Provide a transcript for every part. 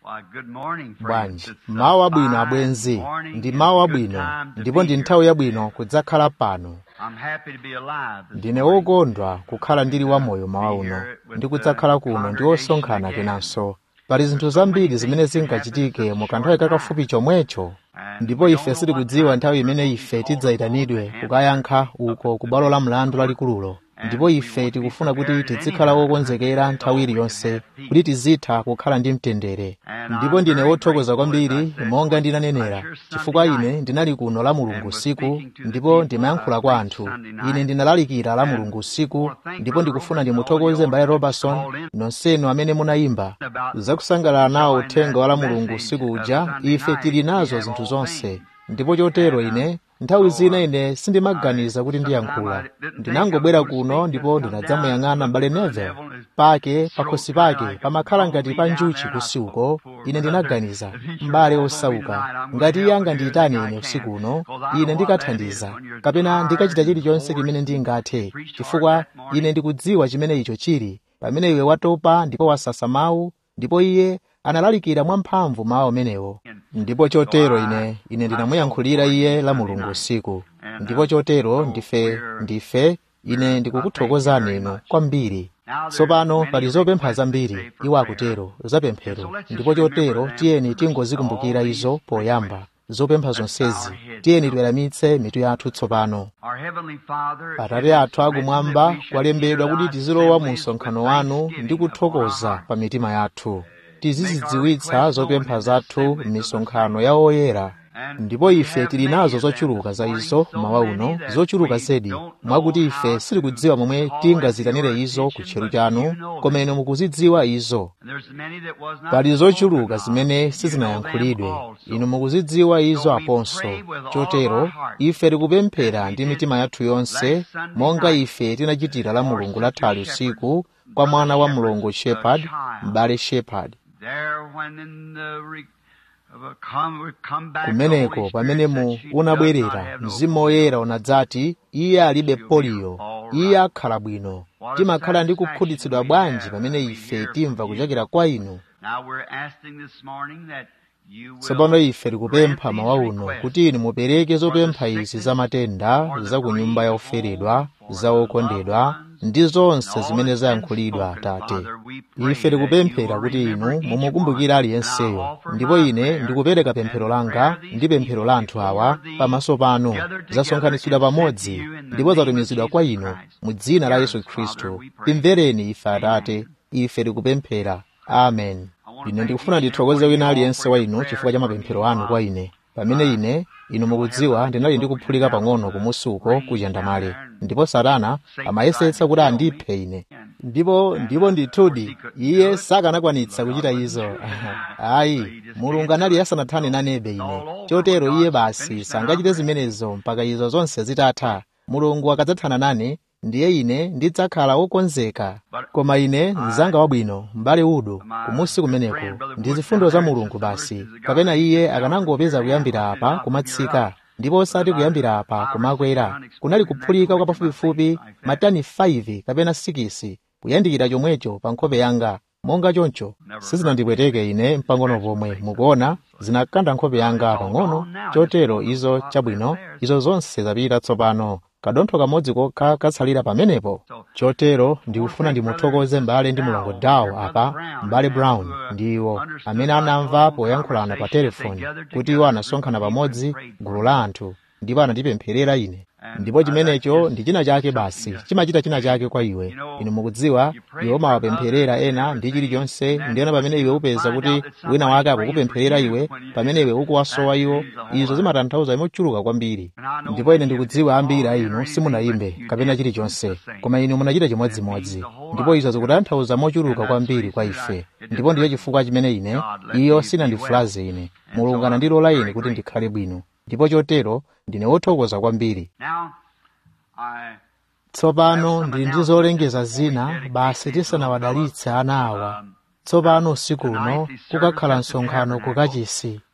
bwanji mawu abwino abwenzi ndi mawu abwino ndipo ndi nthawi yabwino kudzakhala pano ndine wokondwa kukhala ndili wamoyo mawa uno ndi kudzakhala kuno ndi osonkhana kenanso pali zinthu zambiri zimene zingachitike mu kanthawi kakafupi chomwecho ndipo ife sitikudziwa nthawi imene ife tidzayitanidwe kukayankha uko ku bwalo la mlandu lalikululo ndipo ife tikufuna kuti tizikhala wokonzekera nthawi iliyonse kuti tizitha kukhala ndi mtendere ndipo ndine wothokoza kwambiri monga ndinanenera chifukwa ine ndinali kuno la mulungu usiku ndipo ndimayankhula kwa anthu ine ndinalalikira la mulungu usiku ndipo ndikufuna ndimuthokoze mbale robertson nonsenu amene munayimba zakusangalala nawo uthenga wa la mulungu usiku uja ife tili nazo zinthu zonse ndipo chotero ine nthawi zina ine sindimaganiza kuti ndiyankhula ndinangobwera kuno ndipo ndinadzamuyang'ana m'bale neville pake pakhosi pake pamakhala ngati pa njuchi kusi uko ine ndinaganiza m'bale osauka ngati iye angandiyitane ine usiku uno ine ndikathandiza kapena ndikachita chilichonse chimene ndingathe chifukwa ine ndikudziwa chimene icho chili pamene iwe watopa ndipo wasasa mawu ndipo iye analalikira mwamphamvu mawu amenewo ndipo chotero ine ine ndinamuyankhulira iye la mulungu usiku ndipo chotero ndife ndife ine ndikukuthokozani inu kwambiri tsopano pali zopempha zambiri iwo akutero zapemphero ndipo chotero tiyeni tingozikumbukira izo poyamba zopempha zonsezi tiyeni tiweramitse mitu yathu tsopano atate athu akumwamba kwalembedwa kuti tizilowa mu msonkhano wanu ndi kuthokoza pa mitima yathu tizizidziwitsa zopempha zathu m'misonkhano ya oyera ndipo ife tili nazo zochuluka za izo mawa uno zochuluka zedi mwakuti ife sitikudziwa momwe tingazitanire izo ku tcheru chanu koma inu mukuzidziwa izo pali zochuluka zimene sizinayankhulidwe inu mukuzidziwa izo aponso chotero ife tikupemphera ndi mitima yathu yonse monga ife tinachitira la mulungu lathali usiku kwa mwana wa mlongo shepherd m'bale shepherd kumeneko pamene mu unabwerera mzimu woyera unadzati iye alibe poliyo iye akhala bwino timakhala ndi kukhutitsidwa bwanji pamene ife timva kuchokera kwa inu tsopano ife tikupempha mawa uno kuti inu mupereke zopempha izi za matenda za ku nyumba ya oferedwa za okondedwa ndi zonse zimene zayankhulidwa atate ife tikupemphera kuti inu mumukumbukire aliyenseyo ndipo ine ndikupereka pemphero langa ndi pemphero la anthu awa pamaso panu zasonkhanitsidwa pamodzi ndipo zatumizidwa kwa inu mu dzina la yesu khristu timvereni ife atate ife tikupemphera amen ine ndikufuna ndithokoze wina aliyense wa inu chifukwa cha mapemphero anu kwa ine pamene ine inu mukudziwa ndinali ndikuphulika pang'ono kumusi uko kuchandamale ndipo satana amayesetsa kuti andiphe ine ndipo ndipo ndithudi iye sakanakwanitsa kuchita izo ayi mulungu anali asanathane nanebe ine chotero iye basi sangachite zimenezo mpaka izo zonse zitatha mulungu akadzathana nane ndiye ine ndidzakhala wokonzeka koma ine mzanga wabwino m'bale udo kumusi kumeneko ndi zifundo za mulungu basi kapena iye akanangopeza kuyambira apa kumatsika ndipo osati kuyambira apa kumakwera kunali kuphulika kwa pafupifupi matani 5 kapena 6 kuyandikira chomwecho pa nkhope yanga monga choncho sizinandipweteke ine mpang'ono pomwe mukuona zinakanda nkhope yanga pang'ono chotero izo chabwino izo zonse zapita tsopano kadontho kamodzi kokha katsalira pamenepo chotero ndikufuna ndimuthokoze m'bale ndi mulongo dawo apa m'bale brown ndi iwo amene anamva poyankhulana pa telefoni kuti iwo anasonkhana pamodzi gulu la anthu ndipo anandipempherera ine ndipo chimenecho ndi china chake basi chimachita china chake kwa iwe inu mukudziwa iwe umawapempherera ena ndi chilichonse ndiyena pamene iwe upeza kuti wina wake akukupempherera iwe pamene iwe ukuwasowa iwo izo zimatanthauza mochuluka kwambiri ndipo ine ndikudziwa ambiri a inu simunayimbe kapena chilichonse koma inu munachita chimodzimodzi ndipo izo zikutanthauza mochuluka kwambiri kwa ife ndipo ndiyo chifukwa chimene ine iyo sinandifulaze ine mulungu anandilola ine kuti ndikhale bwino ndipo chotero ndine wothokoza kwambiri tsopano ndili ndi zolengeza zina basi tisanawadalitse ana awa tsopano usiku uno kukakhala msonkhano ku kachisi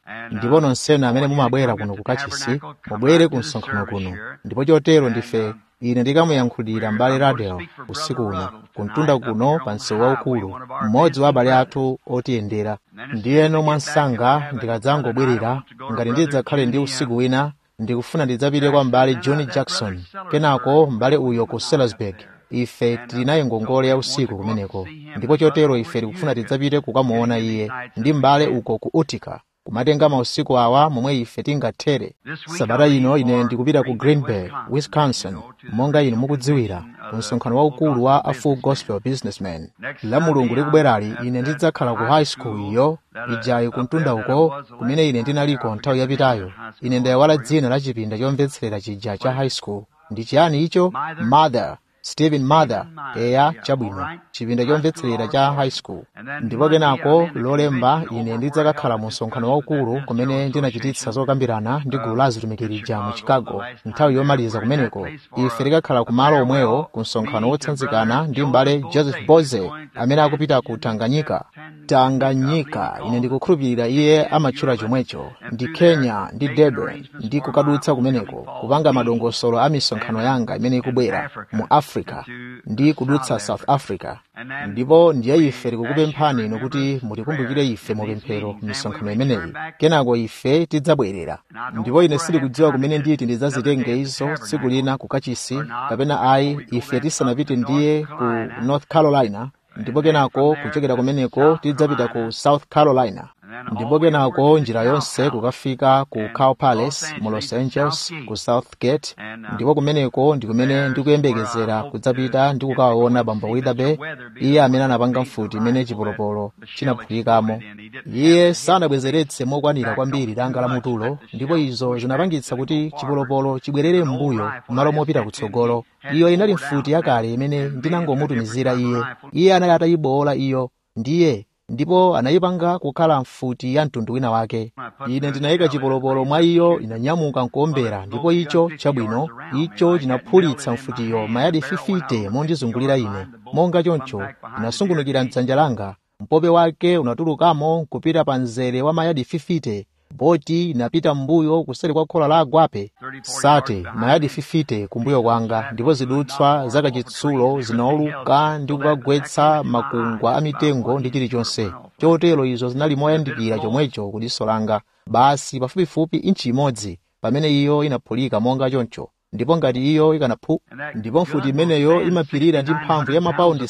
ndipo nonsenu amene mumabwera kuno kukachisi mubwere ku msonkhano kuno ndipo chotero ndife ine ndikamuyankhulira m'bale radel usiku uno kumtunda kuno pa msewu waukulu mmodzi wa abale athu otiyendera ndiyeno mwansanga ndikadzangobwerera ngati ndidzakhale ndi usiku wina ndikufuna ndidzapite kwa m'bale john jackson kenako m'bale uyo ku salisburg ife tinayi ngongole ya usiku kumeneko ndipo chotero ife tikufuna tidzapite kukamuona iye ndi m'bale uko ku utica kumatenga mausiku awa momwe ife tingathere sabata ino ine ndikupita ku green bay wisconsin monga inu mukudziwira ku msonkhano waukulu wa a full gospel businessman la mulungu likubwerali ine ndidzakhala ku high school iyo ijayi kumtunda uko kumene ine ndinaliko nthawi yapitayo ine ndayawala dzina la chipinda chomvetserera chija cha high school ndi chiyani icho mother stephen mather eya chabwino chipinda chomvetserera cha high school ndipo kenako lolemba ine ndidzakakhala mu msonkhano waukulu kumene ndinachititsa zokambirana ndi gulu la azitumikirija mu chicago nthawi yomaliza kumeneko ife tikakhala kumalo omwewo ku msonkhano wotsanzikana ndi m'bale joseph boze amene akupita ku tanganyika tanganyika ine ndikukhulupirira iye amatchula chomwecho ndi kenya ndi durban ndi kukadutsa kumeneko kupanga madongosolo a misonkhano yanga imene ikubwera mu africa ndi kudutsa south africa ndipo ndiye ife tikukupemphani inu kuti mutikumbukire ife mupemphero misonkhano imeneyi kenako ife tidzabwerera ndipo ine sindikudziwa kumene nditi ndidzazitenge izo tsiku lina ku kachisi kapena ayi ife tisanapite ndiye ku north carolina ndipo kenako kuchokera kumeneko tidzapita ku south carolina ndipo kenako njira yonse kukafika ku cow palace mu los angeles ku south gate ndipo kumeneko ndi kumene ndikuyembekezera kudzapita ndi kukawaona bambo witherbe iye amene anapanga mfuti imene chipolopolo chinaphulikamo iye sanabwezeretse mokwanira kwambiri danga la mutulo ndipo izo zinapangitsa kuti chipolopolo chibwerere m'mbuyo kumalo mopita kutsogolo iyo inali mfuti yakale imene ndinangomutumizira iye iye anali atayibowola iyo ndiye ndipo anayipanga kukhala mfuti ya mtundu wina wake ine ndinayika chipolopolo mwa iyo inanyamuka nkuombera ndipo icho chabwino icho chinaphulitsa mfutiyo mayadi 50 mondizungulira ine monga choncho inasungunukira mdzanja langa mpope wake unatulukamo kupita pa mzere wa mayadi 50 boti inapita m'mbuyo kuseri kwa khola la agwape sate mayadi 50 kumbuyo kwanga ndipo zidutswa zakachitsulo zinauluka ndi kukagwetsa makungwa a mitengo ndi chilichonse chotero izo zinali moyandikira chomwecho ku diso langa basi pafupifupi inchi imodzi pamene iyo inaphulika monga choncho ndipo ngati iyo ikanaphu ndipo mfuti imeneyo imapirira ndi mphamvu ya mapaundi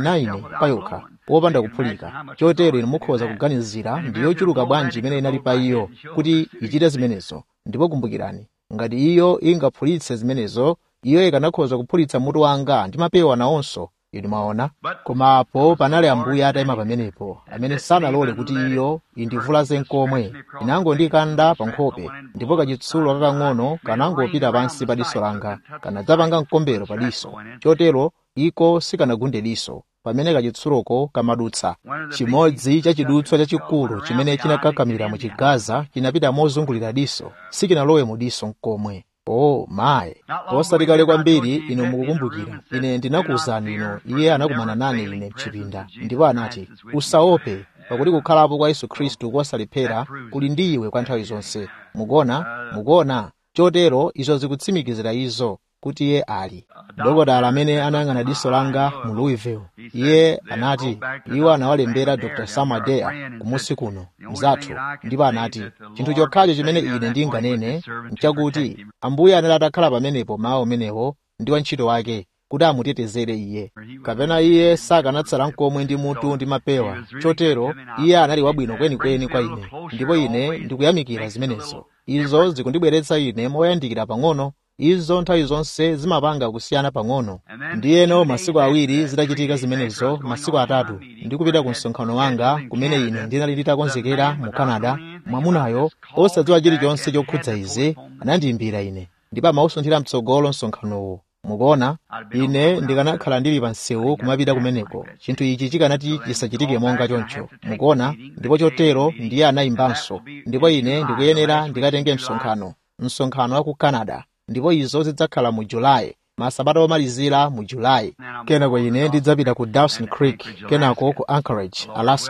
69 payokha wopanda kuphulika chotero inu mukhoza kuganizira ndi yochuluka bwanji imene inali pa iyo kuti ichite zimenezo ndipo kumbukirani ngati iyo ingaphulitse zimenezo iyo ikanakhoza kuphulitsa mutu wanga ndi mapewa nawonso inu mwaona koma apo panali ambuye atayima pamenepo amene sanalole kuti iyo indivulaze nkomwe inangondikanda pa nkhope ndipo kachitsulo kakang'ono kanangopita pansi pa diso langa kanadzapanga mkombero pa diso chotero iko sikanagunde diso pamene kachitsuloko kamadutsa chimodzi cha chidutswa chachikulu chimene chinakakamira mu chigaza chinapita mozungulira diso sikinalowe mu diso nkomwe oh mayi posati kale kwambiri inu mukukumbukira ine ndinakuwuzani ino iye anakumana nane ine mchipinda ndipo anati usaope pakuti kukhalapo kwa yesu khristu kosalephera kuli ndi iwe kwa nthawi zonse mukuona mukuona chotero izo zikutsimikizira izo kuti iye ali dokotala amene anayang'ana diso langa mu louisville iye anati iwo anawalembera dr samadea kumusi kuno mzathu ndipo anati chinthu chokhacho chimene ine ndinganene nchakuti ambuye anali atakhala pamenepo mawu amenewo ndi wantchito wake kuti amutetezere iye kapena iye sakanatsala nkomwe ndi mutu ndi mapewa chotero iye anali wabwino kwenikweni kwa ine ndipo ine ndikuyamikira zimenezo izo zikundibweretsa ine moyandikira pang'ono izo nthawi zonse zimapanga kusiyana pang'ono ndiyeno masiku awiri zitachitika zimenezo masiku atatu ndikupita ku msonkhano wanga kumene ine ndinali nditakonzekera mu canada mwamunayo osadziwa chilichonse chokhudza izi anandiyimbira ine ndipo amausunthira mtsogolo msonkhanowo mukuona ine ndikanakhala ndili pa msewu kumapita kumeneko chinthu ichi chikanati chisachitike monga choncho mukuona ndipo chotero ndiye anayimbanso ndipo ine ndikuyenera ndikatenge msonkhano msonkhano wa ku canada ndipo izo zidzakhala mu julayi masabata omalizira mu julayi kenako ine ndidzapita ku dawson creek kenako ku anchorage alaska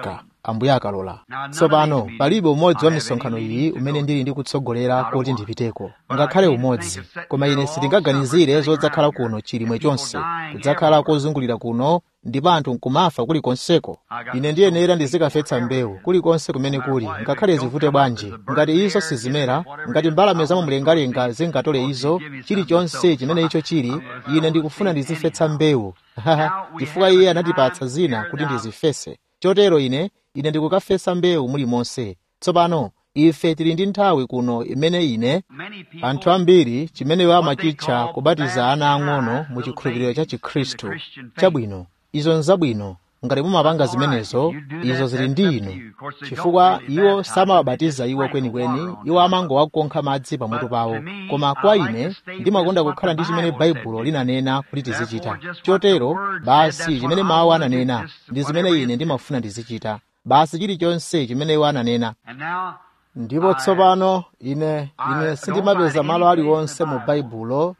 ambuye akalola tsopano palibe umodzi wa misonkhano iyi umene ndili ndi kutsogolera kuti ndipiteko ngakhale umodzi koma ine sindingaganizire zodzakhala kuno chilimwe chonse kudzakhala kozungulira kuno ndipo anthu nkumafa kulikonseko ine ndiyenera ndizikafetsa mbewu kulikonse kumene kuli ngakhale zivute bwanji ngati izo sizimera ngati mbalame zamumlengalenga zingatole izo chilichonse chimene icho chili ine ndikufuna ndizifetsa mbewu chifukwa iye anatipatsa zina kuti ndizifese chotero ine ine ndikukafesa mbewu mulimonse tsopano ife tili ndi nthawi kuno imene ine anthu ambiri chimene amachitcha kubatiza ana ang'ono mu chikhulupiriro cha chikhristu chabwino izo nzabwino ngati mumapanga zimenezo izo zili ndi inu chifukwa iwo samawabatiza iwo kwenikweni iwo amangowakonkha madzi pamutu pawo koma kwa ine ndimakonda kukhala ndi chimene baibulo linanena kuti tizichita chotero basi chimene mawu ananena ndi zimene ine ndimafuna ndizichita basi chilichonse chimene iwo ananena ndipo tsopano ine ine sindimapeza malo aliwonse mu baibulo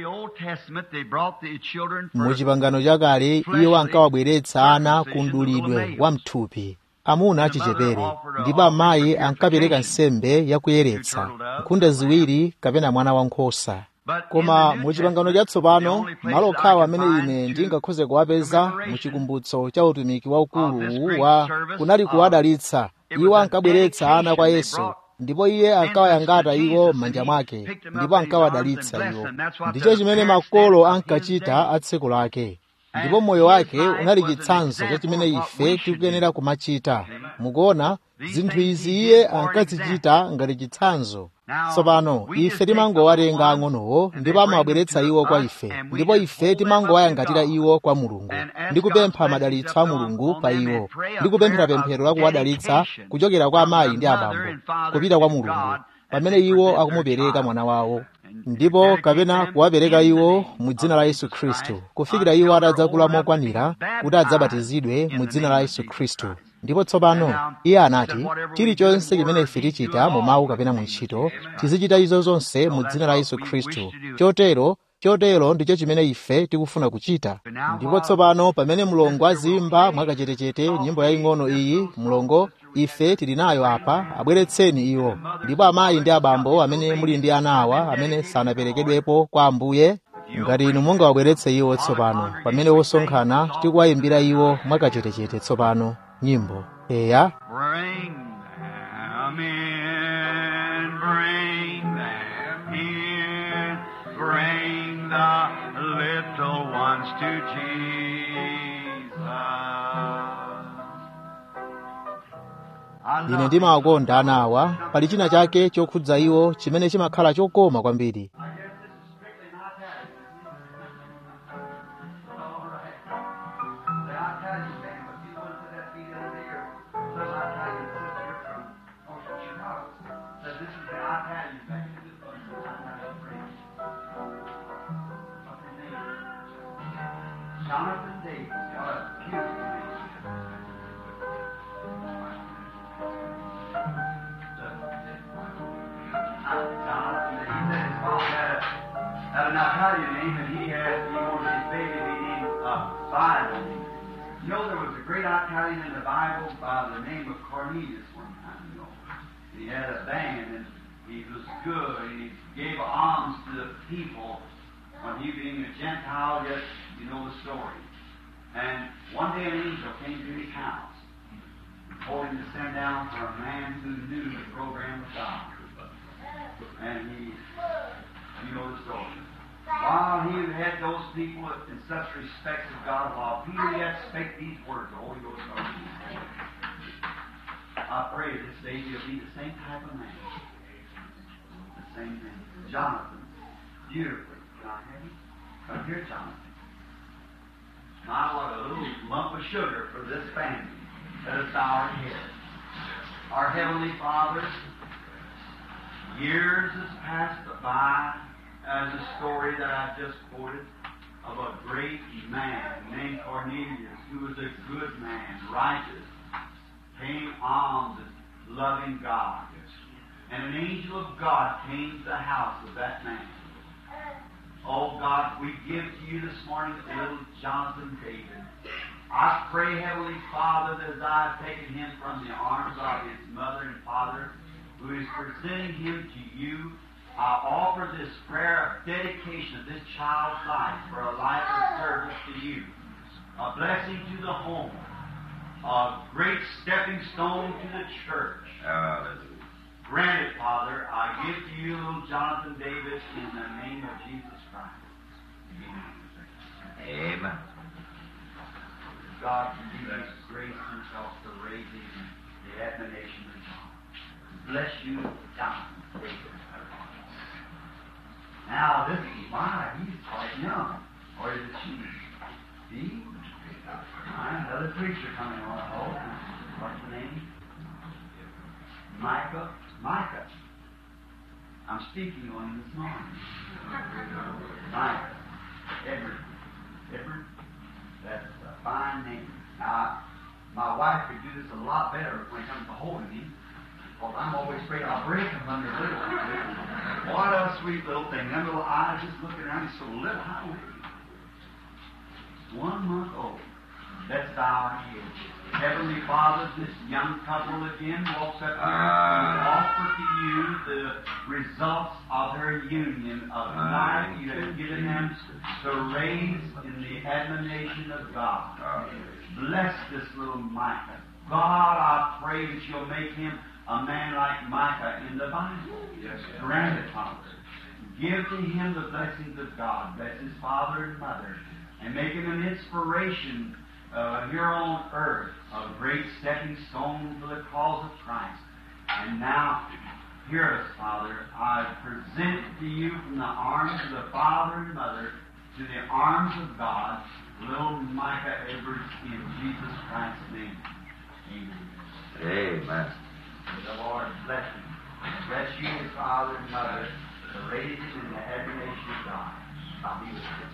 mu chipangano chakale iwo ankawabweretsa ana ku mdulidwe wa mthupi amuna achichepere ndipo amayi ankapereka nsembe yakuyeretsa nkhunda ziwiri kapena mwana wankhosa koma mu chipangano chatsopano malo okhawo amene ine ndingakhoze kuwapeza mu chikumbutso cha utumiki waukulu wa kunali kuwadalitsa iwo ankabweretsa ana kwa yesu ndipo iye ankawayangata iwo m'manja mwake ndipo ankawadalitsa iwo ndicho chimene makolo ankachita a tsiku lake ndipo moyo wake unali chitsanzo cha chimene ife tikuyenera kumachita mukuona zinthu izi iye ankazichita ngati chitsanzo tsopano ife timangowatenga ang'onowo ndipo amawabweretsa iwo kwa ife ndipo ife timangowayangatira iwo kwa mulungu ndi kupempha madalitso a mulungu pa iwo ndi kupemphera pemphero la kuwadalitsa kuchokera kwa amayi ndi abambo kupita kwa mulungu pamene iwo akumupereka mwana wawo ndipo kapena kuwapereka iwo mu dzina la yesu khristu kufikira iwo atadzakula mokwanira kuti adzabatizidwe mu dzina la yesu khristu ndipo tsopano iye anati chilichonse chimene ife tichita mu mawu kapena mu ntchito tizichita izo zonse mu dzina la yesu khristu chotero chotero ndicho chimene ife tikufuna kuchita ndipo tsopano pamene mlongo azimba mwakachetechete nyimbo yaying'ono iyi mlongo ife tili nayo apa abweretseni iwo ndipo amayi ndi abambo amene muli ndi ana awa amene sanaperekedwepo kwa ambuye ngati inu mungawabweretse iwo tsopano pamene wosonkhana tikuwayimbira iwo mwakachetechete tsopano nyimbo eya Bring them in, bring them in, bring the little ones to Jesus. I ine love ndimawakonda ana awa pali china chake chokhudza iwo chimene chimakhala chokoma kwambiri Jonathan Davis, got a beautiful name. Jonathan, he said his father had a, had an Italian name, and he had, he wanted his baby to be named uh, Bible. You know, there was a great Italian in the Bible by the name of Cornelius one time, you know. He had a band, and he was good, and he gave alms to the people when he being a Gentile, yet you know the story. And one day an angel came to his house, and told him to send down for a man who knew the program of God. And he, you know the story. While he had those people in such respect of God, while Peter yet spake these words, the Holy Ghost spoke to him. I pray this day you'll be the same type of man. The same thing. Jonathan, beautifully. Can I have you? Come here, Jonathan. My, what a little lump of sugar for this family. Let us bow our heads. Our Heavenly Father, years has passed by as a story that I just quoted of a great man named Cornelius who was a good man, righteous, paying alms and loving God. And an angel of God came to the house of that man. Oh God, we give to you this morning little Jonathan David. I pray, Heavenly Father, that as I've taken him from the arms of his mother and father, who is presenting him to you, I offer this prayer of dedication of this child's life for a life of service to you, a blessing to the home, a great stepping stone to the church. Grant it, Father, I give to you little Jonathan Davis in the name of Jesus Christ. Amen. God give us grace himself to raise him in the admonition of God. Bless you, Jonathan Davis. Now, this is why he's quite young. Or is it she? He? Right, another preacher coming on. Oh, what's the name? Micah. Micah. I'm speaking on him this morning. Micah. Edward. Edward. That's a fine name. Now, my wife could do this a lot better when it comes to holding him. Because I'm always afraid I'll break him under little. What a sweet little thing. Them little eyes just looking around. He's so little. How old is he? One month old. Let's bow our heads. Heavenly Father, this young couple again walks up here and offer to you the results of their union of the life you have given them to raise in the admonition of God. Bless this little Micah. God, I pray that you'll make him a man like Micah in the Bible. Yes, Grant it, Father. Give to him the blessings of God. Bless his father and mother. And make him an inspiration uh, here on earth, a great stepping stone for the cause of Christ. And now, hear us, Father. I present to you from the arms of the father and mother to the arms of God, little Micah Edwards in Jesus Christ's name. Amen. Amen. May the Lord bless him. Bless you, his father and mother, to raise him in the admonition of God. I'll be with you.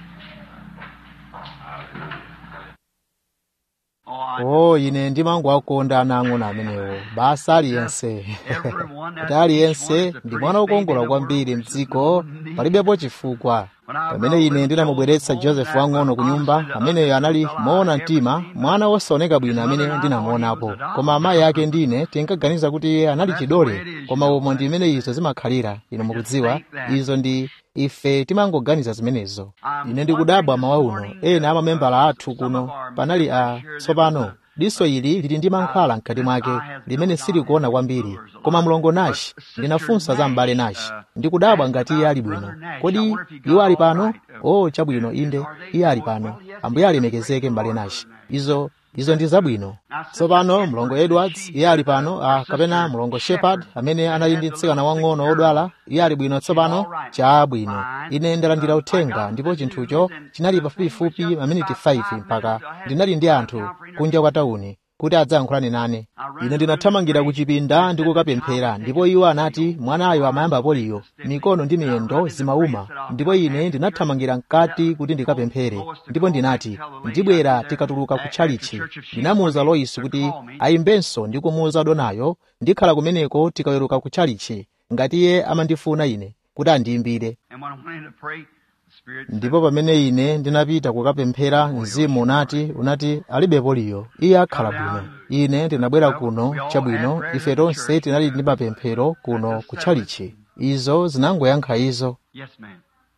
o ine ndimangowakonda anang'ono amenewo basa aliyense kuti aliyense ndi mwana wokongola kwambiri mdziko palibepo chifukwa pamene ine ndinamubweretsa josefu wang'ono ku nyumba ameneyo anali moona mtima mwana wosaoneka bwino amene ndinamuonapo koma amayi ake ndine tinkaganiza kuti iye anali chidole koma umo ndi imene izo zimakhalira inu mukudziwa izo ndi ife timangoganiza zimenezo ine ndikudabwa mawa uno ena amamembala athu kuno panali a tsopano diso ili lili ndi mankhwala mkati mwake limene silikuona kwambiri koma mlongo nashi ndinafunsa za m'bale nashi ndikudabwa ngati iye ali bwino kodi iwo ali pano o chabwino inde iye ali pano ambuye alemekezeke m'bale nashi izo izo ndi zabwino tsopano mlongo edwards iye ali pano ah, kapena mlongo shepard amene anali ndi mtsikana wang'ono wodwala iye ali bwino tsopano chabwino ine ndalandira uthenga ndipo chinthucho chinali pafupifupi maminiti 5 mpaka ndinali ndi anthu kunja kwa tawuni kuti adzayankhulane nane ine ndinathamangira ku chipinda ndi kukapemphera ndipo iwo anati mwanayo amayamba poliyo mikono ndi miyendo zimauma ndipo ine ndinathamangira mkati kuti ndikapemphere ndipo ndinati ndibwera tikatuluka ku tchalichi ndinamuwuza loisi kuti ayimbenso ndi kumuwuza donayo ndikhala kumeneko tikaweruka ku tchalichi ngati iye amandifuna ine kuti andiyimbire And when I went in to pray, the Spirit said, ndipo pamene ine ndinapita kukapemphera mzimu unati unati alibe poliyo iye akhala bwino ine ndinabwera kuno chabwino ife tonse tinali ndi mapemphero kuno ku tchalichi izo zinangoyankha izo Yes, ma'am.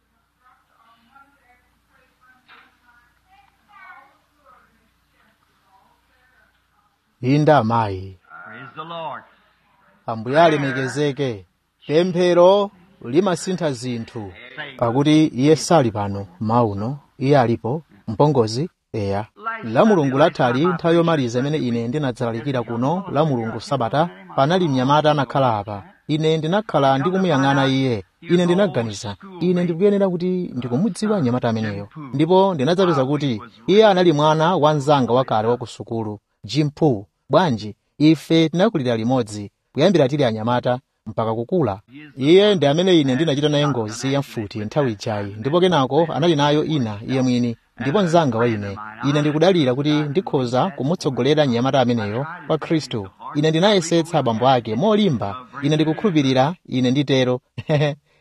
inda amayi Praise the Lord. ambuye alemekezeke pemphero limasintha zinthu pakuti iye sali pano mauno iye alipo mpongozi eya la mulungu lathali nthawi yomaliza imene ine ndinadzalalikira kuno la mulungu sabata panali mnyamata anakhala apa ine ndinakhala ndikumuyang'ana iye ine ndinaganiza ine ndikuyenera kuti ndikumudziwa mnyamata ameneyo ndipo ndinadzapeza kuti iye anali mwana wa mnzanga wakale wa ku sukulu jimpu bwanji ife tinakulira limodzi kuyambira tili anyamata mpaka kukula iye ndi amene ine ndinachita naye ngozi ya mfuti nthawi ijayi ndipo kenako anali nayo ina iye mwini ndipo mnzanga wa ine ine ndikudalira kuti ndikhoza kumutsogolera mnyamata ameneyo kwa khristu ine ndinayesetsa abambo ake molimba ine ndikukhulupirira ine nditero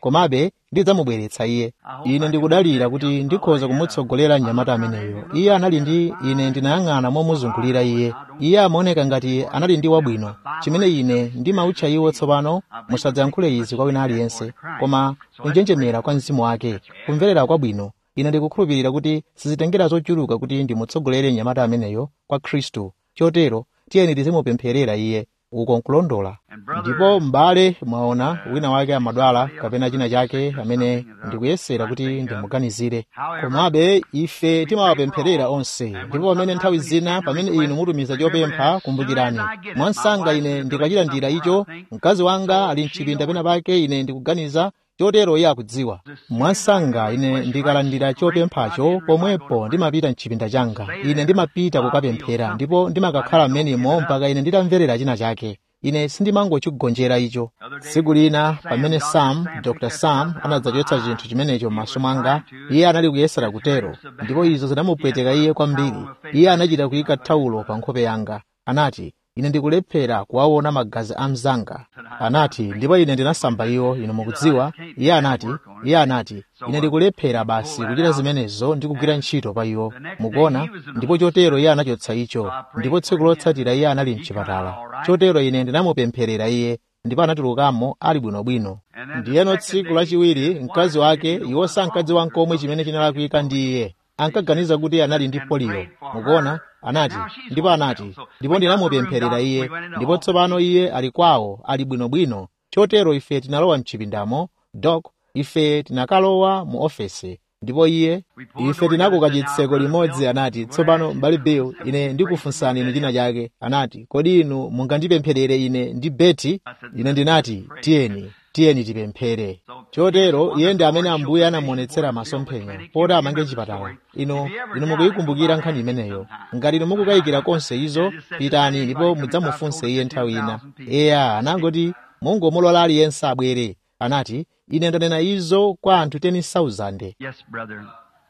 komabe ndidzamubweretsa iye ine ndikudalira kuti ndikhoza kumutsogolera mnyamata ameneyo iye anali ndi ine ndinayang'ana momuzungulira iye iye amaoneka ngati anali ndi wabwino chimene ine ndimawutcha iwo tsopano musadzayankhule izi kwa wina aliyense koma kunjenjemera kwa mzimu wake kumverera kwabwino ine ndikukhulupirira kuti sizitengera zochuluka kuti ndimutsogolere mnyamata ameneyo kwa khristu chotero tiyeni tizimupempherera iye uko nkulondola ndipo m'bale mwaona wina wake amadwala kapena china chake amene ndikuyesera kuti ndimuganizire komabe ife timawapempherera onse ndipo pamene nthawi zina pamene inu mutumiza chopempha kumbukirani mwansanga ine ndikachilandira icho mkazi wanga ali mchipinda pena pake ine ndikuganiza chotero iye akudziwa mwansanga ine ndikalandira chopemphacho pomwepo ndimapita mchipinda changa ine ndimapita kukapemphera ndipo ndimakakhala m'menemo mpaka ine nditamverera china chake ine sindimangochigonjera icho tsiku lina pamene sam dr sam anadzachotsa chinthu chimenecho m'maso mwanga iye anali kuyesera kutero ndipo izo zinamupweteka iye kwambiri iye anachita kuyika thawulo pa nkhope yanga anati ine ndikulephera kuwaona magazi a mzanga anati ndipo ine ndinasamba iwo inu mukudziwa iye anati iye anati ine ndikulephera basi kuchita zimenezo ndi kugwira ntchito pa iwo mukuona ndipo chotero iye anachotsa icho ndipo tsiku lotsatira iye anali mchipatala chotero ine ndinamupempherera iye ndipo anatulukamo ali bwinobwino ndiyeno tsiku lachiwiri mkazi wake iwo sankadziwa nkomwe chimene chinalakwika ndi iye ankaganiza kuti anali ndi poliyo mukuona anati ndipo anati ndipo ndinamupempherera iye ndipo tsopano iye ali kwawo ali bwinobwino chotero ife tinalowa mchipindamo dok ife tinakalowa mu ofesi ndipo iye ife tinakoka chitseko limodzi anati tsopano mbali bill ine ndikufunsani inu china chake anati kodi inu mungandipempherere ine ndi beti ine ndinati tiyeni tiyeni tipemphere chotero iye ndi amene ambuye anamuonetsera masomphenya poti amange chipatala ino inu mukuyikumbukira nkhani imeneyo ngati inu mukukayikira konse izo pitani ndipo mudzamufunse iye nthawi ina eya anangoti mungomulola aliyense abwere anati ine ndanena izo kwa anthu 10,000 Yes, brother.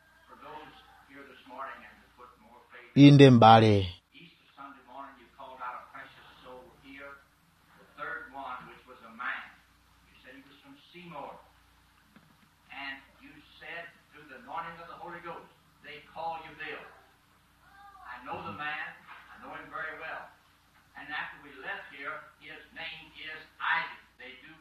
inde m'bale Easter Sunday morning, you called out a precious soul here, the third one, which was a man. You said he was from Seymour. And you said, through the anointing of the Holy Ghost, they call you Bill. I know the man. I know him very well. And after we left here, his name is Isaac. They do.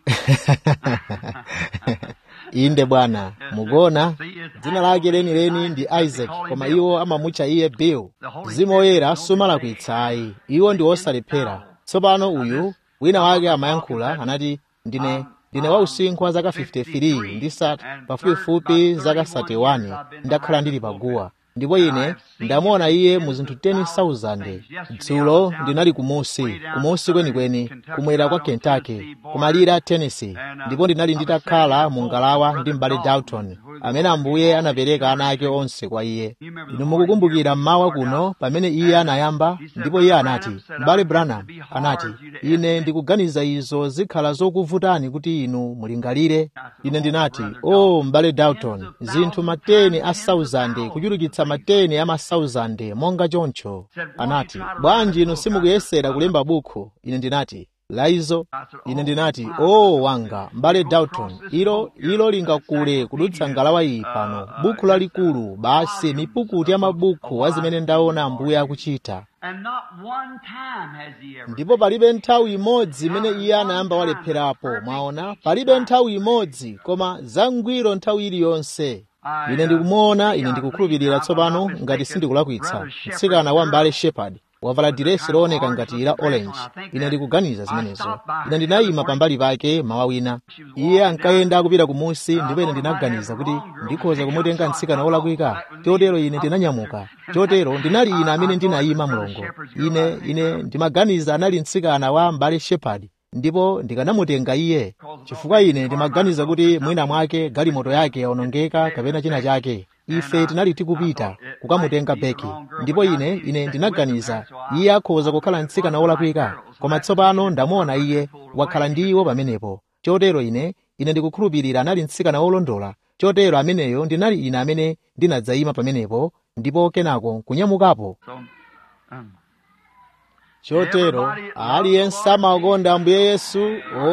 inde bwana mukuona dzina lake lenileni ndi isaac koma iwo amamutcha iye bill mzimu woyera sumalakwitsa ayi iwo ndi osalephera tsopano uyu wina wake amayankhula anati ndine ndine wausinkhu wa zaka 53 ndisati pafupifupi zaka 31 ndakhala ndili paguwa ndipo ine ndamuona iye mu zinthu 10,000 dzulo ndinali kumusi kumusi kwenikweni kumwera kwa kentucky kumalira a tennessee ndipo ndinali nditakhala mu ngalawa ndi m'bale dalton amene ambuye anapereka ana ake onse kwa iye inu mukukumbukira mmawa kuno pamene iye anayamba ndipo iye anati m'bale branham anati ine ndikuganiza izo zikhala zokuvutani kuti inu mulingalire ine ndinati o oh, m'bale dalton zinthu mateni a 1000 kuchulukitsa mateni a ma 1000 monga choncho anati bwanji inu simukuyesera kulemba bukhu ine ndinati laizo ine ndinati o oh, wanga m'bale dalton ilo ilo lingakule kudutsa ngalawa iyi pano bukhu lalikulu basi mipukuti ya mabukhu a zimene ndaona ambuye akuchita And not one time has he ever. ndipo palibe nthawi imodzi imene iye anayamba walepherapo mwaona palibe nthawi imodzi koma zangwiro nthawi iliyonse ine ndikumuona ine ndikukhulupirira tsopano ngati sindikulakwitsa mtsikana wa mbale shepard wavala diresi looneka ngati la orange ine ndikuganiza zimenezo ine ndinayima pambali pake mawa wina iye ankayenda akupita kumusi ndipo ine ndinaganiza kuti ndikhoza kumutenga mtsikana wolakwika chotero ine ndinanyamuka chotero ndinali ine amene ndinayima mlongo ine ine ndimaganiza anali mtsikana wa mbale shepard ndipo ndikanamutenga iye chifukwa ine ndimaganiza kuti mwina mwake galimoto yake yaonongeka kapena china chake ife tinali tikupita kukamutenga beki ndipo ine ine ndinaganiza iye akhoza kukhala mtsikana wolakwika koma tsopano ndamuona iye wakhala ndi iwo pamenepo chotero ine ine ndikukhulupirira anali mtsikana wolondola chotero ameneyo ndinali ine amene ndinadzayima pamenepo ndipo kenako kunyamukapo So, um, chotero aliyense amakonda ambuye yesu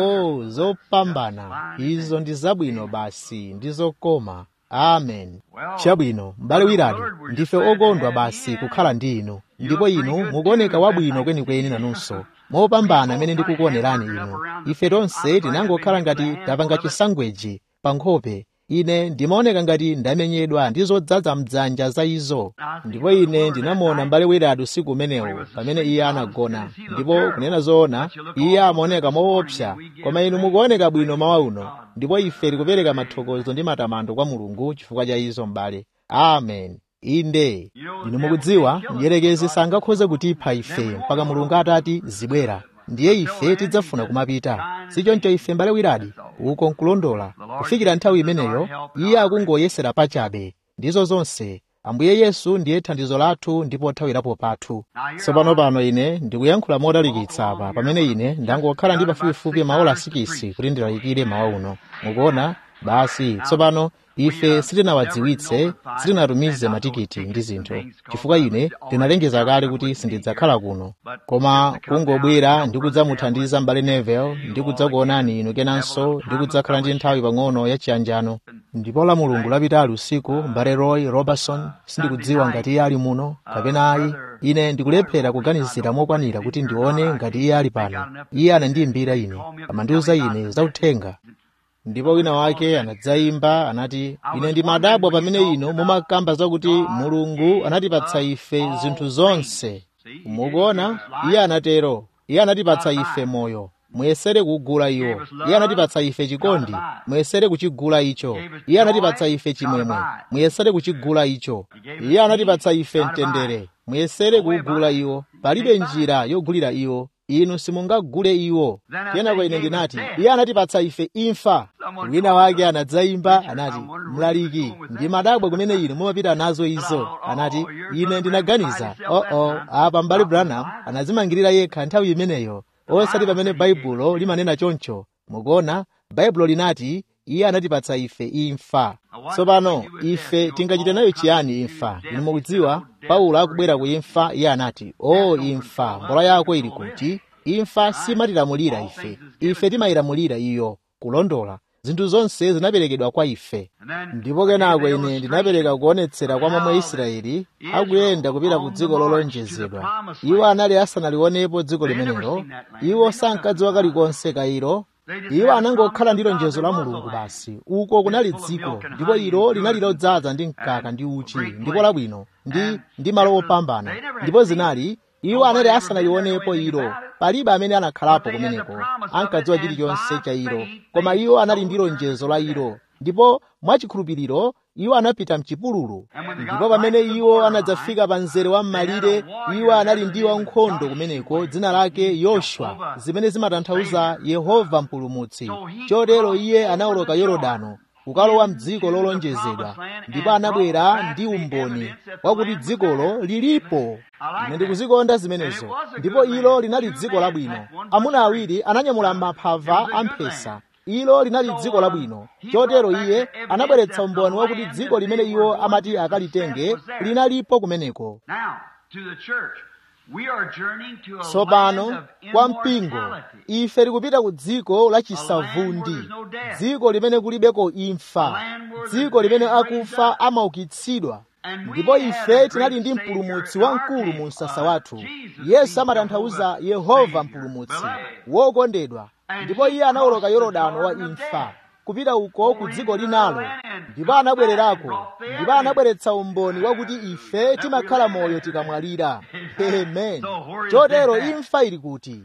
o zopambana izo ndi zabwino basi ndi zokoma amen chabwino m'bale wiradi ndife okondwa basi kukhala ndi inu ndipo inu mukuoneka wabwino kwenikweni nanunso mopambana amene ndikukuonerani inu ife tonse tinangokhala ngati tapanga chisangweji pa nkhope ine ndimaoneka ngati ndamenyedwa ndi zodzaza mdzanja za izo ndipo ine ndinamuona m'bale wiradi usiku umenewo pamene iye anagona ndipo kunena zoona iye amaoneka moopsa koma inu mukuoneka bwino mawa uno ndipo ife tikupereka mathokozo ndi matamando kwa mulungu chifukwa cha izo m'bale amen inde inu mukudziwa mdierekezi sangakhoze kutipha ife mpaka mulungu atati zibwera ndiye ife tidzafuna kumapita sichoncho ife mbale wiradi uko nkulondola kufikira nthawi imeneyo iye akungoyesera pachabe ndizo zonse ambuye yesu ndiye thandizo lathu ndipo thawirapo pathu tsopano pano ine ndikuyankhula modalikitsa apa pamene ine ndangokhala ndi pafupifupi maola sikisi kuti ndilalikire mawa uno mukuona basi tsopano ife sitinawadziwitse sitinatumize matikiti ndi zinthu chifukwa ine ndinalengeza kale kuti sindidzakhala kuno koma kungobwera ndi kudzamuthandiza m'bale nevel ndi kudzakuonani inu kenanso ndi kudzakhala ndi nthawi pang'ono ya chiyanjano ndipo la mulungu lapitali usiku m'bale roy robertson sindikudziwa ngati iye ali muno kapena ayi ine ndikulephera kuganizira mokwanira kuti ndione ngati iye ali pano iye anandiyimbira ine amandiuza ine zauthenga ndipo wina wake anadzayimba anati ine ndimadabwa pamene ino mumakamba zakuti mulungu anatipatsa ife zinthu zonse mukuona iye anatero iye anatipatsa ife moyo muyesere kugula iwo iye anatipatsa ife chikondi muyesere kuchigula icho iye anatipatsa ife chimwemwe muyesere kuchigula icho iye anatipatsa ife mtendere muyesere kuugula iwo palibe njira yogulira iwo inu simungagule iwo kenako ine ndinati iye anatipatsa ife imfa wina wake anadzayimba anati mlaliki ndi madabwa kumene inu mumapita nazo izo anati ine ndinaganiza oo oh -oh, apa mbali branham anazimangirira yekha nthawi imeneyo osati pamene baibulo limanena choncho mukuona baibulo linati iye anatipatsa ife imfa tsopano ife tingachite nayo chiyani imfa inu mukudziwa paulo akubwera ku imfa iye anati o oh, imfa mbola yako ili kuti imfa simatilamulira ife ife timayilamulira iyo kulondola zinthu zonse zinaperekedwa kwa ife ndipo kenako ine ndinapereka kuonetsera kwa momwe israeli akuyenda kupita ku dziko lolonjezedwa iwo anali asanalionepo dziko limenelo iwo sankadziwa kalikonse kairo iwo anangokhala ndi lonjezo la mulungu basi uko kunali dziko ndipo ilo linali lodzaza ndi mkaka ndi uchi ndipo labwino ndi ndi malo opambana ndipo zinali iwo anali asanalionepo ilo palibe amene anakhalapo kumeneko ankadziwa chilichonse cha ilo koma iwo anali ndi lonjezo la ilo ndipo mwachikhulupiriro iwo anapita mchipululu ndipo pamene iwo anadzafika pa mzere wa m'malire iwo anali ndi wankhondo kumeneko dzina lake yoshua zimene zimatanthauza yehova mpulumutsi chotero iye anawoloka yorodano kukalowa mdziko lolonjezedwa ndipo anabwera ndi umboni wakuti dzikolo lilipo ine ndikuzikonda zimenezo ndipo ilo linali dziko labwino amuna awiri ananyamula maphava amphesa ilo linali dziko labwino chotero iye anabweretsa umboni wakuti dziko limene iwo amati akalitenge linalipo kumeneko tsopano kwa mpingo ife tikupita ku dziko la chisavundi dziko limene kulibeko imfa dziko limene akufa amaukitsidwa ndipo ife tinali ndi mpulumutsi wamkulu mu msasa wathu yesu amatanthauza yehova mpulumutsi wokondedwa ndipo iye anawoloka yorodano wa imfa kupita uko ku dziko linalo ndipo anabwererako ndipo anabweretsa umboni wakuti ife timakhala moyo tikamwalira amen chotero imfa ili kuti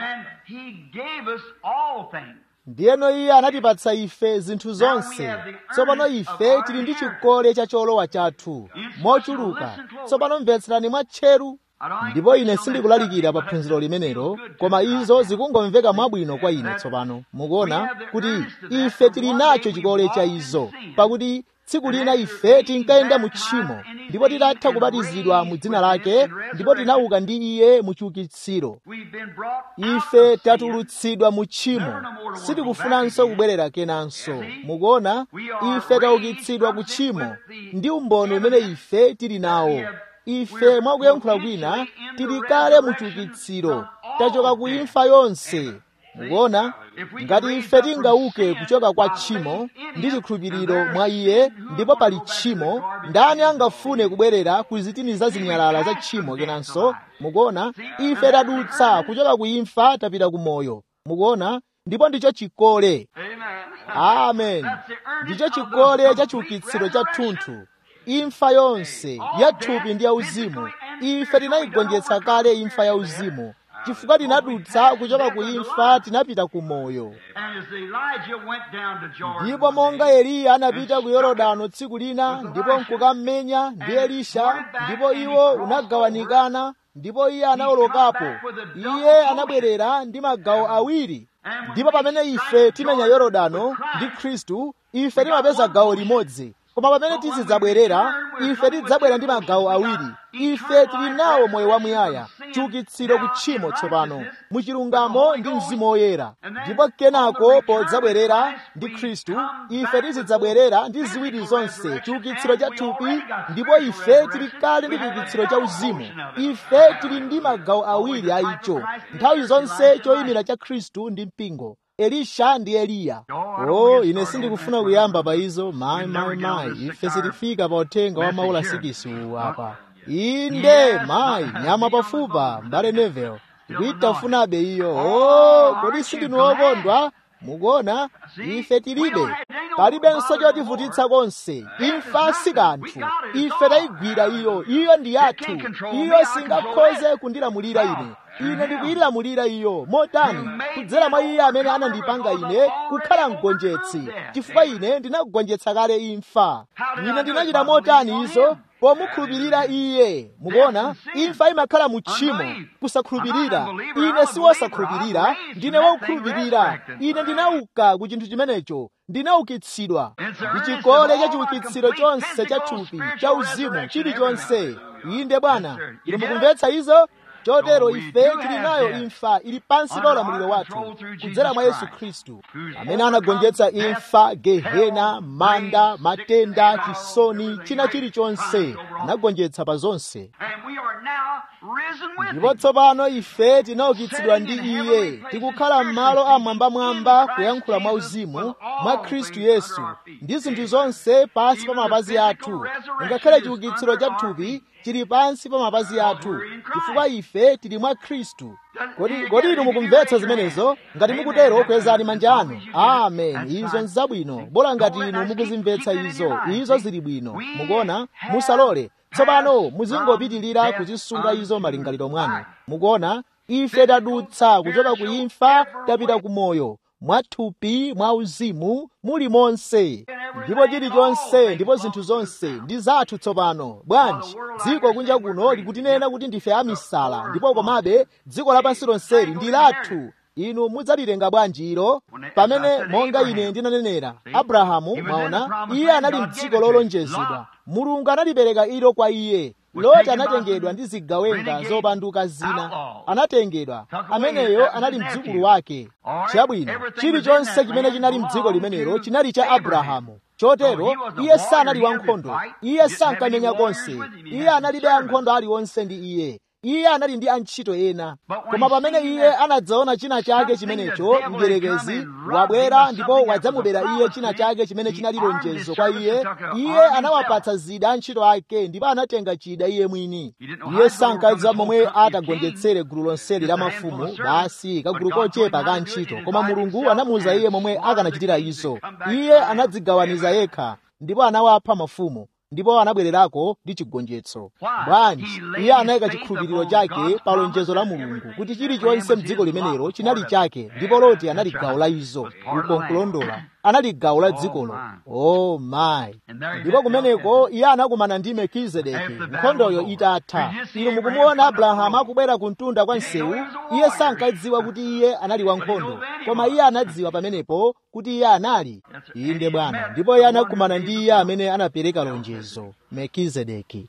ndiyeno iye anatipatsa ife zinthu zonse tsopano ife tili ndi chikole cha cholowa chathu mochuluka tsopano mvetserani mwatcheru ndipo ine sindikulalikira pa phunziro limenelo koma izo zikungomveka mwabwino kwa ine tsopano mukuona kuti ife tili nacho chikole cha izo pakuti tsiku lina ife tinkayenda mu tchimo ndipo titatha kubatizidwa mu dzina lake ndipo tinauka ndi iye mu chiukitsiro ife tatulutsidwa mu tchimo sitikufunanso kubwerera kenanso mukuona ife taukitsidwa ku tchimo ndi umboni umene ife tili nawo ife mwakuyankhula kwina tili kale mu chiukitsiro tachoka ku imfa yonse mukuona ngati ife tingauke kuchoka kwa tchimo ndi chikhulupiriro mwa iye ndipo pali tchimo ndani angafune kubwerera ku zitini za zinyalala za tchimo kenanso mukuona ife tadutsa kuchoka ku imfa tapita ku moyo mukuona ndipo ndicho chikole amen ndicho chikole cha chiukitsiro cha thunthu imfa yonse ya thupi ndi yauzimu ife tinayigonjetsa kale imfa yauzimu chifukwa tinadutsa kuchoka ku imfa tinapita ku moyo ndipo monga eliya anapita ku yorodano tsiku lina ndipo nkukammenya ndi elisha ndipo iwo unagawanikana ndipo iye anawolokapo iye anabwerera ndi magawo awiri ndipo pamene ife timenya yorodano ndi khristu ife timapeza gawo limodzi koma pamene tizidzabwerera ife tidzabwera ndi magawo awiri ife tili nawo moyo wamuyaya chiukitsiro ku tchimo tsopano muchilungamo ndi mzimu woyera ndipo kenako podzabwerera ndi khristu ife tizidzabwerera ndi ziwiri zonse chiukitsiro cha thupi ndipo ife tili kale ndi chiukitsiro cha uzimu ife tili ndi magawo awiri a icho nthawi zonse choyimira cha khristu ndi mpingo elisha ndi eliya oh ine sindikufuna kuyamba pa izo mayi mayi mayi ife sitifika pa uthenga wa maula sikisi uwu apa inde mayi nyama pafupa mbale nevel tikuitafunabe iyo oh kodi sindinu okondwa mukuona ife tilibe palibenso chotivutitsa konse imfa si kanthu ife tayigwira iyo iyo ndi yathu iyo singakhoze kundilamulira ine ine ndikuyilamulira iyo motani kudzera mwa iye amene anandipanga ine kukhala mgonjetsi chifukwa ine ndinakugonjetsa kale imfa ine ndinachita motani izo pomukhulupirira iye mukuona imfa imakhala mu tchimo kusakhulupirira ine si wosakhulupirira ndine wokhulupirira ine ndinauka ku chinthu chimenecho ndinaukitsidwa ndi chikole cha chiukitsiro chonse cha thupi cha uzimu chilichonse inde bwana ine mukumvetsa izo chotero ife tili nayo imfa ili pansi pa ulamuliro wathu kudzera mwa yesu khristu amene anagonjetsa imfa gehena manda matenda chisoni china chilichonse anagonjetsa pa zonse ndipo tsopano ife tinaukitsidwa ndi iye tikukhala m'malo amwambamwamba kuyankhula mwa uzimu mwa khristu yesu ndi zinthu zonse pansi pa mapazi athu ngakhale chiukitsiro cha thupi chili pansi pa mapazi athu chifukwa ife tili mwa khristu kodi inu mukumvetsa zimenezo ngati mukutero kwezani manja anu amen izo nzabwino bola ngati inu mukuzimvetsa izo izo zili bwino mukuona musalole tsopano muzingopitirira kuzisunga izo malingaliro mwanu mukuona ife tadutsa kuchoka ku imfa tapita ku moyo mwathupi mwa uzimu muli monse ndipo chilichonse ndipo zinthu zonse ndi zathu tsopano bwanji dziko kunja kuno likutinena kuti ndife amisala ndipo komabe dziko lapansi lonseli ndi lathu inu mudzalitenga bwanji ilo pamene monga ine ndinanenera abrahamu mwaona iye anali mdziko lolonjezedwa mulungu analipereka ilo kwa iye loti anatengedwa ndi zigawenga zopanduka zina anatengedwa ameneyo anali mdzukulu wake chabwino chilichonse chimene chinali mdziko limenelo chinali cha abrahamu chotero iye sanali wankhondo iye sankamenya konse iye analibe ankhondo aliwonse ndi iye iye anali ndi antchito ena koma pamene iye anadzaona china chake chimenecho mdierekezi wabwera ndipo wadzamubera iye china chake chimene chinali lonjezo kwa iye iye anawapatsa zida antchito ake ndipo anatenga chida iye mwini iye sankadziwa momwe atagonjetsere gulu lonseli la mafumu basi kagulu kochepa ka antchito koma mulungu anamuwuza iye momwe akanachitira izo iye anadzigawaniza yekha ndipo anawapha mafumu ndipo anabwererako ndi chigonjetso bwanji iye anayika chikhulupiriro chake pa lonjezo la mulungu kuti chilichonse mdziko limenelo chinali chake ndipo loti anali gawo la izo uko nkulondola anali gawo la dzikolo oh my ndipo kumeneko iye anakumana ndi melkizedeki nkhondoyo itatha inu mukumuona abrahamu akubwera ku mtunda kwa msewu iye sankadziwa kuti iye anali wankhondo koma iye anadziwa pamenepo kuti iye anali inde bwana ndipo iye anakumana ndi iye amene anapereka lonjezo melkizedeki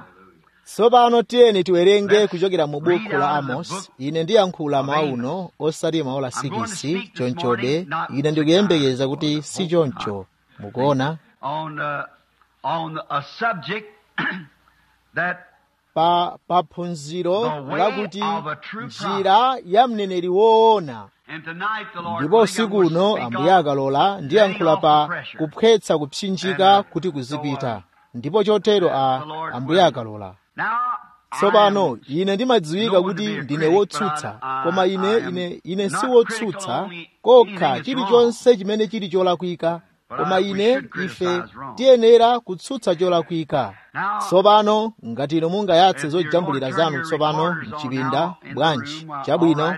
tsopano tiyeni tiwerenge kuchokera mu buku la amos ine ndiyankhula mawu uno osati mawu la sikisi chonchobe ine ndikuyembekeza kuti si choncho mukuona on, uh, on a subject that pa paphunziro lakuti njira ya mneneri woona ndipo usiku uno ambuye akalola ndiyankhula pa kuphwetsa kupsinjika kuti kuzipita ndipo chotero a ambuye akalola tsopano ine ndimadziwika kuti ndine wotsutsa koma ine ine ine si wotsutsa kokha chilichonse chimene chili cholakwika koma ine ife tiyenera kutsutsa cholakwika tsopano ngati inu mungayatse zojambulira zanu tsopano mchipinda bwanji chabwino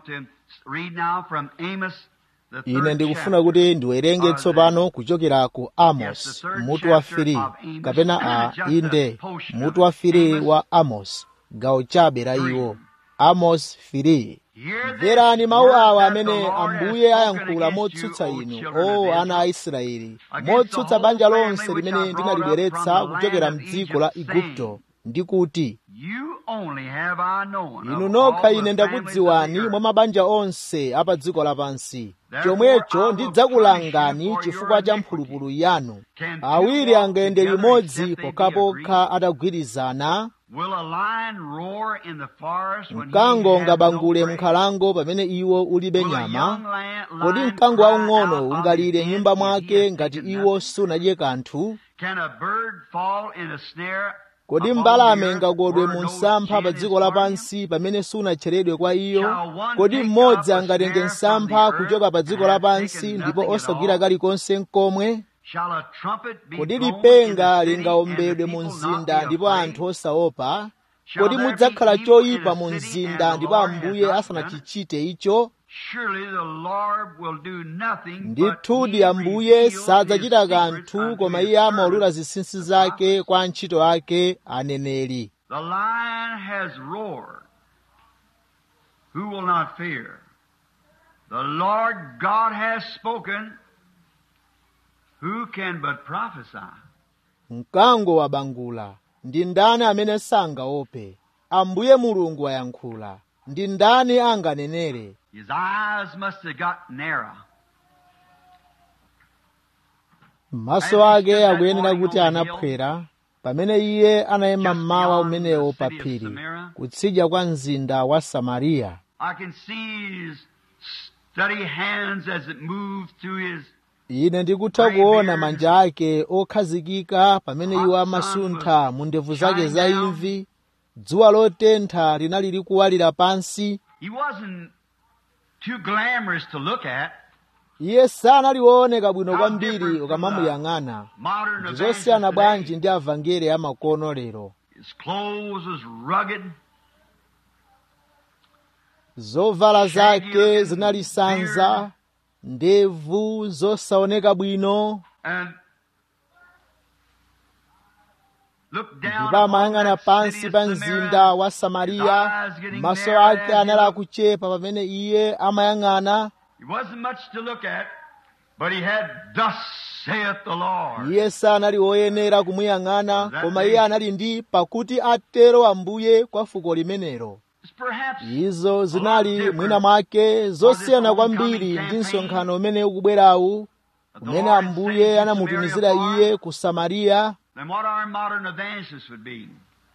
ine ndikufuna kuti ndiwerenge tsopano kuchokera ku amos mutu wa firi kapena a inde mutu wa firi wa amos gawo chabe la iwo amos firi mverani mawu awa amene ambuye ayankhula motsutsa inu o ana a israeli motsutsa banja lonse limene ndinalibweretsa kuchokera mdziko la igupto ndi kuti inu nokha ine ndakudziwani mwa mabanja onse a pa dziko lapansi chomwecho ndidzakulangani chifukwa cha mphulupulu yanu awiri angayende limodzi pokhapokha atagwirizana mkango ungabangule m'nkhalango pamene iwo ulibe nyama kodi mkango waung'ono ungalire nyumba mwake ngati iwo sunadye kanthu kodi mbalame ingakodwe mu msampha pa dziko lapansi pamene sunatcheredwe kwa iyo kodi mmodzi angatenge msampha kuchoka pa dziko lapansi ndipo osagwira kalikonse nkomwe kodi lipenga lingawombedwe mu mzinda ndipo anthu osaopa kodi mudzakhala choyipa mu mzinda ndipo ambuye asanachichite icho ndithudi ambuye sadzachita kanthu koma iye amaulula zinsinsi zake kwa antchito ake aneneri The lion has roared. Who will not fear? The Lord God has spoken. Who can but prophesy? mkango wabangula ndi ndani amene sangaope ambuye mulungu wayankhula ndi ndani anganenere His eyes must have got narrow. maso ake akuyenera kuti anaphwera pamene iye anayima mmawa umenewo pa phiri kutsidya kwa mzinda wa samariya I can see his steady hands as it moved through his ine ndikutha kuona manja ake okhazikika pamene iwo amasuntha mu ndevu zake za imvi dzuwa lotentha linali likuwalira pansi He wasn't too glamorous to look at. iye sanalioneka bwino kwambiri ukamamuyang'ana Modern ndi evangelist zosiyana bwanji today. ndi avangeli amakono lero His clothes was rugged. zovala zake zinali sanza ndevu zosaoneka bwino and looked down ndipo upon amayang'ana that pansi city pa of mzinda Samaria. wa samariya His eyes getting maso narrow ake as he anali looked. akuchepa pamene iye amayang'ana It wasn't much to look at, but he had, Thus saith the Lord. iye sanali woyenera kumuyang'ana koma iye anali ndi pakuti atero ambuye kwa fuko limenelo It's perhaps izo zinali mwina mwake zosiyana kwambiri ndi msonkhano umene ukubwerawu umene ambuye anamutumizira iye ku samariya than what our modern evangelists would be.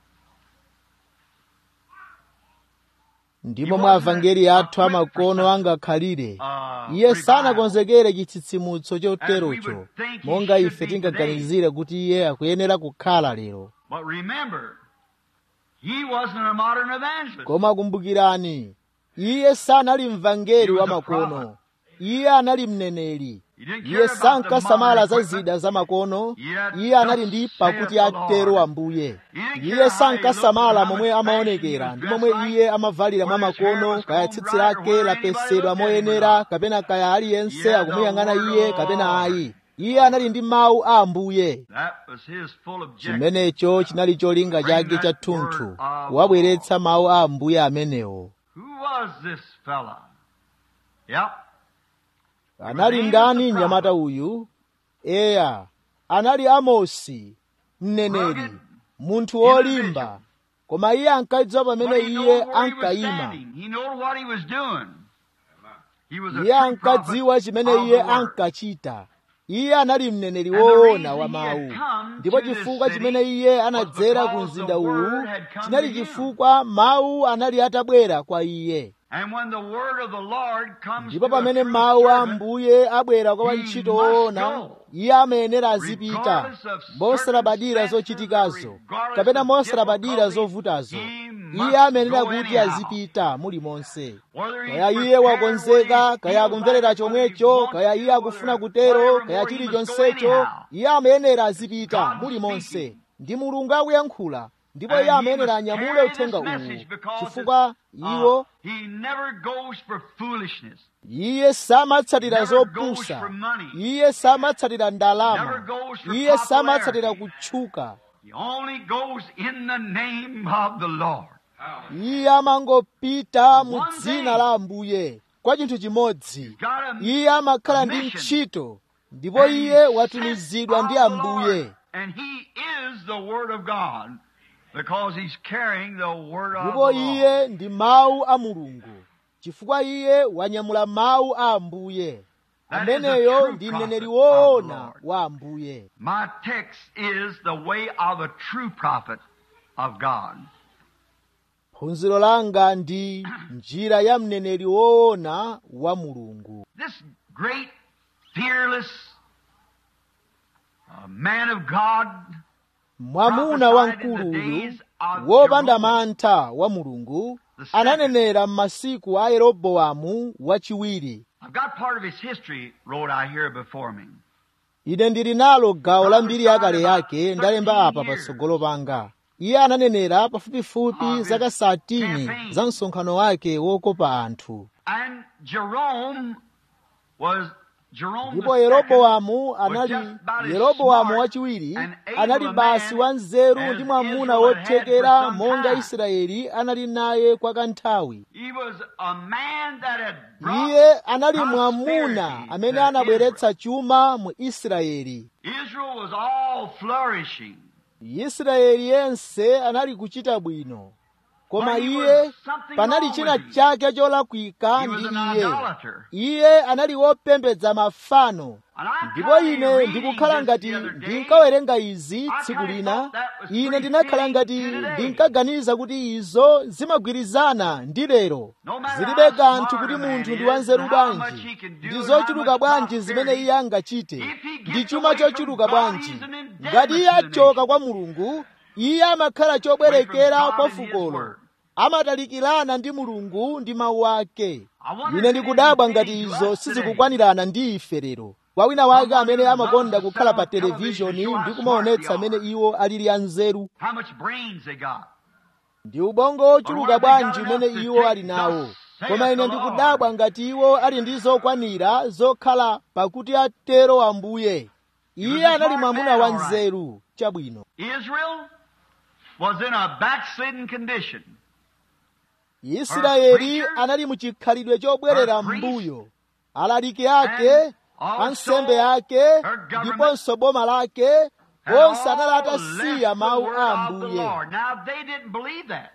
ndipo mwa avangeli athu amakono angakhalire Uh, iye revival. sanakonzekere chitsitsimutso choterocho monga ife tingaganizire kuti iye akuyenera kukhala lero But remember, he wasn't a modern evangelist. koma kumbukirani iye sanali mvangeli wa makono iye anali mneneri He didn't care iye about the sankasamala modern za equipment. zida za makono Yet iye anali ndi thus pakuti saith the atero Lord. ambuye didn't iye care sankasamala how he momwe looked, how much amaonekera fashion ndi he momwe was iye amavalira mwa whether his hair makono was kaya combed tsitsi right or lake whether lapesedwa anybody looked at him or moyenera not. kapena kaya aliyense Yeah, akumuyang'ana the word iye of kapena Lord. ayi iye anali ndi mawu a ambuye That was his full objective. chimenecho chinali cholinga chake cha thunthu kuwabweretsa mawu a ambuye amenewo Who was this fella? Yep. anali ndani mnyamata uyu eya anali amosi mneneri munthu wolimba koma iye ankadziwa pamene But he iye knew where he was ankayima standing. He knew what he was doing. He was a iye true ankadziwa prophet chimene of iye the word. ankachita iye anali mneneri woona wa mawu ndipo chifukwa chimene iye anadzera ku mzinda uwu chinali chifukwa mawu anali atabwera kwa iye ndipo pamene mawu a mbuye abwera kwa wantchito woona iye amayenera azipita mosalabadira zochitikazo kapena mosalabadira zovutazo iye amayenera kuti azipita mulimonse kaya iye wakonzeka kaya akumverera chomwecho kaya iye akufuna kutero kaya chilichonsecho iye amayenera azipita mulimonse ndi mulungu akuyankhula ndipo iye amayenera anyamule uthenga uwu chifukwa iwo iye samatsatira zopusa iye samatsatira ndalama iye samatsatira kutchuka iye amangopita mu dzina la ambuye kwa chinthu chimodzi iye amakhala ndi ntchito ndipo iye watumizidwa ndi ambuye ndipo iye ndi mawu a mulungu chifukwa iye wanyamula mawu a ambuye ameneyo ndi mneneri woona wa ambuye My text is the way of a true prophet of God. phunziro langa ndi njira ya mneneri woona wa mulungu This great, fearless uh, man of God mwamuna wamkuluyu wopanda mantha wa mulungu ananenera m'masiku a yeroboamu wachiwiri I've got part of his history wrote out here before me. ine ndili nalo gawo la mbiri yakale yake ndalemba apa patsogolo panga iye ananenera pafupifupi zaka satini za msonkhano wake wokopa anthu And Jerome was Jerome ndipo the yeroboamu was anali just about as yeroboamu smart wachiwiri and able anali a basi man wa nzeru as ndi mwamuna Israel had for wothekera some monga time. israeli anali naye kwa kanthawi He was a man that had brought iye anali mwamuna prosperity amene to anabweretsa chuma mu israeli Israel. Israel was all flourishing. israeli yense anali kuchita bwino koma But he iye was something panali wrong china with him. chake cholakwika He ndi was an iye idolater. iye anali wopembedza mafano And I ndipo tried ine reading ndikukhala this ngati the other day. ndinkawerenga izi I tsiku kinda lina thought that was ine pretty ndinakhala fitting ngati to today. ndinkaganiza kuti izo zimagwirizana ndi lero No matter zilibe how kanthu smart kuti a man munthu ndi is wanzeru and how much bwanji he can do ndi and zochuluka how much bwanji zimene prosperity, iye angachite if he gets ndi chuma away from chochuluka God, bwanji he's an indebted ngati iye to the achoka nation. kwa mulungu iye amakhala chobwerekera Away from kwa God and His fukolo word. amatalikirana ndi mulungu ndi mawu ake I wonder ine if ndikudabwa it is ngati fitting to izo us today. sizikukwanirana ndi ife lero kwa wina wake amene amakonda kukhala pa television televishoni show how ndi kumaonetsa smart they amene are. iwo alili anzeru How much brains they got. ndi ubongo ochuluka bwanji umene iwo ali nawo koma ine ndikudabwa ngati iwo ali ndi zokwanira zokhala pakuti atero ambuye iye anali mwamuna wa nzeru chabwino Israel was in a backslidden condition. israeli anali mu chikhalidwe chobwerera mbuyo alaliki ake ansembe ake ndiponso boma lake had onse anali all atasiya left the mawu word a of the ambuye Lord. Now they didn't believe that.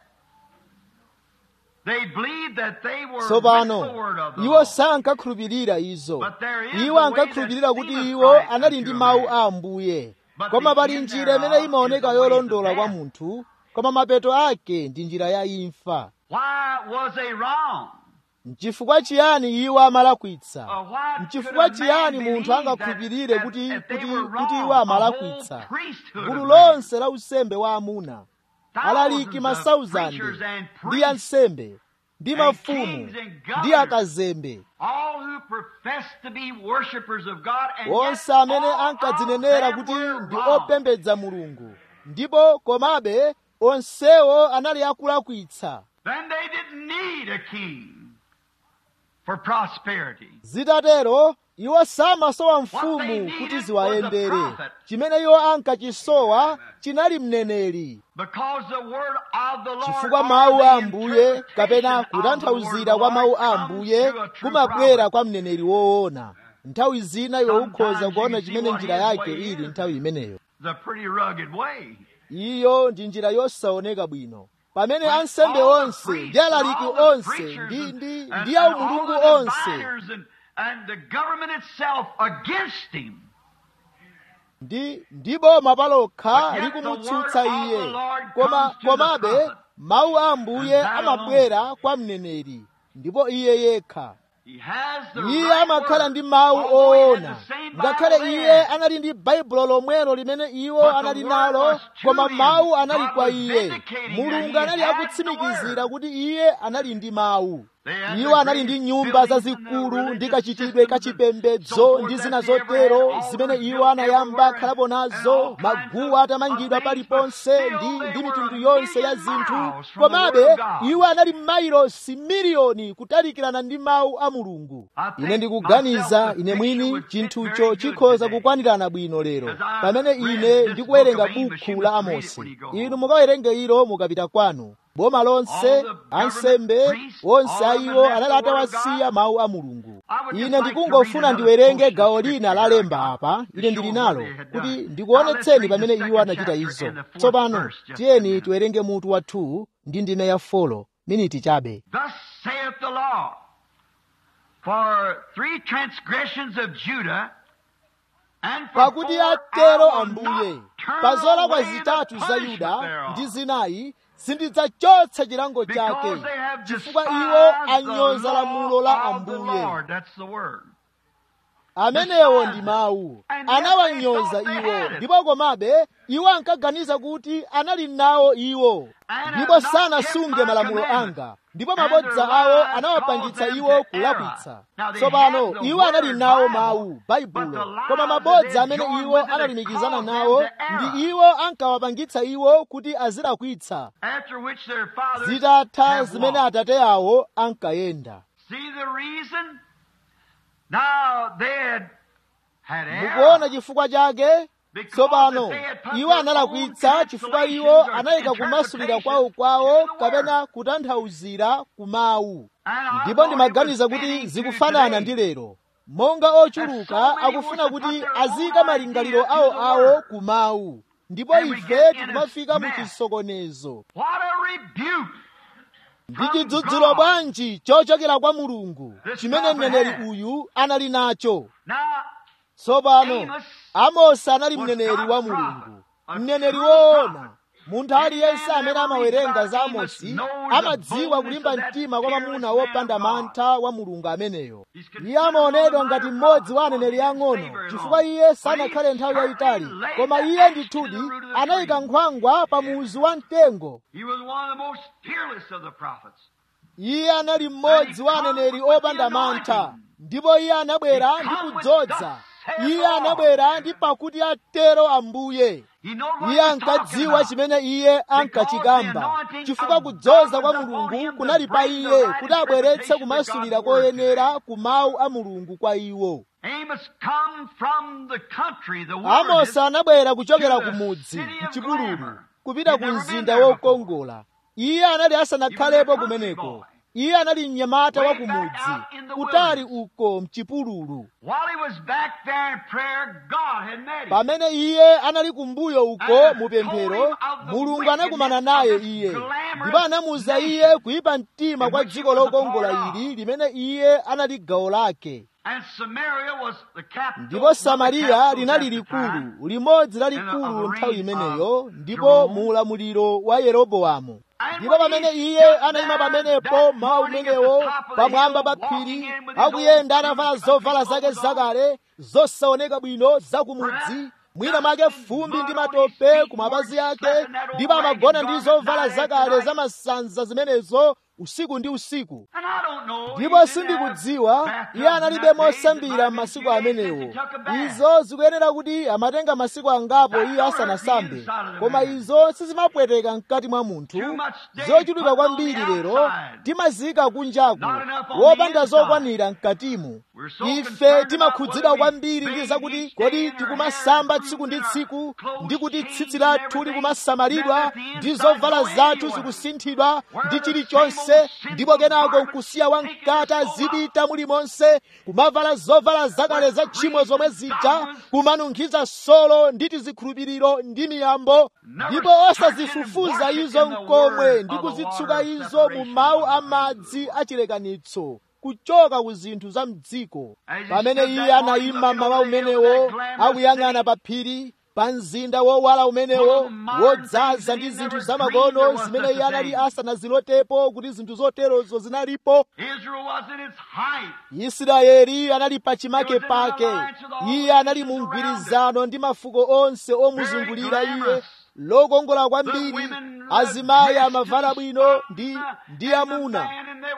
They believed that they were with tsopano the word of the iwo Lord. sankakhulupirira izo But there is iwo a way ankakhulupirira that kuti seemeth iwo right anali unto ndi a mawu man. a ambuye But koma the pali end njira thereof imene imaoneka is the ways of yolondola kwa death. munthu koma mapeto ake ndi njira ya imfa Why was they wrong? mchifukwa chiyani iwo amalakwitsa Uh, why mchifukwa could a man chiyani believe munthu angakhulupirire that- kuti that they kuti were kuti wrong? iwo A amalakwitsa whole priesthood gulu of men. lonse la usembe wa amuna alaliki Thousands of masauzande preachers and ndi priests, ansembe ndi and mafumu kings and ndi governors. akazembe all who profess to be worshipers of God and onse yet amene all ankadzinenera of them kuti were ndi wrong. opembedza mulungu ndipo komabe onsewo anali akulakwitsa Then they didn't need a king for prosperity. zitatero iwo samasowa What they mfumu needed kuti was a ziwayendere prophet. chimene iwo ankachisowa chinali mneneri Because the word of the Lord chifukwa or mawu the a ambuye interpretation kapena of the word kutanthauzira of kwa the mawu Lord a comes ambuye to a true kumabwera prophet. kwa mneneri woona nthawi zina iwe ukhoza Sometimes kuona you see chimene what njira his yake way ili is. nthawi imeneyo It's a pretty rugged way. iyo ndi njira yosaoneka bwino pamene When ansembe all the onse priests ndi and alaliki all the onse preachers ndi and- ndi and- ndi and aumulungu all the onse dividers and, and the government itself against him. ndi ndi boma palokha likumutsutsa iye koma komabe mawu a ambuye amabwera kwa mneneri ndipo iye yekha iye amakhala ndi mawu oona ngakhale iye anali ndi baibulo lomwelo limene iwo anali nalo koma mawu anali kwa iye mulungu anali akutsimikizira kuti iye anali ndi mawu iwo anali ndi nyumba zazikulu ndi kachitidwe kachipembedzo ndi zina zotero zimene iwo anayamba khalapo nazo maguwa atamangidwa paliponse ndi ndi mitundu yonse ya zinthu komabe iwo anali mailosi miliyoni kutalikirana ndi mawu a mulungu ine ndikuganiza ine mwini chinthucho chikhoza kukwanirana bwino lero pamene ine ndikuwerenga bukhu la amosi inu mukawerenge ilo mukapita kwanu boma lonse ansembe onse a iwo anali atawasiya mawu a mulungu ine ndikungofuna ndiwerenge gawo lina la lemba apa ine ndili nalo kuti ndikuonetseni pamene iwo anachita izo tsopano tiyeni tiwerenge mutu wa 2 ndi ndime ya 4 miniti chabe Thus saith the law, for three transgressions of Judah, and for pakuti four atero I will ambuye not turn pa zolakwa away the zitatu za punishment yuda thereof. ndi zinayi sindidzachotsa chilango chake Because they have chifukwa despised iwo the anyoza lamulo la law of the ambuye Lord. That's the word. amenewo ndi mawu And yet anawanyoza they thought they iwo had it. ndipo komabe iwo ankaganiza kuti anali nawo iwo And ndipo have not sanasunge kept my malamulo commandments. anga ndipo And mabodza their awo lies anawapangitsa caused them iwo to kulakwitsa err. Now they tsopano had the iwo anali word nawo Bible, mawu but baibulo the lies koma that mabodza they amene joined iwo with it analumikizana caused them nawo to err. ndi iwo ankawapangitsa iwo kuti azilakwitsa After which their fathers zitatha have zimene walked. atate awo ankayenda See the reason? Now they had had error. mukuona chifukwa chake Because tsopano if they had put iwo their analakwitsa own chifukwa iwo translations or anayika kumasulira interpretations kwawo kwawo into the word. kapena kutanthauzira ku mawu And I ndipo thought ndimaganiza it was kuti fitting to zikufanana today. ndi lero monga ochuluka akufuna kuti aziyika malingaliro awo awo ku mawu ndipo ife tikumafika mu chisokonezo What a rebuke! ndi chidzudzulo bwanji chochokera kwa mulungu chimene mneneri uyu anali nacho Now, tsopano amosi anali mneneri wa mulungu mneneri woona munthu aliyense amene amawerenga za amosi amadziwa kulimba mtima kwa mwamuna wopanda mantha wa mulungu ameneyo iye amaonedwa ngati mmodzi wa aneneri ang'ono chifukwa iye sanakhale nthawi yayitali koma iye ndithudi anayika nkhwangwa pa muzu wa mtengo he was one of the most fearless of the prophets. iye anali mmodzi wa aneneri opanda mantha ndipo iye anabwera ndi kudzoza iye anabwera ndi pakuti atero ambuye He knew what iye he was talking ankadziwa about. chimene iye ankachikamba chifukwa kudzoza kwa mulungu kunali pa iye kuti abweretse kumasulira koyenera ku mawu a mulungu kwa iwo Amos come from the country, the amosi wilderness, anabwera kuchokera ku mudzi mchipululu kupita ku mzinda wokongola iye anali asanakhalepo kumeneko iye anali mnyamata wa kumudzi kutali uko mchipululu While he was back there in prayer, God had met him. pamene iye anali kumbuyo uko mupemphero mulungu anakumana naye iye ndipo anamuza iye kuyipa mtima kwa dziko lokongola ili limene iye anali gawo lake And Samaria was the capital. ndipo samariya linali likulu limodzi lalikulu nthawi imeneyo ndipo mu ulamuliro wa yeroboamu ndipo pamene iye anayima pamenepo mawu umenewo pamwamba pa phiri akuyenda anavala zovala zake zakale zosaoneka bwino zakumudzi mwina mwake fumbi ndi matope ku mapazi ake ndipo amagona ndi zovala zakale za masanza zimenezo usiku ndi usiku And I don't know. ndipo he didn't sindikudziwa have bathtubs iye in analibe that days. It mosambira might have masiku been few days amenewo since he took a bath. izo zikuyenera kuti amatenga masiku angapo iye asanasambe koma izo sizimapweteka mkati mwa munthu zochuluka kwambiri lero timazika kunjaku wopanda zokwanira mkatimu ife timakhudzidwa kwambiri ndi zakuti kodi tikumasamba tsiku ndi tsiku ndi kuti tsitsi lathu likumasamalidwa ndi zovala zathu zikusinthidwa ndi chilichonse ndipo kenako nkusiya wamkata zipita mulimonse kumavala zovala zakale za tchimo zomwe zija kumanunkhiza solo ndi tizikhulupiriro ndi miyambo ndipo osazifufuza izo mkomwe ndi kuzitsuka izo mu mawu a madzi achilekanitso kuchoka ku zinthu za mdziko pamene iye anayima mmawa umenewo akuyang'ana pa phiri pa mzinda wowala umenewo wodzaza ndi zinthu zamakono zimene iye anali asanazilotepo kuti zinthu zoterozo zinalipo Israel was in its height. israeli anali pa chimake pake iye anali mu mgwirizano ndi mafuko onse omuzungulira iye lokongola kwambiri azimayi amavala bwino ndi ndi amuna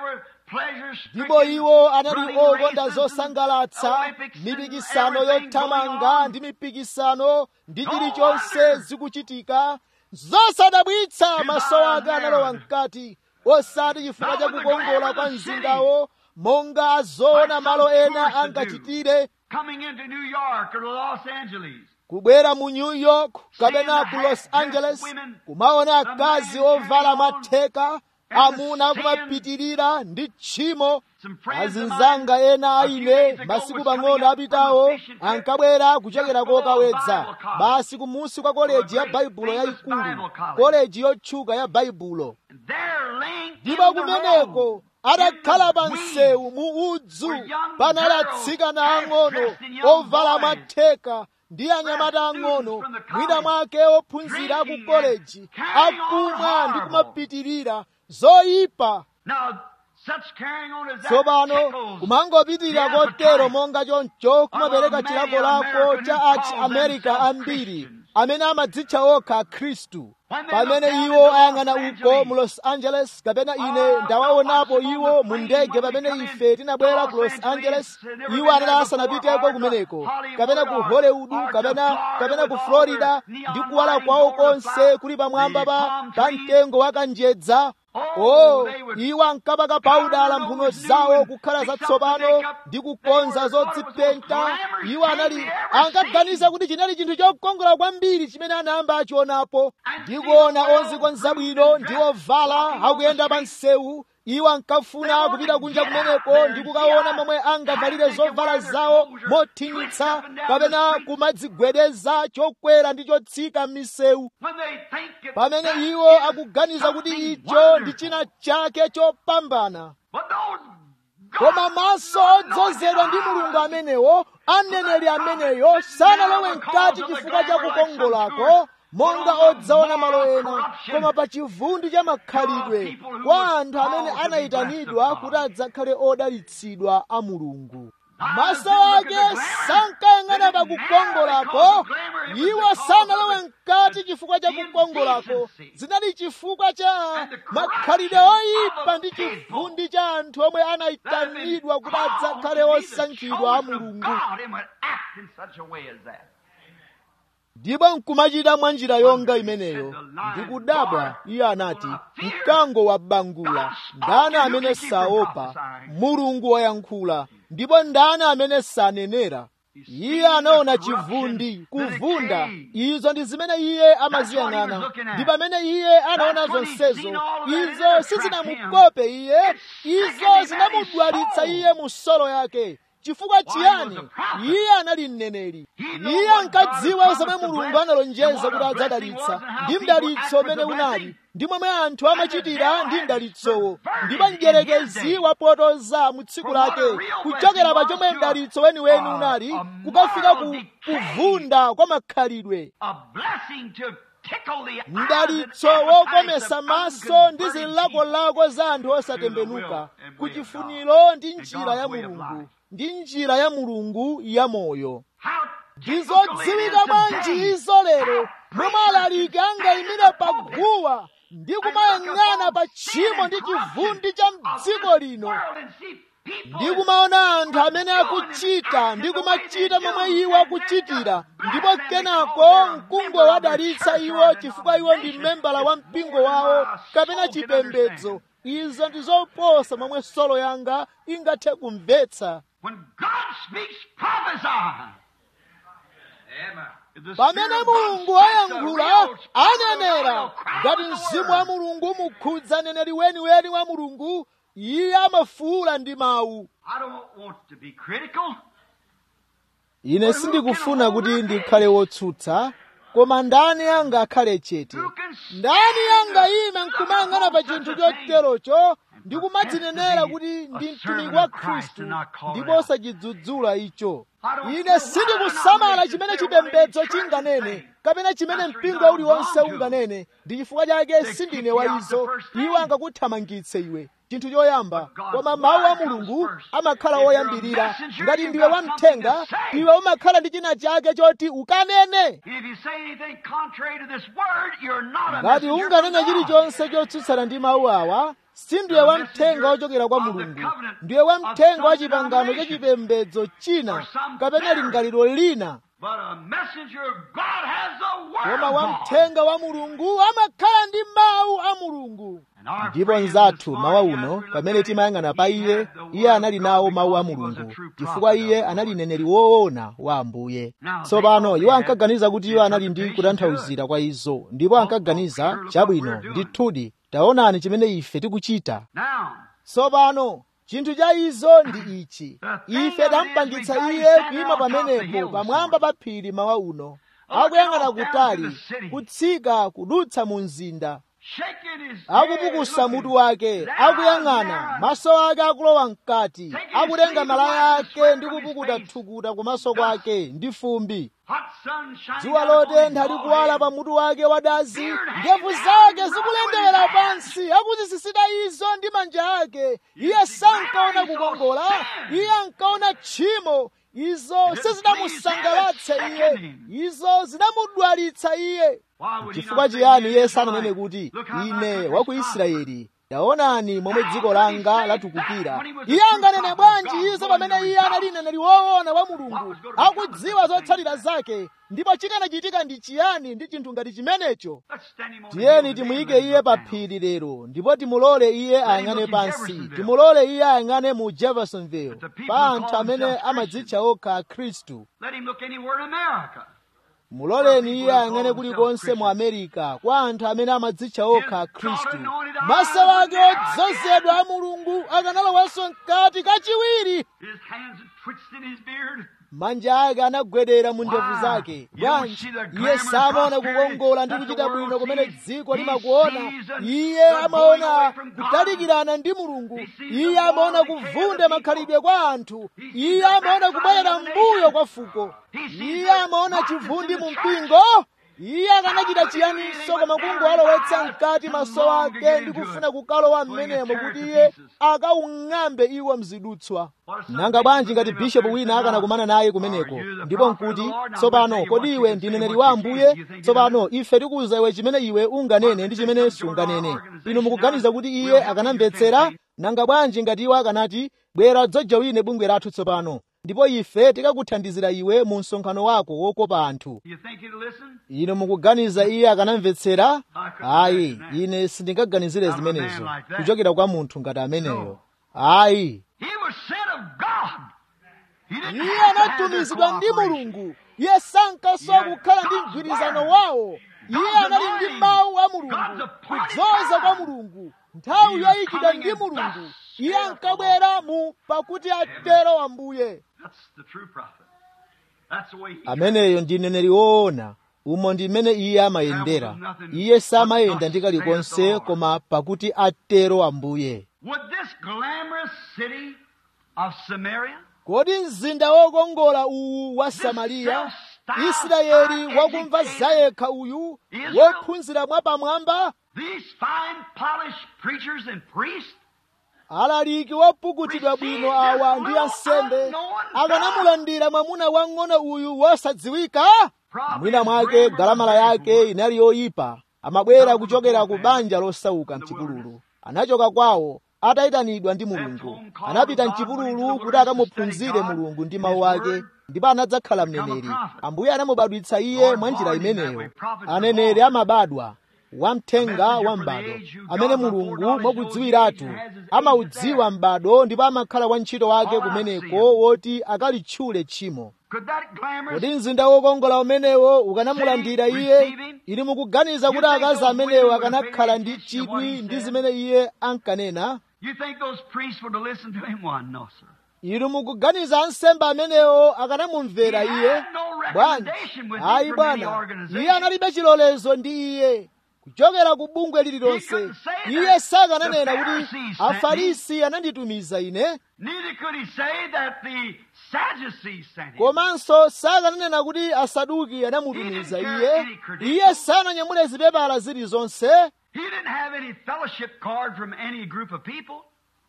ndipo iwo anali okonda zosangalatsa mipikisano yothamanga ndi mipikisano ndi chilichonse zikuchitika zosadabwitsa maso ake analowa mkati osati chifukwa cha kukongola kwa mzindawo monga azoona malo ena angachitire Coming into New York or Los Angeles. kubwera mu new york kapena ku los angeles kumaona akazi ovala matheka amuna kumapitirira ndi tchimo azinzanga ena aine masiku pang'ono apitawo ankabwera kuchokera kokawedza basi kumusi kwa koleji ya baibulo yayikulu koleji yotchuka ya baibulo They're linked in ndipo the kumeneko road. adakhala pa msewu mu udzu panali atsikana ang'ono ovala matheka ndi anyamata ang'ono mwina mwake ophunzira ku koleji akumwa ndi kumapitirira zoyipa Now, such carrying on as that tsopano tickles kumangopitirira the kotero appetite monga choncho kumapereka of chilango many lako Americans cha who achi call america themselves ambiri Christians. amene amadzitcha okha akhristu When they pamene look down iwo into ayang'ana Los uko mu Angeles, los angeles kapena ine Ah, ndawaonapo watch them on iwo the mu plane ndege when they pamene come in ife tinabwera to ku Los los angeles Angeles, they never iwo been anali there asanapiteko before, or kumeneko to Hollywood kapena ku or- hollywood or to kapena Florida kapena ku with all florida their ndi neon kuwala lighting kwawo over the konse flower- kuli pamwamba the pa palm pa trees. mtengo wakanjedza Oh, oh they would iwo ankapaka paudala powder mphuno those zawo new kukhala and fix up zatsopano the makeup. ndi They kukonza were- thought it was zodzipenta the most glamorous iwo thing anali they ever ankaganiza seen. kuti chinali chinthu chokongola kwambiri chimene anayamba achionapo And ndi see kuona the ozikonza well bwino groomed ndi and ovala walking on akuyenda the pa street. msewu iwo ankafuna They wanted kupita to kunja get out kumeneko there ndi and kukaona see momwe how angavalire tight they could zovala wear their zawo clothes or mothinitsa twist up and down the kapena street. kumadzigwedeza chokwera ndi chotsika m'misewu When they think it- pamene that iwo is akuganiza kuti something icho ndi wonderful. china chake chopambana But those koma maso odzozedwa ndi mulungu amenewo aneneri ameneyo sanalowe mkati chifukwa cha kukongolako monga odzaona malo ena koma pa chivundi cha makhalidwe kwa anthu amene anayitanidwa kuti adzakhale odalitsidwa a mulungu maso ake sankayang'ana pa kukongolako iwo sanalowe mkati chifukwa cha kukongolako zinali chifukwa cha makhalidwe oyipa ndi chivundi cha anthu omwe anayitanidwa kuti adzakhale osankhidwa a mulungu ndipo nkumachita mwa njira yonga imeneyo ndikudabwa iye anati mkango wabangula ndani amene saopa mulungu wayankhula ndipo ndani amene sanenera iye anaona chivundi kuvunda izo ndi zimene iye amaziyang'ana ndi pamene iye anaona zonsezo izo sizinamukope iye izo zinamudwalitsa iye mu solo yake chifukwa chiyani iye anali mneneri iye ankadziwa zomwe mulungu analonjeza kuti adzadalitsa ndi mdalitso umene unali ndi momwe anthu amachitira ndi mdalitsowo ndipo mdierekezi wapotoza mu tsiku lake kuchokera pa chomwe mdalitso weniweni unali kukafika ku kuvunda kwa makhalidwe mdalitso wokomesa maso ndi zilakolako za anthu osatembenuka kuchifuniro ndi njira ya mulungu ndi njira ya mulungu ya moyo ndizodziwika bwanji izo lero momwe alaliki angayimire pa guwa ndi kumayang'ana pa tchimo ndi chivundi cha mdziko lino ndi kumaona anthu amene akuchita ndi kumachita momwe iwo akuchitira ndipo kenako mkungo wadalitsa iwo chifukwa iwo ndi membala wa mpingo wawo kapena chipembedzo izo ndi zoposa momwe solo yanga ingathe kumvetsa pamene mulungu ayankhula anenera ngati mzimu wa mulungu mukhudza neneri weniweni wa mulungu iye amafuula ndi mawu ine sindikufuna kuti ndikhale wotsutsa koma ndani angakhale chete ndani angayime nkumayang'ana pa chinthu choterocho ndi kumadzinenera kuti ndi mtumiki wa khristu ndipo osachidzudzula icho ine sindikusamala chimene chipembedzo chinganene kapena chimene mpingo uliwonse unganene ndi chifukwa chake sindine wa izo iwo angakuthamangitse iwe chinthu choyamba koma mawu a mulungu amakhala woyambirira ngati ndiwe wamthenga iwe umakhala ndi china chake choti ukanene ngati unganene chilichonse chotsutsana ndi mawu awa sindiwe wamthenga wochokera kwa mulungu ndiwe wamthenga wa chipangano cha chipembedzo china kapena lingaliro lina koma wamthenga wa mulungu amakhala ndi mawu a mulungu ndipo nzathu mawa uno pamene timayang'ana pa iye iye anali nawo mawu a mulungu chifukwa iye anali neneri woona wa ambuye tsopano iwo ankaganiza kuti iwo anali ndi kutanthauzira kwa izo ndipo ankaganiza chabwino ndithudi taonani chimene ife tikuchita tsopano chinthu cha izo ndi ichi ife tampangitsa iye kuyima pamenepo pamwamba pa phiri mawa uno akuyang'ana kutali kutsika kudutsa mu mzinda akupukusa mutu wake akuyang'ana maso ake akulowa mkati akutenga malaya ake ndi kupukuta thukuta kumaso kwake ndi fumbi dzuwa lotentha likuwala pa mutu wake wadazi ndevu zake zikulendewera pansi akuzisisita izo ndi manja ake iye sankaona kukongola iye ankaona tchimo izo sizinamusangalatse iye izo zinamudwalitsa iye chifukwa chiyani iye sananene kuti ine wa ku israeli taonani momwe dziko langa latukukira iye anganene bwanji izo pamene iye anali mneneri woona wa mulungu akudziwa zotsatira zake ndipo chikanachitika ndi chiyani ndi chinthu ngati chimenecho tiyeni timuyike iye pa phiri lero ndipo timulole iye ayang'ane pansi timulole iye ayang'ane mu jeffersonville pa anthu amene amadzitcha okha akhristu muloleni iye ayang'ane kulikonse mu amerika kwa anthu amene amadzitcha okha akhristu maso ake odzozedwa a mulungu akanalowanso mkati kachiwiri manja ake anagwedera mu ndevu zake bwanji iye samaona kukongola ndi kuchita bwino kumene dziko limakuona iye amaona kutalikirana ndi mulungu iye amaona kuvunda makhalidwe kwa anthu iye amaona kubwerera mbuyo kwa fuko iye amaona chivundi mu mpingo iye akanachita chiyaninso koma kungowalowetsa mkati maso ake ndi kufuna kukalowa m'menemo kuti iye akawung'ambe iwo mzidutswa nanga bwanji ngati bishopu wina akanakumana naye kumeneko ndipo nkuti tsopano kodi iwe ndi mneneri wa ambuye tsopano ife tikuwuza iwe chimene iwe unganene ndi chimene sunganene inu mukuganiza kuti iye akanamvetsera nanga bwanji ngati iwo akanati bwera dzojawine bungwe lathu tsopano ndipo ife tikakuthandizira iwe mu msonkhano wako wokopa anthu inu mukuganiza iye akanamvetsera ayi ine sindingaganizire zimenezo kuchokera kwa munthu ngati ameneyo ayi iye anatumizidwa ndi mulungu iye sankasowa kukhala ndi mgwirizano wawo iye anali ndi mawu a mulungu kudzoza kwa mulungu nthawi yoyikidwa ndi mulungu iye ankabwera mu pakuti atero ambuye ameneyo ndi mneneri woona umo ndi mmene iye amayendera iye samayenda ndi kalikonse koma pakuti atero ambuye kodi mzinda wokongola uwu wa samariya israeli wakumva zayekha uyu wophunzira mwapamwamba alaliki wopukutidwa bwino awa ndi ansembe akanamulandira mwamuna wang'ono uyu wosadziwika mwina mwake galamala yake inali yoyipa amabwera kuchokera ku banja losauka mchipululu anachoka kwawo atayitanidwa ndi mulungu anapita mchipululu kuti akamuphunzire mulungu ndi mawu ake ndipo anadzakhala mneneri ambuye anamubadwitsa iye mwa njira imeneyo aneneri amabadwa wamthenga wa m'bado amene mulungu mwakudziwiratu amaudziwa m'bado ndipo amakhala wantchito wake kumeneko woti akalitchule tchimo kodi mzinda wokongola umenewo ukanamulandira iye ili mukuganiza kuti akazi amenewo akanakhala ndi chidwi ndi zimene iye ankanena inu mukuganiza ansembe amenewo akanamumvera iye bwanji ayi bwana iye analibe chilolezo ndi iye kuchokera ku bungwe lililonse iye sakananena kuti afarisi ananditumiza ine Neither could he say that the Sadducees sent him. komanso sakananena kuti asaduki anamutumiza iye iye sananyamule zipepala zilizonse He didn't have any fellowship card from any group of people.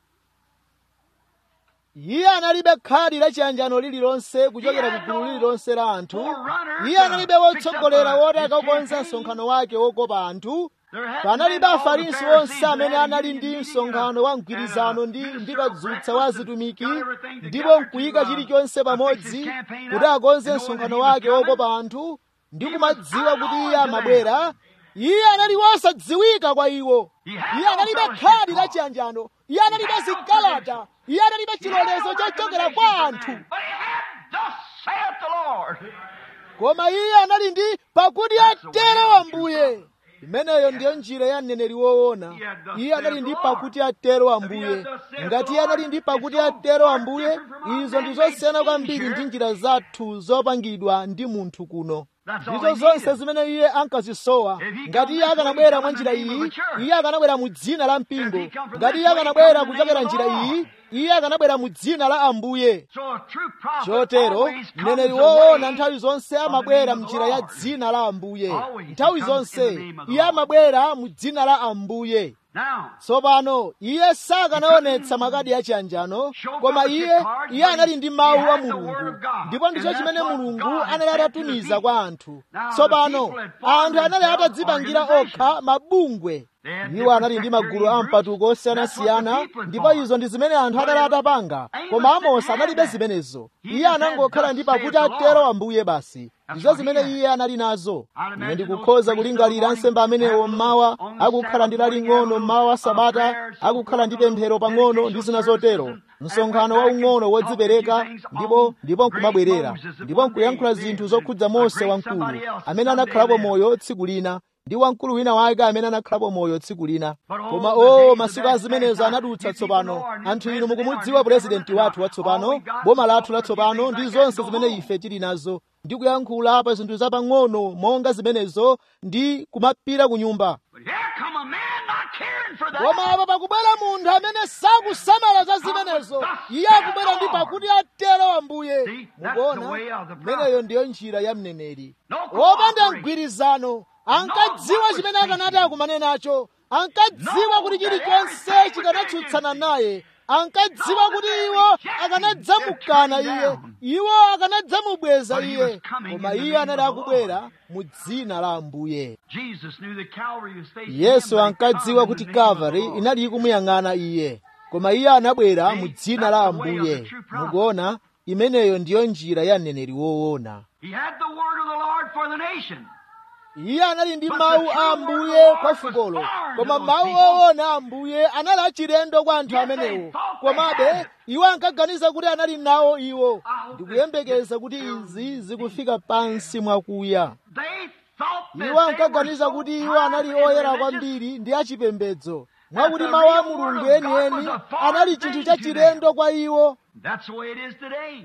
iye analibe khadi la chiyanjano lililonse kuchokera ku gulu lililonse la anthu iye analibe wotsogolera woti akakonza msonkhano wake wokopa anthu There hadn't panalibe been all the afarisi Pharisees onse amene that anali had ndi meeting msonkhano wa and a- mgwirizano ndi and a ndi minister kadzutsa wa breakfast zitumiki and got everything ndipo together nkuyika to, uh, chilichonse uh, fix pamodzi his campaign kuti up, akonze knowing that msonkhano he was wake coming. wokopa anthu ndi He kumadziwa was kuti unknown iye to them. amabwera iye anali wosadziwika kwa iwo He had iye no analibe fellowship khadi la card. chiyanjano iye analibe zikalata iye analibe chilolezo chochokera kwa anthu But he had, thus saith the Lord. koma iye anali ndi pakuti atero ambuye imeneyo ndiyo njira ya mneneri woona iye anali ndi pakuti atero ambuye ngati iye anali ndi pakuti atero ambuye izo ndi zosiyana kwambiri ndi njira zathu zopangidwa ndi munthu kuno ndizo zonse zimene iye ankazisowa ngati iye akanabwera mwa njira iyi iye akanabwera mu dzina la mpingo ngati iye akanabwera kuchokera njira iyi iye akanabwera mu dzina la ambuye So a true prophet chotero always comes mneneri away woona nthawi zonse from the amabwera name of mnjira the ya Lord. dzina la ambuye Always he nthawi comes in zonse the name of the iye Lord. amabwera mu dzina la ambuye Now, tsopano iye sakanaonetsa makadi achiyanjano koma iye iye anali ndi mawu a mulungu ndipo ndicho chimene mulungu anali atatumiza kwa anthu tsopano anthu anali atadzipangira okha mabungwe iwo anali ndi magulu a mpatuko osiyanasiyana ndipo izo ndi zimene anthu anali atapanga koma amosi analibe zimenezo iye anangokhala ndi pakuti atero ambuye basi ndizo zimene iye anali nazo ine ndikukhoza kulingalira ansembe amenewo mmawa akukhala ndi laling'ono mmawa wa sabata akukhala ndi pemphero pang'ono ndi zina zotero msonkhano waung'ono wodzipereka ndipo ndipo nkumabwerera ndipo nkuyankhula zinthu zokhudza mose wamkulu amene anakhalapo moyo tsiku lina ndi wamkulu wina wake amene anakhalapo moyo tsiku lina koma o masiku azimenezo anadutsa tsopano anthu inu mukumudziwa purezidenti wathu watsopano boma lathu latsopano ndi zonse zimene ife tili nazo ndi kuyankhula pa zinthu zapang'ono monga zimenezo ndi kumapita ku nyumba but here come a man not caring for that. koma apa pakubwera munthu amene sakusamala za zimenezo iye akubwera ndi pakuti atero ambuye mukuona imeneyo ndiyo njira ya mneneri opanda mgwirizano ankadziwa chimene akanati akumane nacho ankadziwa kuti chilichonse chikanatsutsana naye ankadziwa kuti iwo akanadzamukana iye iwo akanadzamubweza iye koma iye anali akubwera mu dzina la ambuye Jesus knew that Calvary was facing yesu him, but he ankadziwa come kuti in the name of the kalvari Lord. inali ikumuyang'ana iye koma iye anabwera mu dzina la ambuye mukuona imeneyo ndiyo njira ya mneneri woona He had the word of the Lord for the nation. iye anali ndi mawu a ambuye kwa fukolo koma mawu oona a ambuye anali achilendo kwa anthu amenewo komabe iwo ankaganiza kuti anali nawo iwo ndikuyembekeza kuti izi zikufika pansi mwakuya They thought that iwo they ankaganiza were so kuti iwo anali pious and oyera religious kwambiri ndi achipembedzo mwakuti mawu a mulungu enieni anali chinthu chachilendo kwa iwo That's the way it is today.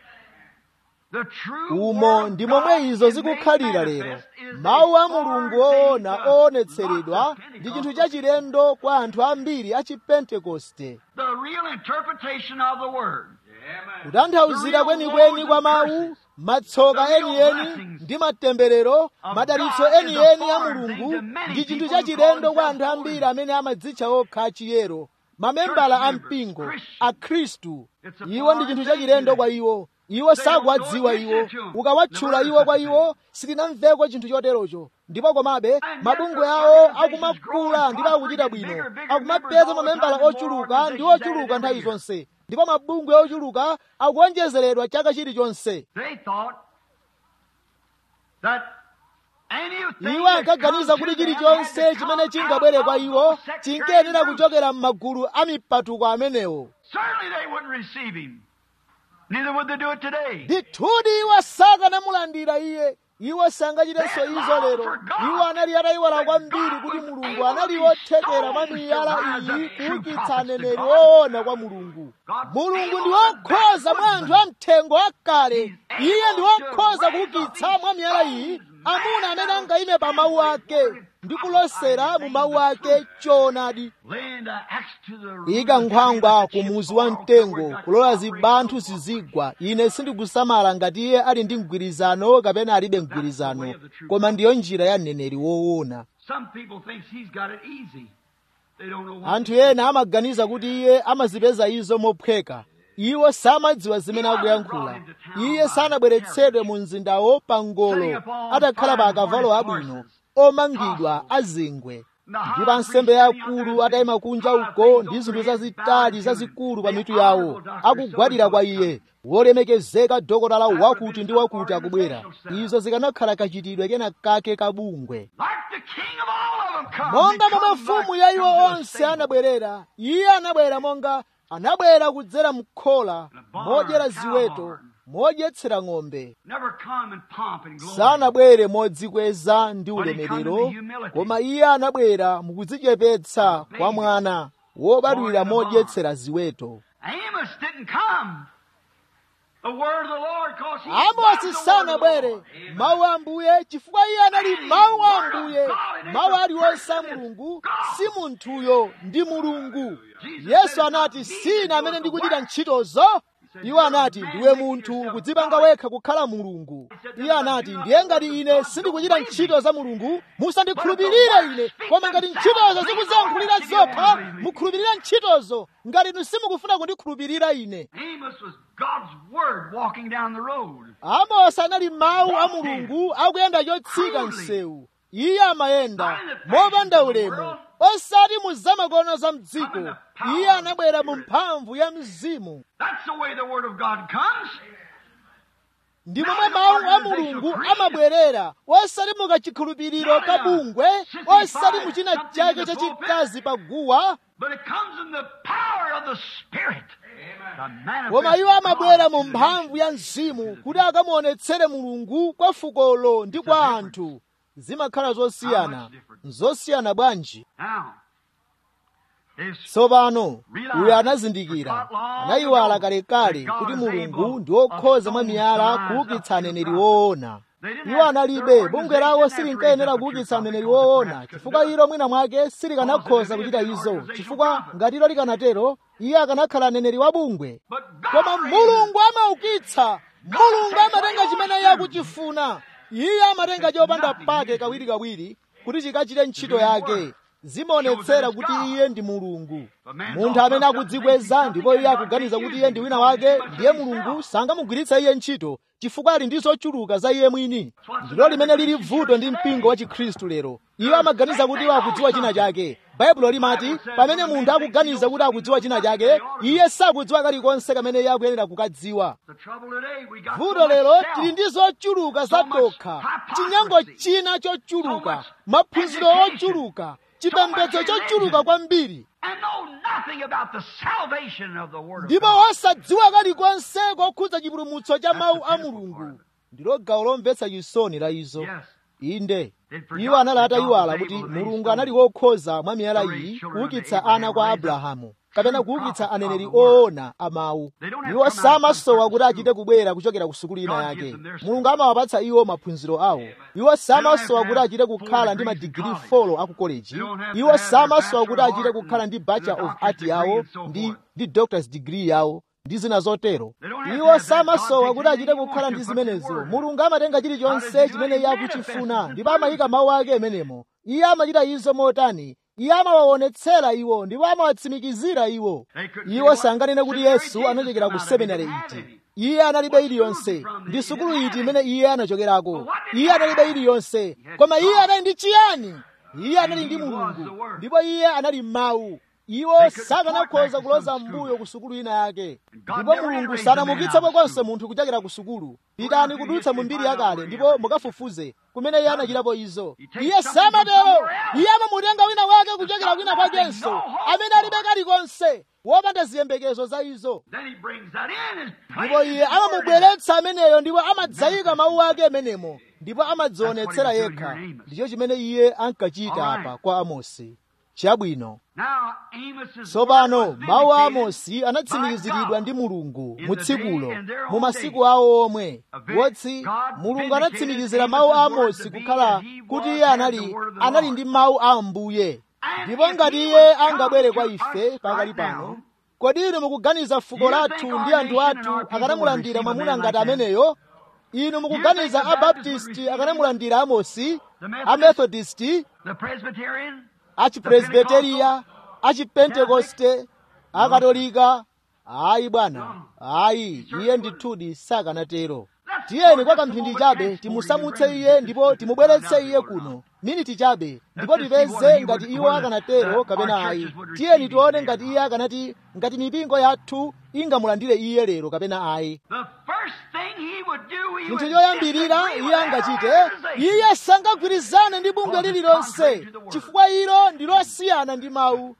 The true umo word of ndi God momwe izo is made zikukhalira lero manifest is mawu a a mulungu foreign oona thing to oonetseredwa lots of ndi chinthu Pentecostals. chachilendo kwa anthu ambiri a chipentekoste The real interpretation of the word. kutanthauzira kwenikweni kwa mawu matsoka enieni ndi matemberero madalitso enieni a mulungu ndi chinthu chachilendo kwa anthu ambiri amene amadzitcha okha achiyero mamembala a mpingo akhristu iwo ndi chinthu chachilendo kwa iwo iwo sakuwadziwa iwo ukawatchula iwo kwa iwo sitinamveko chinthu choterocho ndipo komabe mabungwe awo akumakula ndipo akuchita bwino akumapeza mamembala ochuluka ndi ochuluka nthawi zonse ndipo mabungwe ochuluka akuonjezeredwa chaka chilichonse They thought that anything iwo that ankaganiza come kuti to them chilichonse had to chimene come chingabwere out kwa of iwo sectarian chinkayenera groups. kuchokera m'magulu a mipatuko amenewo Certainly they wouldn't receive him. Neither would they do it today. ndithudi iwo sakanamulandira iye iwo sangachitenso izo lero iwo anali atayiwala kwambiri kuti mulungu anali wothekera mwa miyala iyi kuukitsa aneneri woona kwa mulungu mulungu ndi wokhoza mwa anthu amthengo akale iye ndi wokhoza kuukitsa mwa miyala iyi amuna amene angayime pa mawu ake ndi kulosera mu mawu ake choonadi ika nkhwangwa ku muzi wa mtengo kulola zibanthu zizigwa ine sindikusamala ngati iye ali ndi mgwirizano kapena alibe mgwirizano koma ndiyo njira ya mneneri woona anthu ena amaganiza kuti iye amazipeza izo mophweka iwo samadziwa zimene akuyankhula iye sanabweretsedwe mu mzindawo pa ngolo atakhala pa akavalo abwino omangidwa azingwe ndi pa nsembe yakulu atayima kunja uko ndi zinthu zazitali zazikulu pa mitu yawo akugwadira kwa iye wolemekezeka dokotala wakuti ndi wakuti akubwera izo zikanakhala kachitidwe kena kake kabungwe monga momwe mfumu ya iwo onse anabwerera iye anabwera monga anabwera kudzera mkhola modyera ziweto modyetsera ng'ombe sanabwere modzikweza ndi ulemerero koma iye anabwera mukudzichepetsa kwa mwana wobadwira modyetsera ziweto amosi sanabwere mawu a ambuye chifukwa iye anali mawu a ambuye mawu aliwonse a mulungu si munthuyo ndi mulungu yesu anati sine amene ndikuchita ntchitozo iwo anati ndiwe munthu kudzipanga wekha kukhala mulungu iye anati ndiye ngati ine sindikuchita ntchito za mulungu musandikhulupirire ine koma ngati ntchitozo zikuziyankhulira zokha mukhulupirire ntchitozo ngati inu simukufuna kundikhulupirira ine amosi anali mawu a mulungu akuyenda chotsika msewu iye amayenda mopanda ulemu osati mu zamakono za mdziko iye anabwera mu mphamvu ya mzimu ndi momwe mawu a mulungu amabwerera osati mukachikhulupiriro kabungwe osati muchina chake chachikazi pa guwa koma iwo amabwera mu mphamvu ya mzimu kuti akamuonetsere mulungu kwa fukolo ndi kwa anthu zimakhala zosiyana zosiyana bwanji tsopano uyo anazindikira anayiwala kalekale kuti mulungu ndi wokhoza mwa miyala kuukitsa aneneri woona iwo analibe bungwe lawo silinkayenera kuukitsa aneneri woona chifukwa ilo mwina mwake silikanakhoza kuchita izo chifukwa ngati ilo likanatero iye akanakhala aneneri wa bungwe koma mulungu amaukitsa mulungu amatenga chimene iye akuchifuna iye amatenga chopanda pake kawirikawiri kuti chikachite ntchito yake zimaonetsera kuti iye ndi mulungu munthu amene akudzikweza ndipo iye akuganiza kuti iye ndi wina wake ndiye mulungu sangamugwiritsa iye ntchito chifukwa ali ndi zochuluka za iye mwini ndilo limene lili vuto ndi mpingo wa chikhristu lero iwo amaganiza kuti iwo akudziwa china chake baibulo limati pamene munthu akuganiza kuti akudziwa china chake iye sakudziwa kalikonse kamene iye akuyenera kukadziwa vuto lero tili ndi zochuluka zatokha chinyango china chochuluka maphunziro ochuluka chipembedzo chochuluka kwambiri ndipo osadziwa kalikonse kokhudza chipulumutso cha mawu a mulungu ndilo gawo lomvetsa chisoni la izo inde iwo anali atayiwala kuti mulungu anali wokhoza mwa miyala iyi kuukitsa ana kwa abrahamu kapena kuukitsa aneneri oona amawu iwo samasowa kuti achite kubwera kuchokera ku sukulu ina yake mulungu amawapatsa iwo maphunziro awo iwo samasowa kuti achite kukhala ndi madigiri 4 aku koleji iwo samasowa kuti achite kukhala ndi bachelor of art yawo ndi ndi doctor's degree yawo ndi zina zotero iwo samasowa kuti achite kukhala ndi zimenezo mulungu amatenga chilichonse chimene iye akuchifuna ndipo amayika mawu ake amenemo iye amachita izo motani iye amawaonetsera iwo ndipo amawatsimikizira iwo iwo sanganene kuti yesu anachokera ku seminari iti iye analibe iliyonse ndi sukulu iti imene iye anachokerako iye analibe iliyonse koma iye anali ndi chiyani iye anali ndi mulungu ndipo iye anali mawu iwo sakanakhoza kuloza mbuyo ku sukulu ina yake ndipo mulungu sanamukitsepo konse munthu kuchokera ku sukulu pitani kudutsa mu mbiri yakale ndipo mukafufuze kumene iye anachitapo izo iye samatero iye amamutenga wina wake kuchokera kwina kwakenso amene alibe kalikonse wopanda ziyembekezo za izo ndipo iye amamubweretsa ameneyo ndipo amadzayika mawu ake amenemo ndipo amadzionetsera yekha ndicho chimene iye ankachita apa kwa amosi chabwino tsopano mawu a amosi anatsimikiziridwa ndi mulungu mu tsikulo mu masiku awo omwe wotsi mulungu anatsimikizira mawu a amosi kukhala kuti iye anali anali ndi mawu a ambuye ndipo ngati iye angabwere kwa ife pakali pano kodi inu mukuganiza fuko lathu ndi anthu athu akanamulandira mwamuna ngati ameneyo inu mukuganiza abaptisti akanamulandira amosi amethodisti achipresbiteriya achipentekoste akatolika ayi bwana ayi iye ndithudi sakanatero tiyeni kwa kamphindi chabe timusamutse iye ndipo timubweretse iye kuno miniti chabe ndipo tipeze ngati iwo akanatero kapena ayi tiyeni tione ngati iye akanati ngati mipingo yathu ingamulandire iye lero kapena ayi chinthu choyambirira iye angachite iye sangagwirizane ndi bungwe lililonse chifukwa ilo ndi losiyana ndi mawu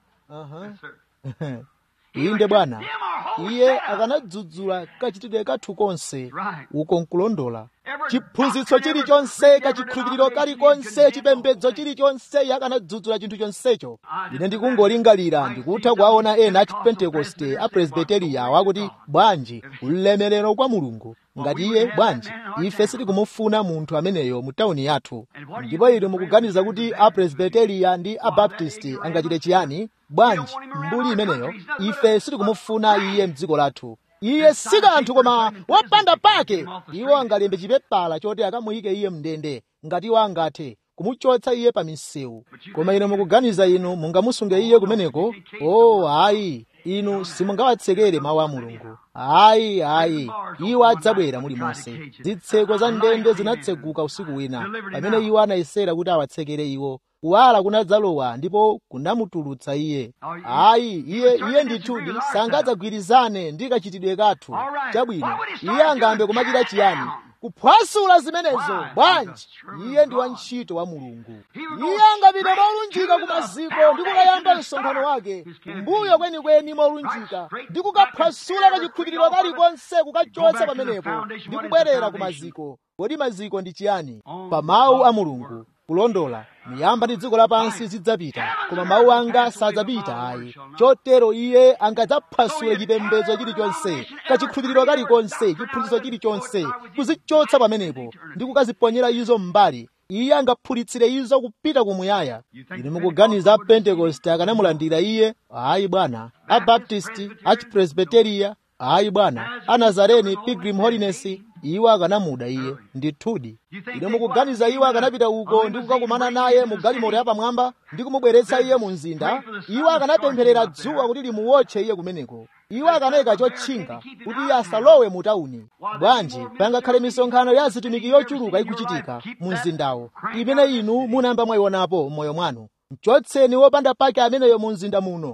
uh-huh. inde bwana iye akanadzudzula kachitidwe kathu konse uko nkulondola chiphunzitso chilichonse kachikhulupiriro kalikonse chipembedzo chilichonse iye akanadzudzula chinthu chonsecho ine ndikungolingalira ndikutha kuwaona ena a chipentekoste a presbiteriya wakuti bwanji ulemerero kwa mulungu ngati iye bwanji ife sitikumufuna munthu ameneyo mu tawuni yathu ndipo inu mukuganiza kuti a presbiteriya ndi a baptisti angachite chiyani bwanji mbuli imeneyo ife sitikumufuna iye mdziko lathu iye si kanthu koma wopanda pake iwo angalembe chipepala choti akamuyike iye mndende ngati iwo angathe kumuchotsa iye pa misewu koma inu mukuganiza inu mungamusunge iye kumeneko o oh, ayi inu simungawatsekere mawu a mulungu ayi ayi iwo adzabwera mulimonse zitseko za ndende zinatseguka usiku wina pamene iwo anayesera kuti awatsekere iwo kuwala kunadzalowa ndipo kunamutulutsa iye ayi iye iye ndithudi sangadzagwirizane ndi kachitidwe kathu chabwino iye angambe kumachita chiyani kuphwasula zimenezo bwanji iye ndi wantchito wa mulungu iye angapita molunjika ku maziko ndi kukayamba msonkhano wake mbuyo kwenikweni molunjika ndi kukaphwasula kachikhulupiriro kalikonse kukachotsa pamenepo ndi kubwerera ku maziko kodi maziko ndi chiyani pa mawu a mulungu kulondola miyamba ndi dziko lapansi zidzapita koma mawu anga sadzapita ayi chotero iye angadzaphwasule chipembedzo chilichonse kachikhulupiriro kalikonse chiphunzitso chilichonse kuzichotsa pamenepo ndi kukaziponyera izo m'mbali iye angaphulitsire izo kupita kumuyaya ine mukuganiza apentekoste akanamulandira iye ayi bwana abaptisti achipresbiteriya ayi bwana anazareni pilgrim holiness iwo akanamuda iye ndithudi ine mukuganiza iwo akanapita uko ndi kukakumana naye mu galimoto yapamwamba ndi kumubweretsa iye mu mzinda iwo akanapempherera dzuwa kuti limuwotche iye kumeneko iwo akanayika chotchinga kuti iye asalowe mu tawuni bwanji pangakhale misonkhano ya zitumiki yochuluka ikuchitika mu mzindawo imene inu munayamba mwayionapo m'moyo mwanu mchotseni wopanda pake ameneyo mu mzinda muno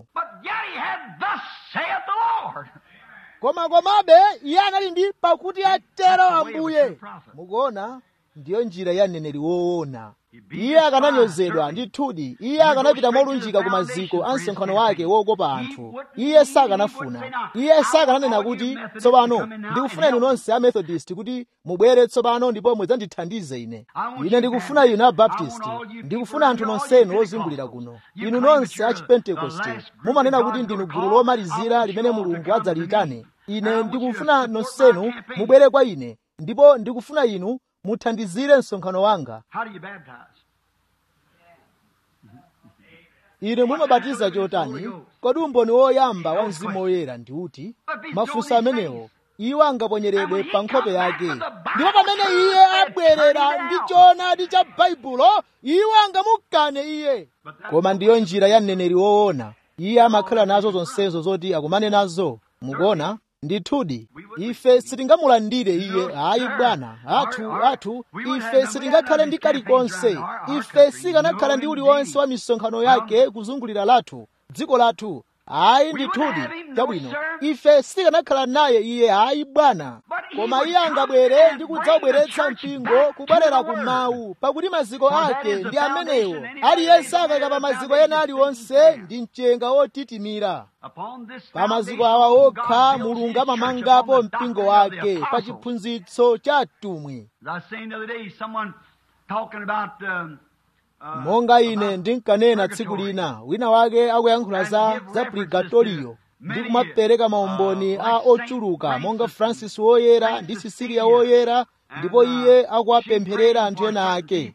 koma komabe iye anali ndi pakuti atero ambuye mukuona ndiyo njira ya mneneri woona iye akananyozedwa ndithudi iye akanapita molunjika ku maziko a msonkhano wake wokopa anthu iye sakanafuna iye sakananena kuti tsopano ndikufuna inu nonse a methodist kuti mubwere tsopano ndipo mudzandithandize ine ine ndikufuna inu a baptist ndikufuna anthu nonsenu ozungulira kuno inu nonse a chipentekoste mumanena kuti ndinu gulu lomalizira limene mulungu adzaliyitane ine ndikufuna nonsenu mubwere kwa ine ndipo ndikufuna inu muthandizire msonkhano wanga ine mumabatiza chotani kodi umboni woyamba wa mzimu woyera ndi uti mafunso amenewo iwo angaponyeredwe pa nkhope yake ndipo pamene iye abwerera ndi choonadi cha baibulo iwo angamukane iye koma ndiyo njira ya mneneri woona iye amakhala nazo zonsezo zoti akumane nazo mukuona ndithudi ife sitingamulandire iye ayi bwana athu athu ife sitingakhale ndi kalikonse ife sikanakhala ndi uliwonse wa misonkhano yake kuzungulira lathu dziko lathu ayi ndithudi chabwino ife sitikanakhala naye iye ayi bwana koma iye angabwere ndi kudzabweretsa mpingo kubwerera ku mawu pakuti maziko ake ndi amenewo aliyense akayika pa maziko ena aliwonse ndi mchenga wotitimira pa maziko awa okha mulungu amamangapo mpingo wake pa chiphunzitso cha mtumwi monga ine ndinkanena tsiku lina wina wake akuyankhula za za purgatoriyo ndi kumapereka maumboni a ochuluka monga francis woyera ndi sisilia woyera ndipo iye akuwapempherera anthu ena ake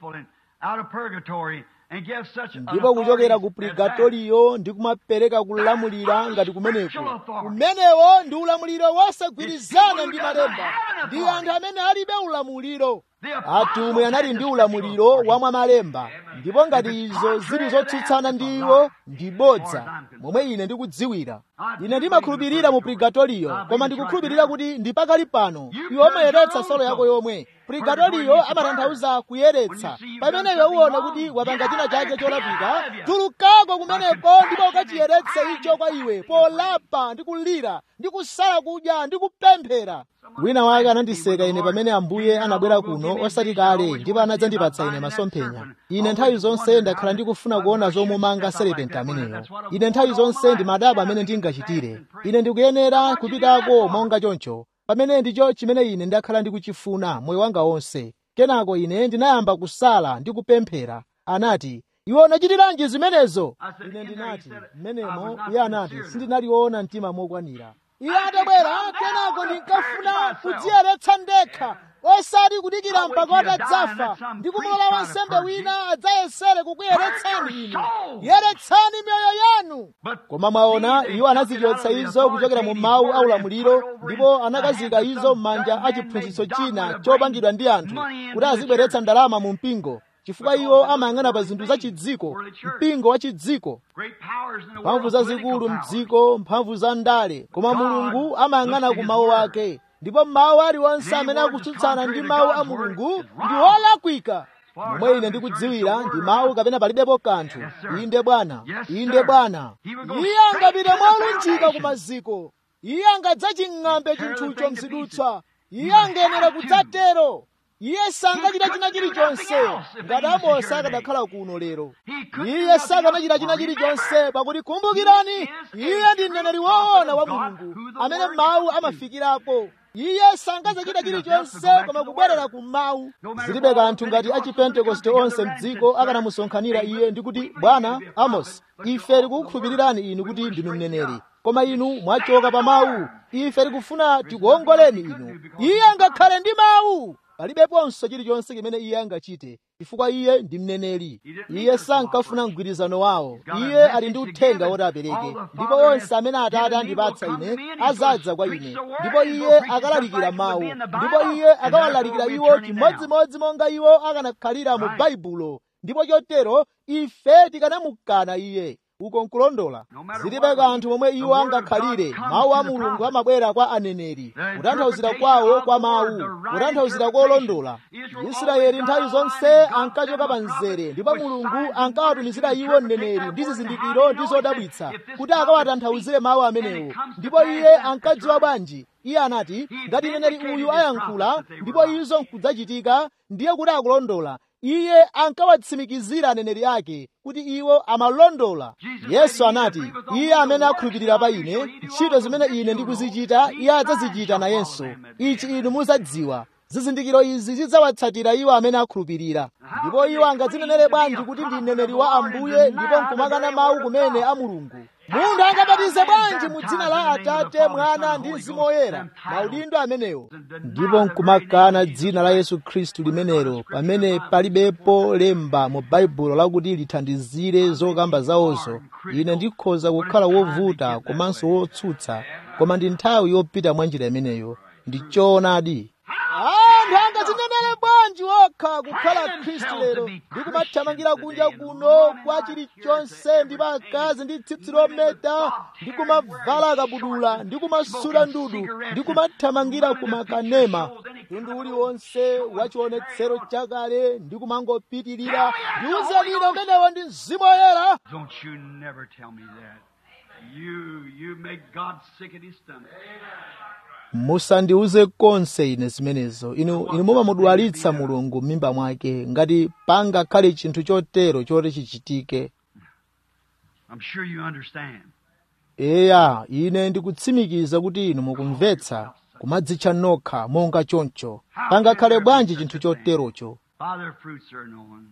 ndipo kuchokera ku purgatoriyo ndi kumapereka kulamulira ngati kumeneko kumenewo ndi ulamuliro wosagwirizana ndi malemba ndi anthu amene alibe ulamuliro atumwi anali ndi ulamuliro wamwa malemba ndipo ngati izo zili zotsutsana ndi iwo ndi bodza momwe ine ndikudziwira ine ndimakhulupirira mu purgatoriyo koma ndikukhulupirira kuti ndi pakali pano iwe umayeretsa solo yako yomwe purgatoriyo amatanthauza kuyeretsa pamene iwe uwona kuti wapanga china chake cholapika tulukako kumeneko ndipo ukachiyeretse icho kwa iwe polapa ndi kulira ndi kusala kudya ndi kupemphera wina wake anandiseka ine pamene ambuye anabwera kuno osati kale ndipo anadzandipatsa ine masomphenya ine nthawi zonse ndakhala ndikufuna kuona zomumanga serepenti ameneyo ine nthawi zonse ndimadaba amene ndingachitire ine ndikuyenera kupitako monga choncho pamene ndicho chimene ine ndakhala ndikuchifuna moyo wanga wonse kenako ine ndinayamba kusala ndi kupemphera anati iwe unachitiranji zimenezo ine ndinati mmenemo iye anati sindinaliona mtima mokwanira iye atabwera kenako ndinkafuna kudziyeretsa ndekha osati kudikira mpaka atadzafa ndi kumulola wansembe wina adzayesere kukuyeretsani inu yeretsani miyoyo yanu koma mwaona iwo anazichotsa izo kuchokera mu mawu aulamuliro ndipo anakazika izo m'manja a chiphunzitso china chopangidwa ndi anthu kuti azibweretsa ndalama mu mpingo chifukwa iwo amayang'ana pa zinthu za chidziko mpingo wa chidziko mphamvu zazikulu mdziko mphamvu za ndale koma mulungu amayang'ana ku mawu ake ndipo mawu aliwonse amene akutsutsana ndi mawu a mulungu ndi olakwika momwe ine ndikudziwira ndi mawu kapena palibepo kanthu inde bwana inde bwana iye angapite molunjika ku maziko iye angadzaching'ambe chinthucho mzidutswa iye angayenera kudzatero iye sangachita china chilichonse ngati amosi akadakhala kuno lero iye sakanachita china chilichonse pakuti kumbukirani iye ndi mneneri woona wa mulungu amene mawu amafikirapo iye sangachita chilichonse koma kubwerera ku mawu zilibe kanthu ngati achipentekoste onse mdziko akanamusonkhanira iye ndi kuti bwana amos ife tikukhulupirirani inu kuti ndinu mneneri koma inu mwachoka pa mawu ife tikufuna tikuongoleni inu iye angakhale ndi mawu palibeponso chilichonse chimene iye angachite chifukwa iye ndi mneneri iye sankafuna mgwirizano wawo iye ali ndi uthenga woti apereke ndipo onse amene atate andipatsa ine azadza kwa ine ndipo iye akalalikira mawu ndipo iye akawalalikira iwo chimodzimodzi monga iwo akanakhalira mu baibulo ndipo chotero ife tikanamukana iye uko nkulondola zilibe kanthu momwe iwo angakhalire mawu a mulungu amabwera kwa aneneri kutanthauzira kwawo kwa mawu kutanthauzira kolondola israeli nthawi zonse ankachoka pa mzere ndipo mulungu ankawatumizira iwo mneneri ndi zizindikiro ndi zodabwitsa kuti akawatanthauzire mawu amenewo ndipo iye ankadziwa bwanji iye anati ngati mneneri uyu ayankhula ndipo izo nkudzachitika ndiye kuti akulondola iye ankawatsimikizira aneneri ake kuti iwo amalondola yesu anati iye amene akhulupirira pa ine ntchito zimene ine ndikuzichita iye adzazichita nayenso ichi inu muzadziwa zizindikiro izi zidzawatsatira iwo amene akhulupirira ndipo iwo angadzinenere bwanji kuti ndi mneneri wa ambuye ndipo nkumakana mawu kumene a mulungu munthu angabatize bwanji mu dzina la atate mwana ndi mzimu woyera maudindo amenewo ndipo nkumakana dzina la yesu khristu limenelo pamene palibepo lemba mu baibulo lakuti lithandizire zokamba zawozo ine ndikhoza kukhala wovuta komanso wotsutsa koma ndi nthawi yopita mwa njira imeneyo ndi choonadi anthu angadzinenere bwanji okha kukhala khristu lero ndikumathamangira kunja kuno kwa chilichonse ndi akazi ndi tsitsi lometa ndi kumavala kabudula ndi kumasula ndudu ndi kumathamangira kumakanema mtundu uliwonse wa chionetsero chakale ndi kumangopitirira ndiuzanine umenewo ndi mzimu woyera Don't you never tell me that. You, you make God sick at his stomach. musandiuze konse ine zimenezo inu inu mumamudwalitsa mulungu m'mimba mwake ngati pangakhale chinthu chotero choti chichitike I'm sure you understand. eya ine ndikutsimikiza kuti inu mukumvetsa kumadzitcha nokha monga choncho pangakhale bwanji chinthu choterocho By their fruits are known.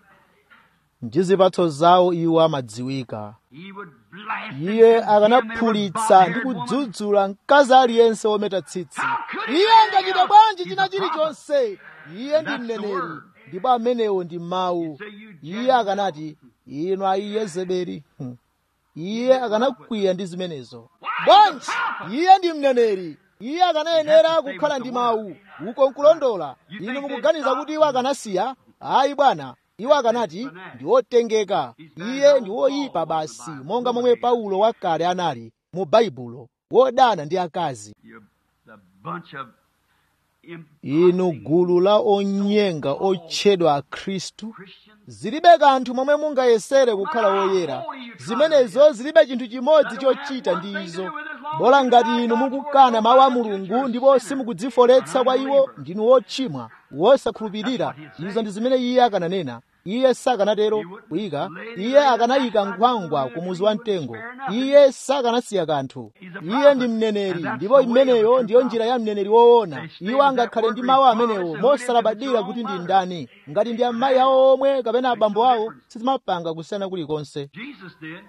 ndi zipatso zawo iwo amadziwika He would blast iye akanaphulitsa ndi kudzudzula mkazi aliyense wometa tsitsi iye angachita bwanji china chilichonse iye ndi mneneri ndipo amenewo ndi mawu iye akanati inu ayi yezebeli Hmm. iye akanakwiya ndi zimenezo bwanji iye ndi mneneri iye akanayenera kukhala ndi mawu uko nkulondola inu mukuganiza kuti iwo akanasiya ayi bwana iwo akanati ndi otengeka iye ndi woyipa basi monga momwe paulo wakale anali mu baibulo wodana ndi akazi you, the bunch of imp- inu gulu la onyenga otchedwa akhristu Christians. zilibe kanthu momwe mungayesere kukhala woyera zimenezo zilibe chinthu chimodzi chochita ndi izo bola ngati inu mukukana mawu a mulungu ndipo simukudzifoletsa kwa iwo ndinu wochimwa wosakhulupirira izo ndi zimene iye akananena iye sakanatero kuyika iye akanayika nkhwangwa ku muzi wa mtengo iye sakanasiya kanthu iye ndi mneneri ndipo imeneyo ndiyo njira ya mneneri woona iwo angakhale ndi mawu amenewo mosalabadira kuti ndi ndani ngati ndi amayi awo omwe kapena abambo awo sizimapanga kusiyana kulikonse Jesus did.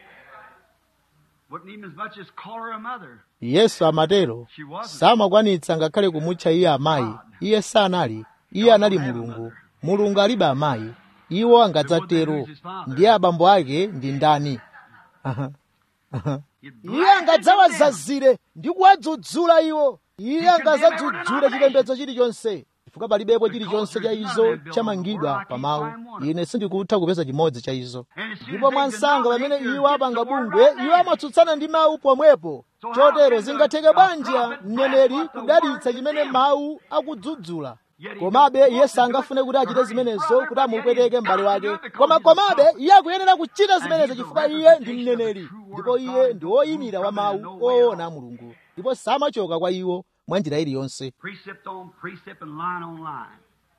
Wouldn't even as much as call her a mother. yesu amatero samakwanitsa ngakhale kumutcha iye amayi iye sanali iye anali mulungu mulungu alibe amayi iwo angadzatero ndiye abambo ake ndi ndani Aha. Aha. He'd iye blast them. angadzawazazire ndi kuwadzudzula iwo iye angadzadzudzule chipembedzo chilichonse chifukwa palibepo chilichonse cha izo chamangidwa pa mawu ine sindikutha kupeza chimodzi cha izo ndipo mwansanga pamene iwo apanga bungwe iwo amatsutsana ndi mawu pomwepo chotero zingatheke bwanji mneneri kudalitsa chimene mawu akudzudzula komabe iye sangafune kuti achite zimenezo kuti amupweteke m'bale wake koma komabe iye akuyenera kuchita zimenezo chifukwa iye ndi mneneri ndipo iye ndi woyimira wa mawu oona a mulungu ndipo samachoka kwa iwo mwa njira iliyonse Precept on precept and line on line.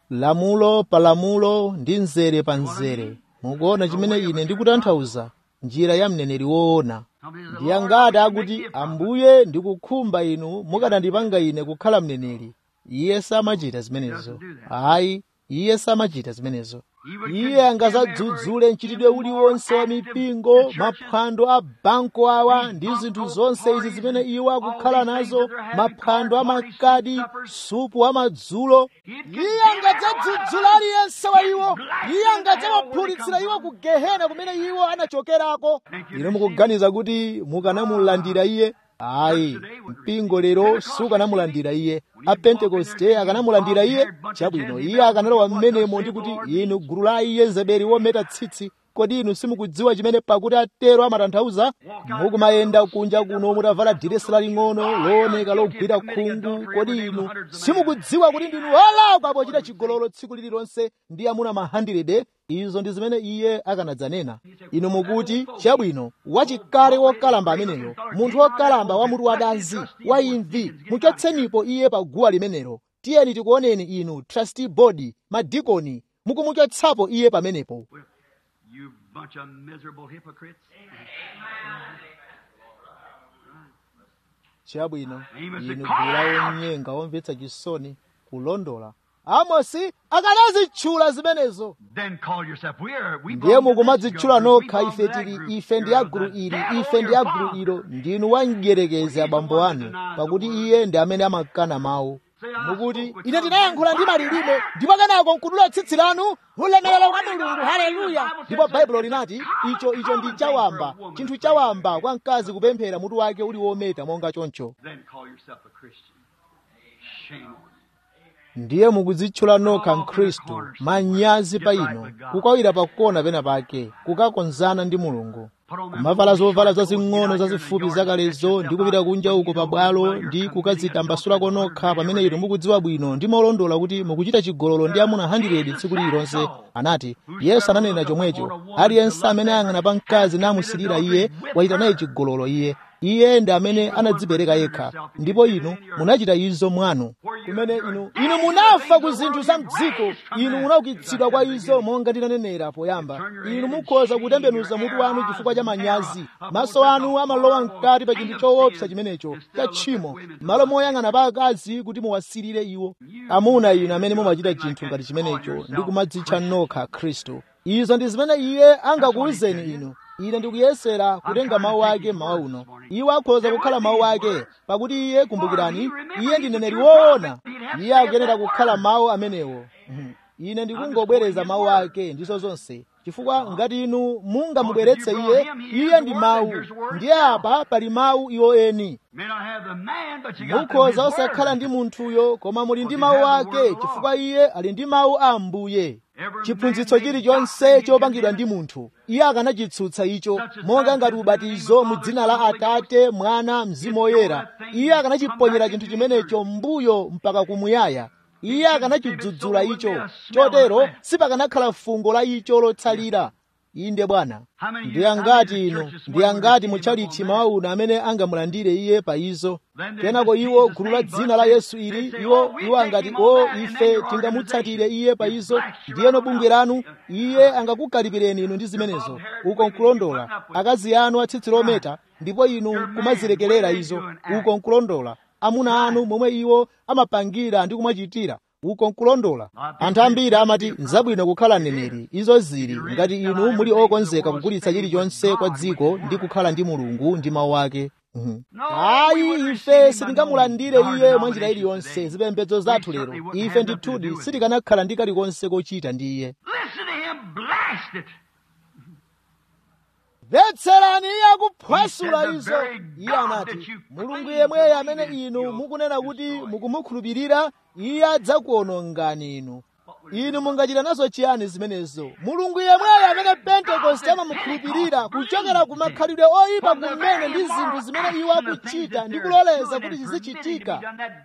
lamulo pa lamulo ndi mzere pa mzere mukuona chimene ine ndikutanthauza njira ya mneneri woona Somebody says, ndiye "Lord, ngati I can make akuti you a prophet." ambuye ndikukhumba inu mukanandipanga ine kukhala mneneri iye samachita zimenezo ayi iye samachita zimenezo iye angazadzudzule mchitidwe uliwonse wa mipingo maphwando a banko awa ndi zinthu zonse izi zimene iwo akukhala nazo maphwando amakadi supu wamadzulo iye angadzadzudzula aliyense wa iwo iye angadzawaphulitsira iwo ku gehena kumene iwo anachokerako inu mukuganiza kuti mukanamulandira iye ayi mpingo lero sukanamulandira iye apentekoste akanamulandira iye chabwino iye akanalowa mmenemo ndi kuti inu gulu la yezebeli wometa tsitsi kodi inu simukudziwa chimene pakuti atero amatanthauza mukumayenda kunja kuno mutavala diresi laling'ono looneka logwira khungu kodi inu simukudziwa kuti ndinu olakwa pochita chigololo tsiku lililonse ndi amuna ma 100 izo ndi zimene iye akanadzanena inu mukuti chabwino wachikale wokalamba ameneyo munthu wokalamba wa mutu wadanzi wa imvi muchotsenipo iye pa guwa limenelo tiyeni tikuoneni inu trustee board madikoni mukumuchotsapo iye pamenepo You bunch of miserable hypocrites. chabwino Amos inu said, gulu la onyenga omvetsa chisoni kulondola amosi akanazitchula zimenezo Then call yourself. We are. We ndiye belong to this mukumadzitchula group. We nokha belong to ife that tili group. ife ndi You're ya of gulu the ili devil, ife ndi your ya gulu father. ilo ndinu wamdyerekezi abambo anu pakuti iye ndi amene amakana mawu mukuti ine ndinayankhula ndi malilime ndipo kenako nkudula tsitsi lanu ulemerero kwa mulungu haleluya ndipo baibulo linati icho icho ndi chawamba chinthu chawamba kwa mkazi kupemphera mutu wake uli wometa monga choncho Then call yourself a Christian. Shame on you. ndiye mukudzitchula nokha mkhristu manyazi pa inu kukawira pakona pena pake kukakonzana ndi mulungu kumavala zovala zazing'ono zazifupi zakalezo ndi kupita kunja uko pabwalo ndi kukadzitambasula nokha pamene inu mukudziwa bwino ndi molondola kuti mukuchita chigololo ndi amuna 100 tsiku lililonse anati yesu ananena chomwecho aliyense amene ayang'ana pa mkazi namusirira iye wachita naye chigololo iye iye ndi amene anadzipereka yekha ndipo inu munachita izo mwanu kumene inu inu munafa ku zinthu za mdziko inu munaukitsidwa kwa izo monga ndinanenera poyamba inu mukhoza kutembenuza mutu wanu chifukwa cha manyazi maso anu amalowa mkati pa chinthu choopsa chimenecho cha tchimo malo moyang'ana pa akazi kuti muwasirire iwo amuna inu amene mumachita chinthu ngati chimenecho ndi kumadzitcha nokha khristu izo ndi zimene iye angakuwuzeni inu ine ndikuyesera kutenga mawu ake mawa uno iwo akhoza kukhala mawu ake pakuti iye kumbukirani iye ndi mneneri woona iye akuyenera kukhala mawu amenewo ine ndikungobwereza mawu ake ndizo zonse chifukwa ngati inu mungamubweretse iye iye ndi mawu ndiye apa pali mawu iwo eni mukhoza osakhala ndi munthuyo koma muli ndi mawu ake chifukwa iye ali ndi mawu a ambuye chiphunzitso chilichonse chopangidwa ndi munthu iye akanachitsutsa icho monga ngati ubatizo mu dzina la atate mwana mzimu woyera iye akanachiponyera chinthu chimenecho mbuyo mpaka kumuyaya iye akanachidzudzula icho chotero sipakanakhala fungo la icho lotsalira inde bwana ndi angati inu ndi angati muchalichi mawa uno amene angamulandire iye pa izo kenako iwo gulu la dzina la yesu ili iwo iwo angati o ife tingamutsatire iye pa izo ndiyeno bungwe lanu iye angakukalipireni inu ndi zimenezo uko nkulondola akazi anu atsitsi lometa ndipo inu kumazilekerera izo uko nkulondola amuna anu momwe iwo amapangira ndi kumachitira uko nkulondola anthu ambiri amati nzabwino kukhala mneneri izo zili ngati inu muli okonzeka kugulitsa chilichonse kwa dziko ndi kukhala ndi mulungu ndi mawu ake ayi ife sitingamulandire iye mwa njira iliyonse zipembedzo zathu lero ife ndithudi sitikanakhala ndi kalikonse kochita ndi iye mvetserani iye akuphwasula izo iye anati mulungu yemweyo amene inu mukunena kuti mukumukhulupirira iye adzakuonongani inu inu mungachita nazo chiyani zimenezo mulungu yemweyo amene pentekoste amamukhulupirira kuchokera ku makhalidwe oyipa kumene ndi zinthu zimene iwo akuchita ndi kuloleza kuti zizichitika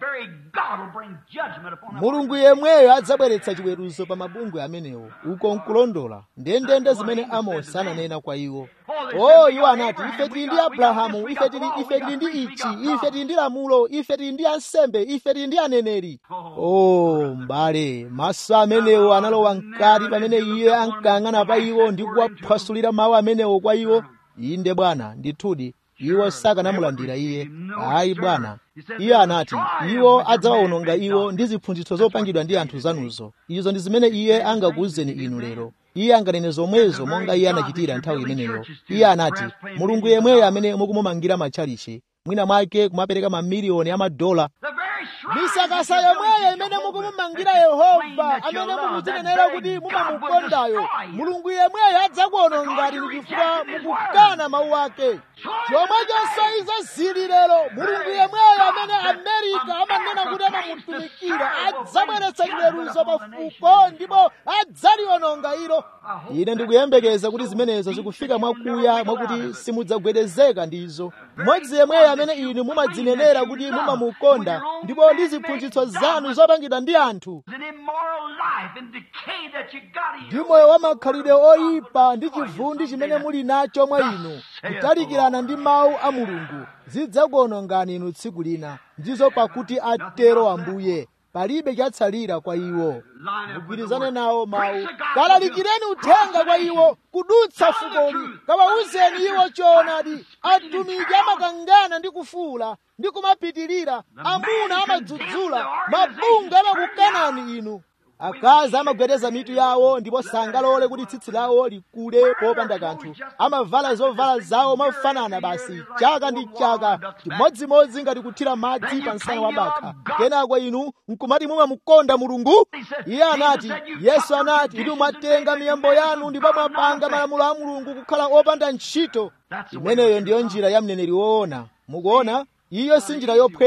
mulungu yemweyo adzabweretsa chiweruzo pa mabungwe amenewo uko nkulondola ndendende zimene amosi ananena kwa iwo o iwo anati ife tili ndi abrahamu ife tili ife tili ndi ichi ife tili ndi lamulo ife tili ndi ansembe ife tili ndi aneneri o m'bale maso amenewo analowa mkati pamene iye ankayang'ana pa iwo ndi kuwaphwasulira mawu amenewo kwa iwo inde bwana ndithudi iwo sakanamulandira iye ayi bwana iye anati iwo adzawawononga iwo ndi ziphunzitso zopangidwa ndi anthu zanuzo izo ndi zimene iye angakuwuzeni inu lero iye anganene zomwezo monga iye anachitira nthawi imeneyo iye anati mulungu yemweyo amene mukumumangira matchalichi mwina mwake kumapereka mamiliyoni amadola misakasa yomweyo imene mukumumangira yehova amene mukudzinenera kuti mumamukondayo mulungu yemweyo adzakuonongani ndi chifukwa mukukana mawu ake chomwechonso izo zili lero mulungu yemweyo amene amerika amanena kuti amamutumikira adzabweretsa chiweruzo pafuko ndipo adzaliononga ilo ine ndikuyembekeza kuti zimenezo zikufika mwakuya mwakuti simudzagwedezeka ndizo mmodzi yemweyo amene inu mumadzinenera kuti mumamukonda ndipo ndi ziphunzitso zanu zopangidwa ndi anthu ndi moyo wa makhalidwe oyipa ndi chivundi chimene muli nacho mwa inu kutalikirana ndi mawu a mulungu zidzakuonongani inu tsiku lina ndizo pakuti atero ambuye palibe chatsalira kwa iwo mugwirizane nawo mawu kalalikireni uthenga kwa iwo kudutsa fukoli kawawuzeni iwo choonadi atumiki amakangana ndi kufuula ndi kumapitirira amuna amadzudzula mabunga amakukanani inu akazi amagwedeza mitu yawo ndipo sangalole kuti tsitsi lawo likule popanda kanthu amavala zovala zawo mofanana basi chaka ndi chaka chimodzimodzi ngati kuthira madzi pa msana wa bakha kenako inu nkumati mumamukonda mulungu iye anati yesu anati inu mwatenga miyambo yanu ndipo mwapanga malamulo a mulungu kukhala opanda ntchito imeneyo ndiyo njira ya mneneri woona mukuona iyo si njira yophweka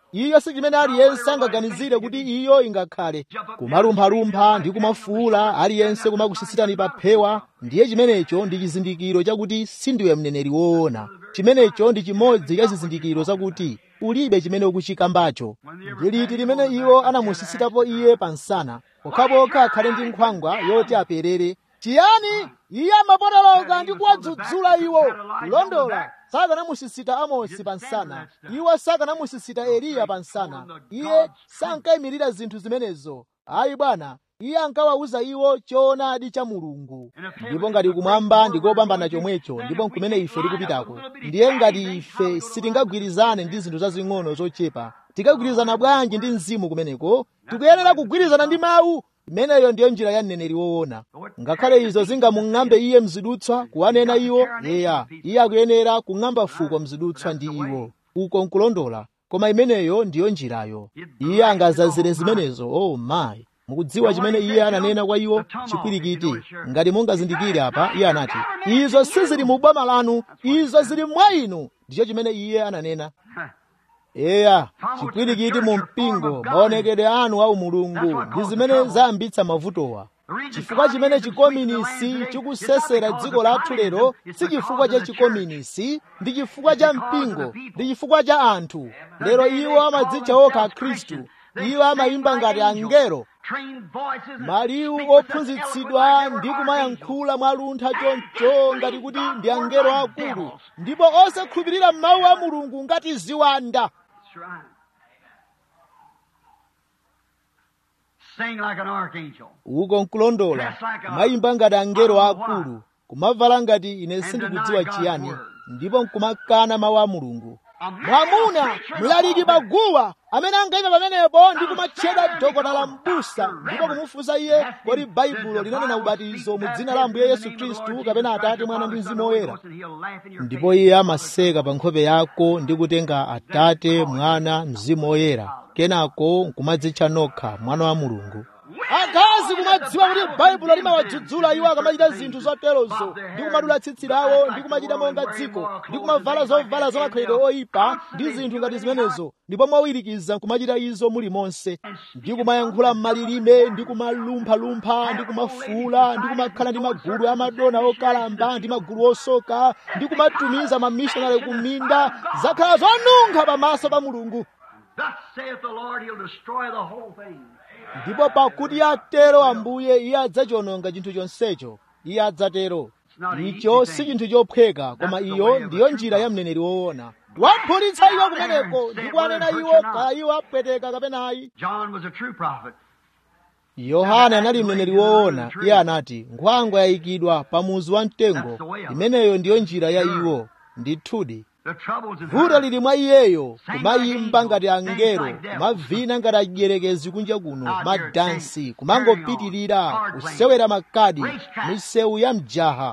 iyo si chimene aliyense angaganizire kuti iyo ingakhale kumalumphalumpha ndi kumafuula aliyense kumakusisitani pa phewa ndiye chimenecho ndi chizindikiro chakuti sindiwe mneneri woona chimenecho ndi chimodzi cha zizindikiro zakuti ulibe chimene ukuchikambacho ndi liti limene iwo anamusisitapo iye pansana pokhapokha akhale ndi nkhwangwa yoti aperere chiyani iye amapotoloka ndi kuwadzudzula iwo kulondola sakanamusisita amosi pansana iwo sakanamusisita eliya pansana iye sankayimirira zinthu zimenezo ayi bwana iye ankawawuza iwo choonadi cha mulungu ndipo ngati kumwamba ndikopambana chomwecho ndipo nkumene ife tikupitako ndiye ngati ife sitingagwirizane ndi zinthu zazing'ono zochepa tikagwirizana bwanji ndi mzimu kumeneko tikuyenera kugwirizana ndi mawu imeneyo ndiyo njira ya mneneri woona ngakhale izo zingamung'ambe iye mzidutswa kuwanena iwo yeya iye akuyenera kung'amba fuko mzidutswa ndi iwo uko nkulondola koma imeneyo ndiyo njirayo iye angazazire zimenezo oh my mukudziwa chimene iye ananena kwa iwo chikwirikiti ngati mungazindikire apa iye anati izo sizili mu boma lanu izo zili mwa inu ndicho chimene iye ananena eya chikwirikiti mu mpingo maonekedwe anu au mulungu ndi zimene zayambitsa mavutowa chifukwa chimene chikominisi chikusesera dziko lathu lero si chifukwa cha chikominisi ndi chifukwa cha mpingo ndi chifukwa cha anthu lero iwo amadzitcha okha akhristu iwo amayimba ngati angelo maliwu ophunzitsidwa ndi kumayankhula mwaluntha choncho ngati kuti ndi angelo akulu ndipo osakhulupirira mawu a mulungu ngati ziwanda uko nkulondola kumayimba ngati angelo akulu kumavala ngati ine sindikudziwa chiyani ndipo nkumakana mawu a mulungu mwamuna mlaliki paguwa amene angayima pamenepo ndi kumatchedwa dokota la mbusa ndipo kumufunsa iye kodi baibulo linanena ubatizo mu dzina la ambuye yesu khristu kapena atate mwana ndi mzimu woyera ndipo iye amaseka pa nkhope yako ndi kutenga atate mwana mzimu woyera kenako nkumadzitcha nokha mwana wa mulungu akazi kumadziwa kuti baibulo limawadzudzula iwo akamachita zinthu zoterozo ndi kumadula tsitsi lawo ndi kumachita monga dziko ndi kumavala zovala zamakhalidwe oyipa ndi zinthu ngati zimenezo ndipo mwawirikiza nkumachita izo muli monse ndi kumayankhula m'malilime ndi kumalumphalumpha ndi kumafuula ndi kumakhala ndi magulu amadona okalamba ndi magulu osoka ndi kumatumiza mamishonari ku minda zakhala zonunkha pamaso pa mulungu ndipo pakuti atero ambuye iye adzachiwononga chinthu chonsecho iye adzatero icho si chinthu chophweka koma iyo ndiyo njira ya mneneri woona wamphunzitsa iwo kumeneko ndi kuwanena iwo kaya iwo apweteka kapenayi yohana anali mneneri woona iye anati nkhwangwa yayikidwa pa muzu wa mtengo imeneyo ndiyo njira ya iwo ndithudi vuto lili mwa iyeyo kumayimba ngati angelo kumavina ngati adyelekezi kunja kuno madansi kumangopitirira kusewera makadi misewu ya mjaha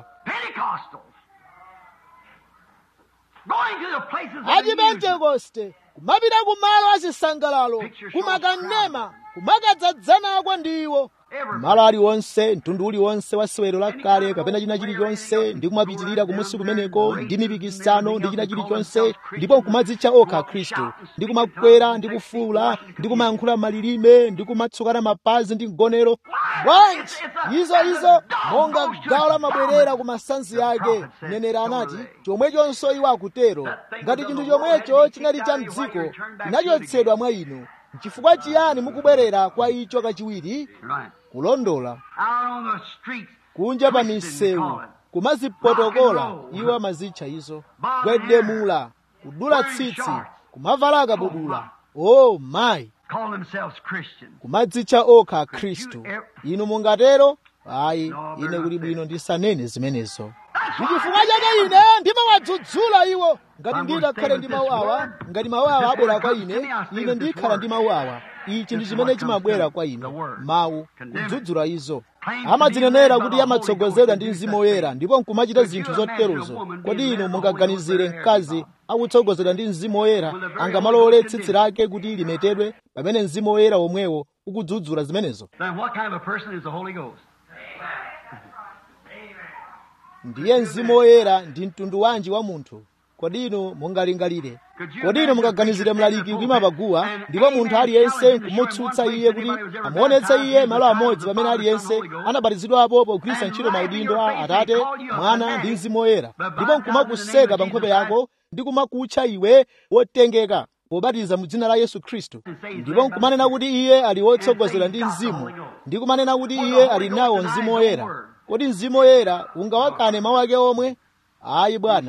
achipentekoste kumapita kumalo azisangalalo kumakanema kumakadzadzanako ndiwo malo aliwonse mtundu uliwonse wa sewero lakale kapena china chilichonse ndi kumapitirira kumusi kumeneko ndi mipikisano ndi china chilichonse ndipo nkumadzitcha okha khristu ndi kumakwera ndi kufuula ndi kumayankhula malilime ndi kumatsukana mapazi ndi mgonero bwanji izo izo monga gawo lamabwerera ku masanzi ake mneneri anati chomwechonso iwo akutero ngati chinthu chomwecho chinali cha mdziko chinachotsedwa mwa inu chifukwa chiyani mukubwerera kwa icho kachiwiri kulondola kunja pa misewu kumazipotokola iwo amazitcha izo gwedemula kudula tsitsi kumavala akabudula oh mayi kumadzitcha okha khristu inu mungatero ayi ine kuli bwino ndisanene zimenezo ndichifukwa chake ine ndimawadzudzula iwo ngati nditakhale ndi mawu awa ngati mawu awa abwera kwa ine ine ndikhala ndi mawu awa ichi ndi chimene chimabwera kwa ine mawu kudzudzula izo amadzinenera kuti amatsogozedwa ndi mzimu woyera ndipo nkumachita zinthu zoterozo kodi inu mungaganizire mkazi akutsogozedwa ndi mzimu woyera angamalole tsitsi lake kuti limetedwe pamene mzimu woyera womwewo ukudzudzula zimenezo ndiye mzimu woyera ndi mtundu wanji wa munthu kodi inu mungalingalire kodi inu mungaganizire mlaliki kuyima paguwa ndipo munthu aliyense nkumutsutsa iye kuti amuonetse iye malo amodzi pamene aliyense anabatizidwapo pogwiritsa ntchito maudindo a atate mwana ndi mzimu woyera ndipo nkumakuseka pa nkhope yako ndi kumakutcha iwe wotengeka pobatiza mu dzina la yesu khristu ndipo nkumanena kuti iye ali wotsogozera ndi mzimu ndi kumanena kuti iye ali nawo mzimu woyera kodi mzimu woyera ungawakane mawu ake omwe ayi bwana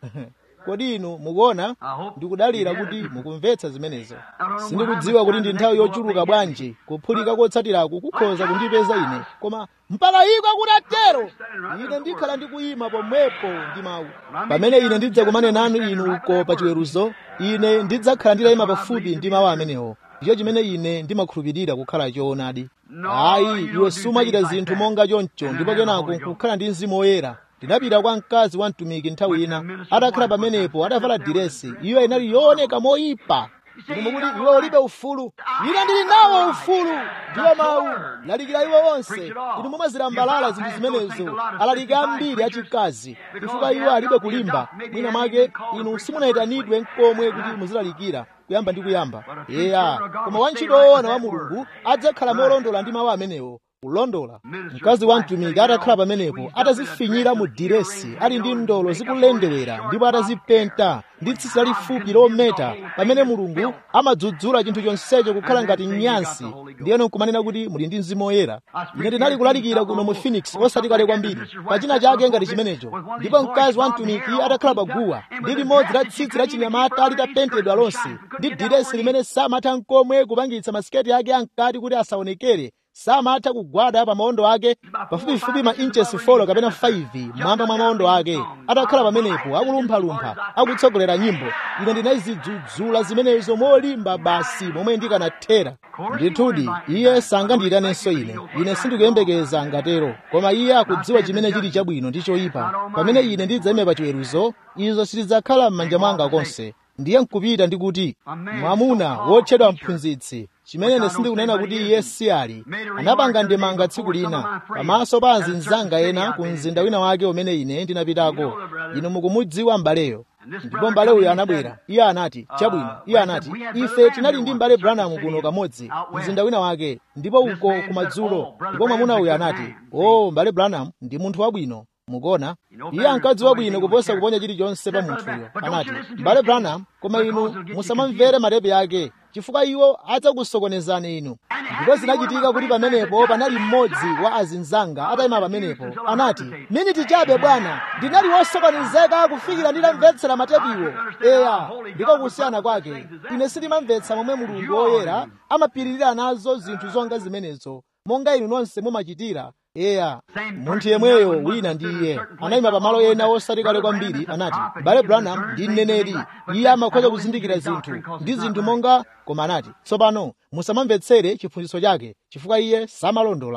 kodi inu mukuona ndikudalira kuti mukumvetsa zimenezo sindikudziwa kuti ndi nthawi yochuluka bwanji kuphulika kotsatirako kukhoza kundipeza ine koma mpalayiko akutatero ine ndikhala ndikuyima pomwepo ndi mawu pamene ine ndidzakumane nanu inu uko pa chiweruzo ine ndidzakhala nditayima pafupi ndi mawu amenewo ndicho chimene ine ndimakhulupirira kukhala choonadi ayi iwe sumachita zinthu monga choncho ndipo kenako nkukhala ndi mzimu woyera ndinapita kwa mkazi wa mtumiki nthawi ina atakhala pamenepo adavala diresi iyo inali yooneka moyipa ine mukuti iwe ulibe ufulu ine ndili nawo ufulu ndiwo mawu lalikira iwo onse inu mumazilambalala zinthu zimenezo alaliki ambiri achikazi chifukwa iwo alibe kulimba mwina mwake inu simunayitanidwe nkomwe kuti muzilalikira kuyamba ndi kuyamba eya koma wantchito woona wa mulungu adzakhala molondola ndi mawu amenewo kulondola mkazi wa mtumiki atakhala pamenepo atazifinyira mu diresi ali ndi ndolo zikulendewera ndipo atazipenta ndi tsitsi lalifupi lometa pamene mulungu amadzudzula chinthu chonsecho kukhala ngati nyansi ndiyeno nkumanena kuti muli ndi mzimu woyera ine ndinali kulalikira kuno mu phoenix osati kale kwambiri pachina chake ngati chimenecho ndipo mkazi wa mtumiki atakhala paguwa ndi limodzi la tsitsi la chinyamata litapentedwa lonse ndi diresi limene samatha nkomwe kupangitsa masiketi ake ankati kuti asaonekere samatha kugwada pa maondo ake pafupifupi ma inches 4 kapena 5 mwamba mwa maondo ake atakhala pamenepo akulumphalumpha akutsogolera nyimbo ine ndinazidzudzula zimenezo molimba basi momwe ndikanathera ndithudi iye sangandiyitanenso ine ine sindikuyembekeza ngatero koma iye akudziwa chimene chili chabwino ndi choyipa pamene ine ndidzayime pa chiweruzo izo sitidzakhala m'manja mwanga konse ndiye nkupita ndi kuti mwamuna wotchedwa mphunzitsi chimene ine sindikunena kuti iye si ali anapanga ndemanga tsiku lina pamaso pa azinzanga ena ku mzinda wina wake umene ine ndinapitako inu mukumudziwa m'baleyo ndipo m'bale uyo anabwera iye anati chabwino iye anati ife tinali ndi m'bale branham kuno kamodzi mzinda wina wake ndipo uko kumadzulo ndipo mwamuna uyo anati o m'bale branham ndi munthu wabwino mukuona iye ankadziwa bwino kuposa kuponya chilichonse pa munthuyo anati m'bale branham koma inu musamamvere matepe ake chifukwa iwo adzakusokonezani inu ndipo zinachitika kuti pamenepo panali mmodzi wa azinzanga atayima pamenepo anati miniti chabe bwana ndinali wosokonezeka kufikira nditamvetsera matepiwo eya ndiko kusiyana kwake ine sindimamvetsa momwe mulungu woyera amapiririra nazo zinthu zonga zimenezo monga inu nonse mumachitira eya munthu yemweyo wina ndi iye anayima pamalo ena osati kale kwambiri anati bale branham ndi mneneri iye amakhoza kuzindikira zinthu ndi zinthu monga koma anati tsopano musamamvetsere chiphunzitso chake chifukwa iye samalondola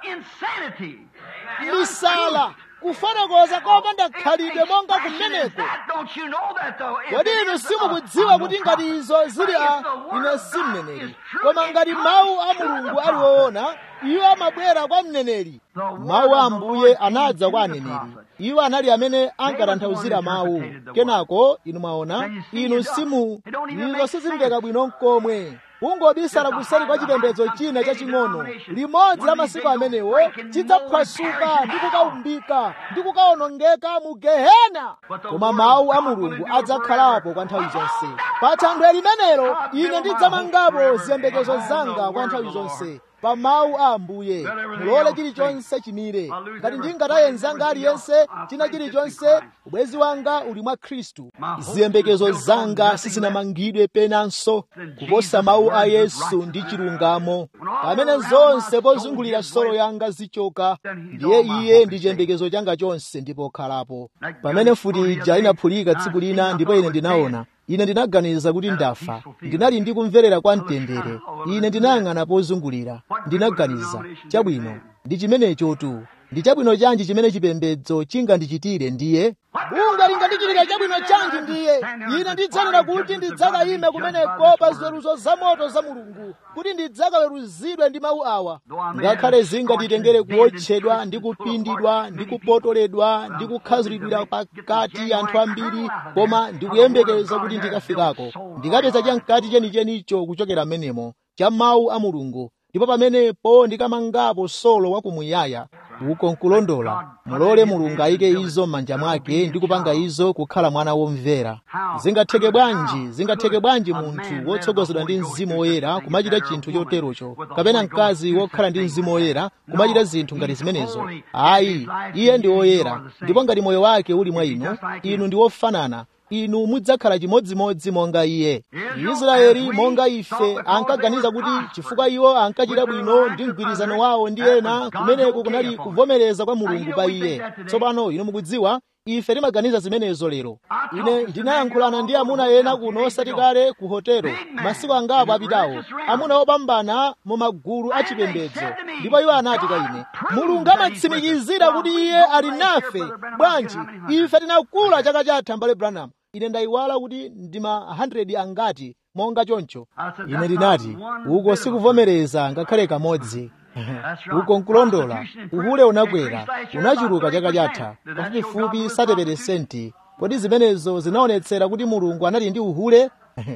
misala kufotokoza kopanda khalidwe monga kumeneko kodi inu simukudziwa kuti ngati izo zili a ine si mneneri koma ngati mawu a mulungu ali woona iwo amabwera kwa mneneri mawu a ambuye anadza kwa aneneri iwo anali amene ankatanthauzira mawu kenako inu mwaona inu simu izo sizimveka bwino nkomwe kungobisala kuseri kwa chipembedzo china chaching'ono limodzi la masiku amenewo chidzaphwasuka ndi kukaumbika ndi kukaonongeka mu gehena koma mawu a mulungu adzakhalapo kwa nthawi zonse pa thanthwe limenelo ine ndidzamangapo ziyembekezo zanga kwa nthawi zonse pa mawu a ambuye mulole chilichonse chimire ngati ndingataye mzanga aliyense china chilichonse ubwezi wanga uli mwa khristu ziyembekezo zanga sizinamangidwe penanso kuposa mawu a yesu ndi chilungamo pamene zonse pozungulira solo yanga zichoka ndiye iye ndi chiyembekezo changa chonse ndipo khalapo pamene futi ija inaphulika tsiku lina ndipo ine ndinaona ine ndinaganiza kuti ndafa ndinali ndi kumverera kwa mtendere ine ndinayang'ana pozungulira ndinaganiza chabwino ndi chimenecho tu ndi chabwino chanji chimene chipembedzo chingandichitire ndiye bunga lingandichitira chabwino chanji ndiye ine ndidzanena kuti ndidzakayime kumeneko pa ziweruzo zamoto za mulungu kuti ndidzakaweruzidwe ndi mawu awa ngakhale zingatitengere kuwotchedwa ndi kupindidwa ndi kupotoledwa ndi kukhazulidwira pakati anthu ambiri koma ndikuyembekeza kuti ndikafikako ndikapeza chamkati chenichenicho kuchokera m'menemo cha mawu a mulungu ndipo pamenepo ndikamangapo solo wakumuyaya uko nkulondola mulole mulungu ayike izo m'manja mwake ndi kupanga izo kukhala mwana womvera zingatheke bwanji zingatheke bwanji munthu wotsogozedwa ndi mzimu woyera kumachita chinthu choterocho kapena mkazi wokhala ndi mzimu woyera kumachita zinthu ngati zimenezo ayi iye ndi woyera ndipo ngati moyo wake uli mwa inu inu ndi wofanana inu mudzakhala chimodzimodzi monga iye israeli monga ife ankaganiza kuti chifukwa iwo ankachita bwino ndi mgwirizano wawo ndi ena kumeneko kunali kuvomereza kwa mulungu pa iye tsopano inu mukudziwa ife timaganiza zimenezo lero ine ndinayankhulana ndi amuna ena kuno osati kale ku hotelo masiku angapo apitawo amuna opambana mu magulu achipembedzo ndipo iwo anati kwa ine mulungu amatsimikizira kuti iye ali nafe bwanji ife tinakula chaka chatha mbale branham ine ndayiwala kuti ndima 100 angati monga choncho ine ndinati uko sikuvomereza ngakhale kamodzi uko nkulondola uhule unakwera unachuluka chaka chatha pafupifupi 30 kodi zimenezo zinaonetsera kuti mulungu anali ndi uhule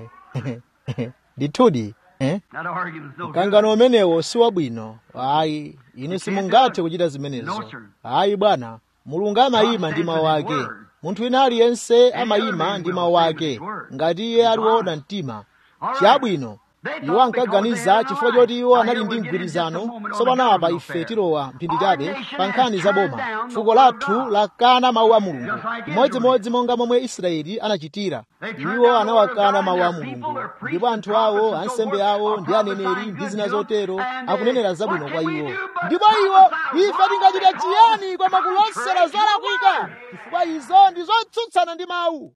ndithudi eh? mkangano umenewo si wabwino ayi inu simungathe kuchita zimenezo ayi bwana mulungu amayima ndi mawu ake munthu wina aliyense amayima ndi mawu ake ngati iye aliwona mtima chabwino iwo ankaganiza chifukwa choti iwo anali ndi mgwirizano tsopano apa ife tilowa mphindi chabe pa nkhani za boma fuko lathu lakana mawu a mulungu imodzimodzi monga momwe israeli anachitira iwo anawakana mawu a mulungu ndipo anthu awo ansembe awo ndi aneneri ndi zina zotero akunenera zabwino kwa iwo ndipo iwo ife tingachita chiyani koma kulosera zolakwika chifukwa izo ndi zotsutsana ndi mawu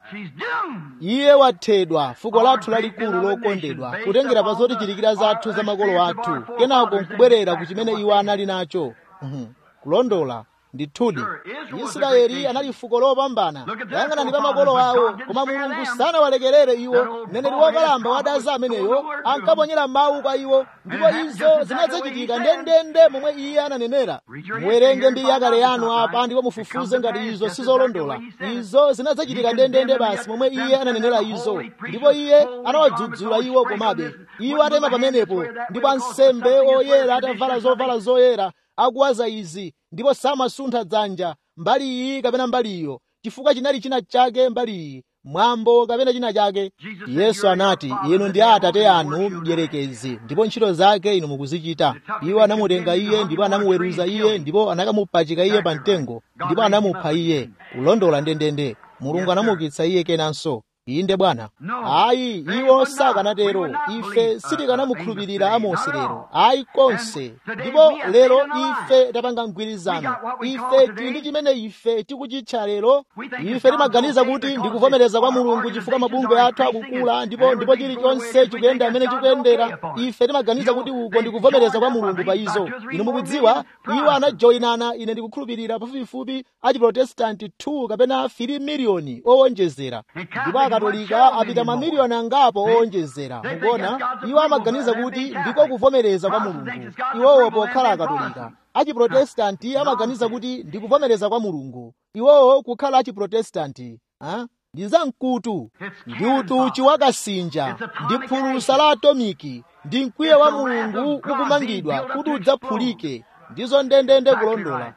iye wathedwa fuko lathu lalikulu lokondedwa kutengera pa zotichitikira zathu za makolo athu kenako nkubwerera ku chimene iwo anali nacho kulondola ndithudi israeli anali fuko lopambana yang'anani pa makolo awo koma mulungu sanawalekerere iwo mneneri wokalamba wadaza ameneyo ankaponyera mawu kwa iwo ndipo izo zinadzachitika ndendende momwe iye ananenera muwerenge mbiri yakale yanu apa ndipo mufufuze ngati izo sizolondola izo zinadzachitika ndendende basi momwe iye ananenera izo ndipo iye anawadzudzula iwo komabe iwo atema pamenepo ndipo ansembe oyera atavala zovala zoyera akuwaza izi ndipo samasuntha dzanja mbali iyi kapena mbali iyo chifukwa chinali china chake mbali iyi mwambo kapena china chake yesu anati inu ndi atate anu mdierekezi ndipo ntchito zake inu mukuzichita iwo anamutenga iye ndipo anamuweruza iye ndipo anakamupachika iye pa mtengo ndipo anamupha iye kulondola ndendende mulungu anamuukitsa iye kenanso inde bwana ayi iwo sakanatero ife sitikanamukhulupirira amosi lero ayi konse ndipo lero ife tapanga mgwirizano ife tili ndi chimene ife tikuchitcha lero ife timaganiza kuti ndikuvomereza kwa mulungu chifukwa mabungwe athu akukula ndipo ndipo chilichonse chikuyenda amene chikuyendera ife timaganiza kuti uko ndikuvomereza kwa mulungu pa izo inu mukudziwa iwo anajoyinana ine ndikukhulupirira pafupifupi achiprotestanti 2 kapena 3 miliyoni owonjezera ndipo akatolika apita mamiliyoni angapo owonjezera mukuona iwo amaganiza kuti ndiko kuvomereza kwa mulungu iwowo pokhala akatolika achiprotestanti amaganiza kuti ndikuvomereza kwa mulungu iwowo kukhala achiprotestanti ndi zamkutu ndi utuchi wakasinja ndi phulusa la atomiki ndi mkwiyo wa mulungu ukumangidwa kuti udzaphulike ndizo ndendende kulondola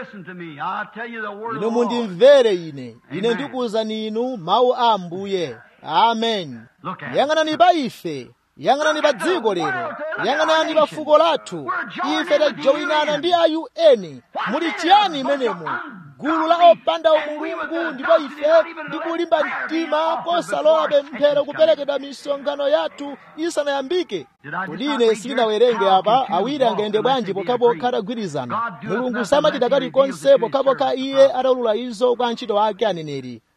inu mundimvere ine ine ndikuwuzani inu mawu a ambuye amen yang'anani pa ife yang'anani pa dziko lero yang'anani pa fuko lathu ife tajoyinana ndi a un muli chiyani imenemo gulu la opanda umulungu ndipo ife ndikulimba mtima kosalola pemphero kuperekedwa misonkhano yathu isanayambike kodi ine sindinawerenge apa awiri angayende bwanji pokhapokha atagwirizana mulungu samachita kalikonse pokhapokha iye ataulula izo kwa antchito ake aneneri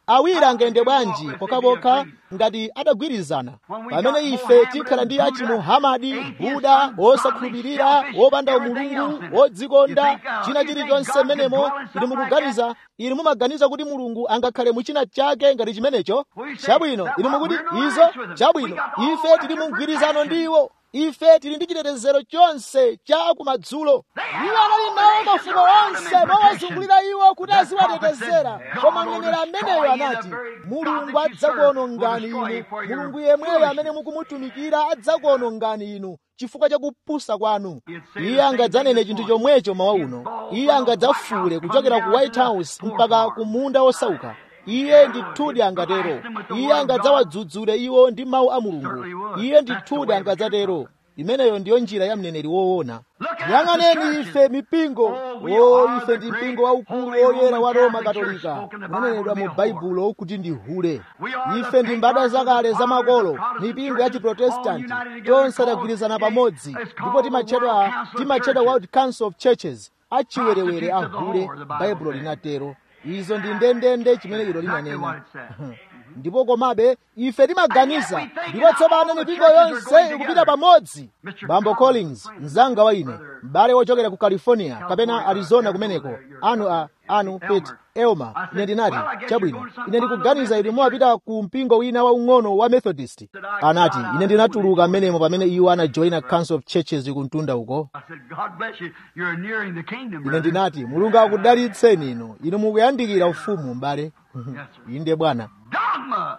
awiri angayende bwanji pokhapokha ngati adagwirizana pamene ife tikhala ndi achimuhamadi buda osakhulupirira wopanda umulungu wodzikonda china chilichonse mmenemo ili mukuganiza ili mumaganiza kuti mulungu angakhale muchina chake ngati chimenecho chabwino ili mukuti izo chabwino ife tili mu mgwirizano ndi iwo ife tili ndi chitetezero chonse cha kumadzulo iwo anali nawo mafuko onse mowazungulira iwo kuti aziwatetezera koma mneneri ameneyo anati mulungu adzakuonongani inu mulungu yemweyo amene mukumutumikira adzakuonongani inu chifukwa cha kupusa kwanu iye angadzanene chinthu chomwecho mawa uno iye angadzafule kuchokera ku white house mpaka ku munda wosauka iye ndithudi angatero iye angadzawadzudzule iwo ndi mawu a mulungu iye ndithudi angadzatero imeneyo ndiyo njira ya mneneri woona yang'aneni ife mipingo o ife ndi mpingo waukulu woyera wa roma katolika unanenedwa mu baibulo kuti ndi hule ife ndi mbadwa zakale zamakolo mipingo ya chiprotestanti tonse tagwirizana pamodzi ndipo timatchedwa timatchedwa world council of churches achiwerewere a hule baibulo linatero izo ndi ndendende chimene ilo linanena ndipo komabe ife timaganiza ndipo tsopano mipingo yonse ikupita pamodzi bambo collins mzanga wa ine m'bale wochokera ku california kapena arizona kumeneko anu a anu pet elma ine ndinati chabwino ine ndikuganiza inu muwapita ku mpingo wina waung'ono wa methodist anati ine ndinatuluka mmenemo pamene iwo anajoina council of churches kumtunda uko ine ndinati mulungu akudalitseni inu inu mukuyandikira ufumu m'bale inde bwana dogma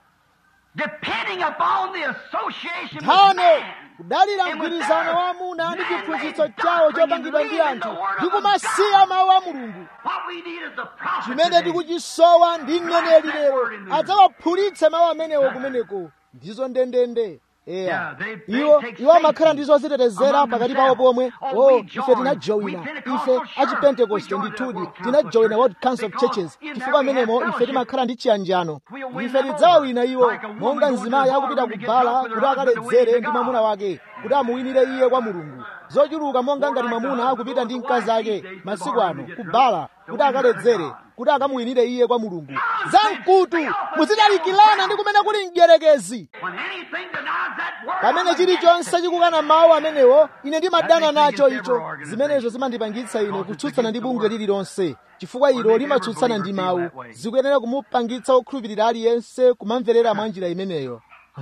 depending upon the association with tano man. kudalira mgwirizano wa amuna ndi chiphunzitso chawo chopangidwa ndi anthu ndi kumasiya mawu a mulungu What we need is the prophet chimene today. tikuchisowa ndi mneneri lero adzawaphulitse mawu amenewo kumeneko ndizo ndendende eya iwo iwo amakhala ndi zozitetezera pakati pawo pomwe o ife tinajoina ife achipentekoste ndithudi tinajoina world council of churches chifukwa amenemo ife timakhala ndi chiyanjano ife tidzawawina iwo monga mzimayi akupita kubhala kuti akaledzere ndi mwamuna wake kuti amuwinire iye kwa mulungu zochuluka monga ngati mwamuna akupita ndi mkazi ake masiku ano kubhala kuti akaledzere kuti akamuwinire iye kwa mulungu zamkutu muzidalikirana ndi kumene kuli mdierekezi When anything denies that word, pamene I'm chilichonse chikukana mawu amenewo ine ndimadana nacho icho zimenezo zimandipangitsa ine kutsutsana ndi bungwe lililonse chifukwa ilo limatsutsana ndi mawu zikuyenera kumupangitsa okhulupirira aliyense kumamverera mwa njira imeneyo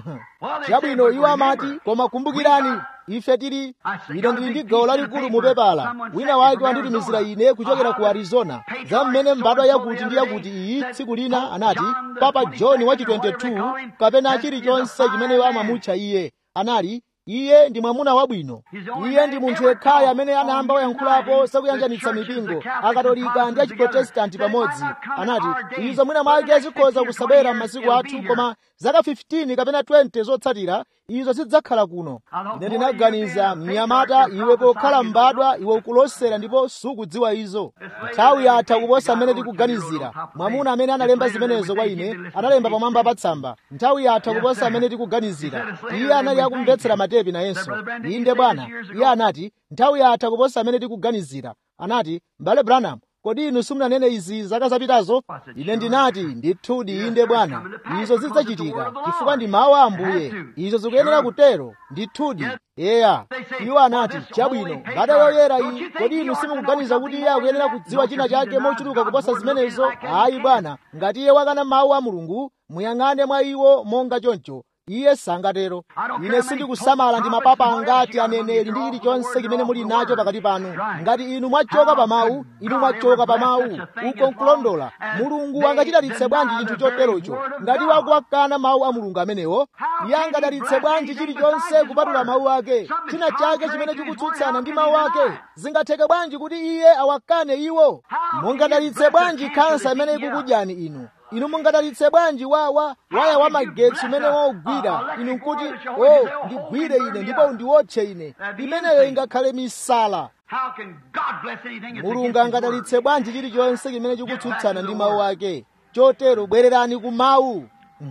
chabwino iwo amati koma kumbukirani ife tili ine ndili ndi gawo lalikulu mu pepala wina wake wanditumizira ine kuchokera ku arizona za mmene mbadwa yakuti ndi yakuti iyi tsiku lina anati papa john wachi 22 kapena chilichonse chimene amamutcha iye anali iye ndi mwamuna wabwino iye ndi munthu yekhayo amene anayamba wayankhulapo zakuyanjanitsa mipingo akatolika ndi achiprotestanti pamodzi anati izo mwina mwake zikhoza kusabwera m'masiku athu koma zaka 15 kapena 20 zotsatira izo zidzakhala kuno ine ndinaganiza mnyamata iwe pokhala mbadwa iwe ukulosera ndipo sukudziwa izo nthawi yatha kuposa mmene tikuganizira mwamuna amene analemba zimenezo kwa ine analemba pamwamba pa tsamba nthawi yatha kuposa amene tikuganizira iye anali akumvetsera matepi nayenso inde bwana iye anati nthawi yatha kuposa amene tikuganizira anati m'bale branham kodi inu simunanene izi zaka zapitazo ine ndinati ndithudi inde bwana izo zidzachitika chifukwa ndi mawu a ambuye izo zikuyenera kutero ndithudi eya iwo anati chabwino mbada yoyera iyi kodi inu simukuganiza kuti iye akuyenera kudziwa china chake mochuluka kuposa zimenezo ayi bwana ngati iye wakana mawu a mulungu muyang'ane mwa iwo monga choncho iye sangatero ine sindikusamala ndi mapapa angati aneneri ndi chilichonse chimene muli nacho pakati panu ngati inu mwachoka pa mawu inu mwachoka pa mawu uko nkulondola mulungu angachidalitse bwanji chinthu choterocho ngati wakuwakana mawu a mulungu amenewo iye angadalitse bwanji chilichonse kupatula mawu ake china chake chimene chikutsutsana ndi mawu ake zingatheke bwanji kuti iye awakane iwo mungadalitse bwanji khansa imene ikukudyani inu inu mungadalitse bwanji wawa waya wa magetsi umene waugwira inu nkuti o ndigwire ine ndipo undiwotche ine imeneyo ingakhale misala How can God bless anything that's mulungu against His angadalitse word? bwanji chilichonse chimene chikutsutsana ndi mawu ake chotero bwererani ku mawu Mhm.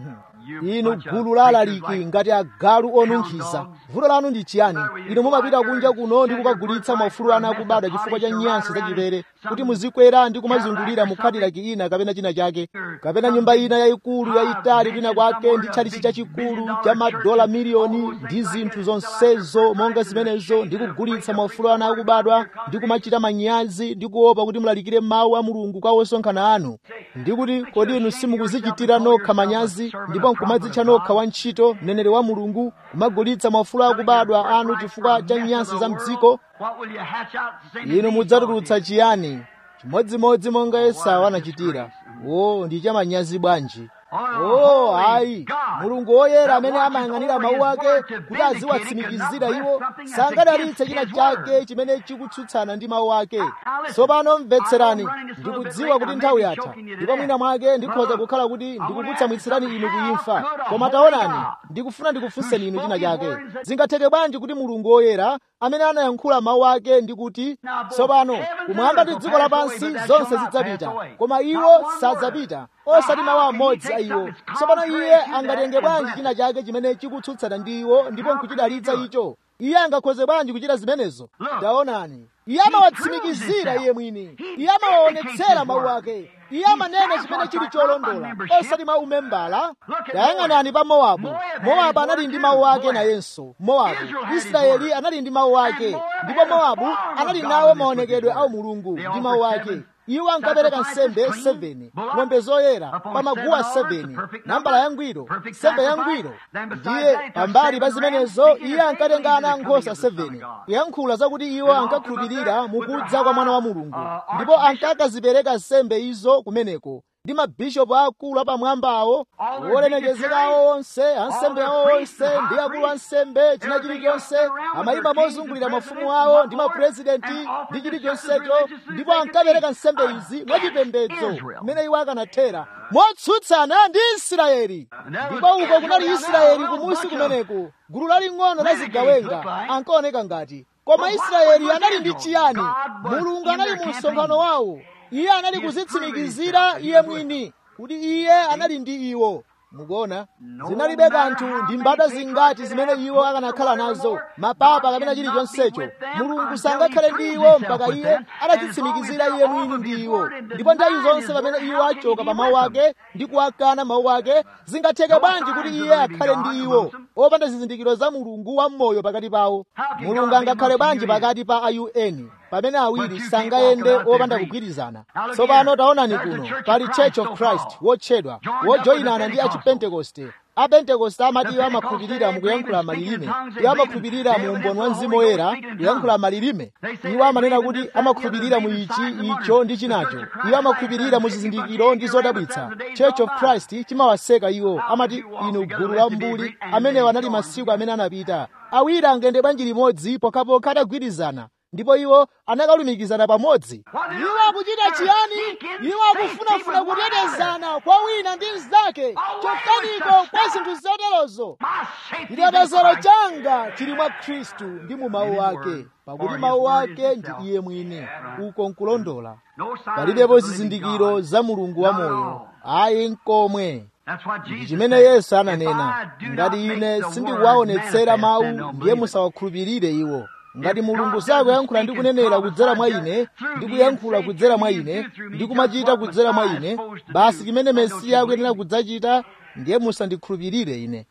inu gulu la alaliki ngati agalu onunkhiza vuto lanu ndi chiyani inu mumapita kunja kuno ndi kukagulitsa maufulu ana akubadwa chifukwa cha nyansi zachipere kuti muzikwera ndi kumazungulira mu kadilaki ina kapena china chake kapena nyumba ina yayikulu yayitali kwina kwake ndi tchalichi chachikulu cha madola miliyoni ndi zinthu zonsezo monga zimenezo ndi kugulitsa maufulu ana akubadwa ndi kumachita manyazi ndi kuopa kuti mulalikire mawu a mulungu kwa osonkhana anu ndi kuti kodi inu simukuzichitira nokha manyazi ndipo nkumadzitcha nokha wantchito mneneri wa mulungu kumagulitsa maufulu akubadwa anu chifukwa cha nyansi za mdziko inu mudzatulutsa chiyani chimodzimodzi monga esau anachitira o ndi chamanyazi bwanji oh ayi mulungu woyera amene amayang'anira mawu ake kuti aziwatsimikizira iwo sangadalitse china chake chimene chikutsutsana ndi mawu ake tsopano mvetserani ndikudziwa kuti nthawi yatha ndipo mwina mwake ndikhoza kukhala kuti ndikukutsamwitsirani inu kuimfa koma taonani ndikufuna ndikufunseni inu china chake zingatheke bwanji kuti mulungu woyera amene anayankhula mawu ake ndi kuti tsopano kumwamba ndi dziko lapansi zonse zidzapita koma iwo sadzapita osati mawu amodzi a iwo tsopano iye angatenge bwanji china chake chimene chikutsutsana ndi iwo ndipo nkuchidalitsa icho iye angakhoze bwanji kuchita zimenezo taonani iye amawatsimikizira iye mwini iye amawaonetsera mawu ake iye amanena chimene chili cholondola osati mawu membala tayang'anani pa mowabu mowabu anali ndi mawu ake nayenso mowabu israeli anali ndi mawu ake ndipo mowabu anali nawo maonekedwe a mulungu ndi mawu ake iwo ankapereka nsembe 7 ng'ombe zoyera pa maguwa 7 nambala yangwiro nsembe yangwiro ndiye pambali pa zimenezo iye ankatenga ana nkhosa 7 kuyankhula zakuti iwo ankakhulupirira mukudza kwa mwana wa mulungu ndipo ankakazipereka nsembe izo kumeneko ndi mabishopu akulu apamwambawo wolemekezeka awo onse ansembe awo onse ndi akulu ansembe china chilichonse amayima mozungulira mafumu awo ndi mapurezidenti ndi chilichonsecho ndipo ankapereka nsembe izi mwachipembedzo mmene iwo akanathera motsutsana ndi israeli ndipo uko kunali israeli kumusi kumeneko gulu laling'ono la zigawenga ankaoneka ngati koma israeli anali ndi chiyani mulungu anali mu msonkhano wawo iye anali kuzitsimikizira iye mwini kuti iye anali ndi iwo mukuona zinalibe kanthu ndi mbada zingati zimene iwo akanakhala nazo mapapa kapena chilichonsecho mulungu sangakhale ndi iwo mpaka iye atazitsimikizira iye mwini ndi iwo ndipo nthawi zonse pamene iwo achoka pa mawu ake ndi kuwakana mawu ake zingatheke bwanji kuti iye akhale ndi iwo opanda zizindikiro za mulungu wammoyo pakati pawo mulungu angakhale bwanji pakati pa aun pamene awiri sangayende opanda kugwirizana tsopano taonani kuno pali church of christ wotchedwa wojoyinana ndi achipentekoste apentekoste amati iwo amakhulupirira mukuyankhula malilime iwo amakhulupirira mu umboni wa mzimu woyera kuyankhula malilime iwo amanena kuti amakhulupirira mu ichi icho ndi chinacho iwo amakhulupirira mu zizindikiro ndi zodabwitsa church of christ chimawaseka iwo amati inu gulu la mbuli amenewo anali masiku amene anapita awiri angende bwanji limodzi pokhapokha atagwirizana ndipo iwo anakalumikizana pamodzi iwo akuchita chiyani iwo akufunafuna kutetezana kwa wina ndi mnzake chokaniko kwa zinthu zoterozo chitetezo changa chili mwa khristu ndi mu mawu ake pakuti mawu ake ndi iye mwini uko nkulondola palibepo zizindikiro za mulungu wamoyo ayi nkomwe ndi chimene yesu ananena ngati ine sindikuwaonetsera mawu ndiye musawakhulupirire iwo ngati mulungu sakuyankhula ndi kunenera kudzera mwa ine ndi kuyankhula kudzera mwa ine ndi kumachita kudzera mwa ine basi chimene mesiya akuyenera kudzachita ndiye musandikhulupirire ine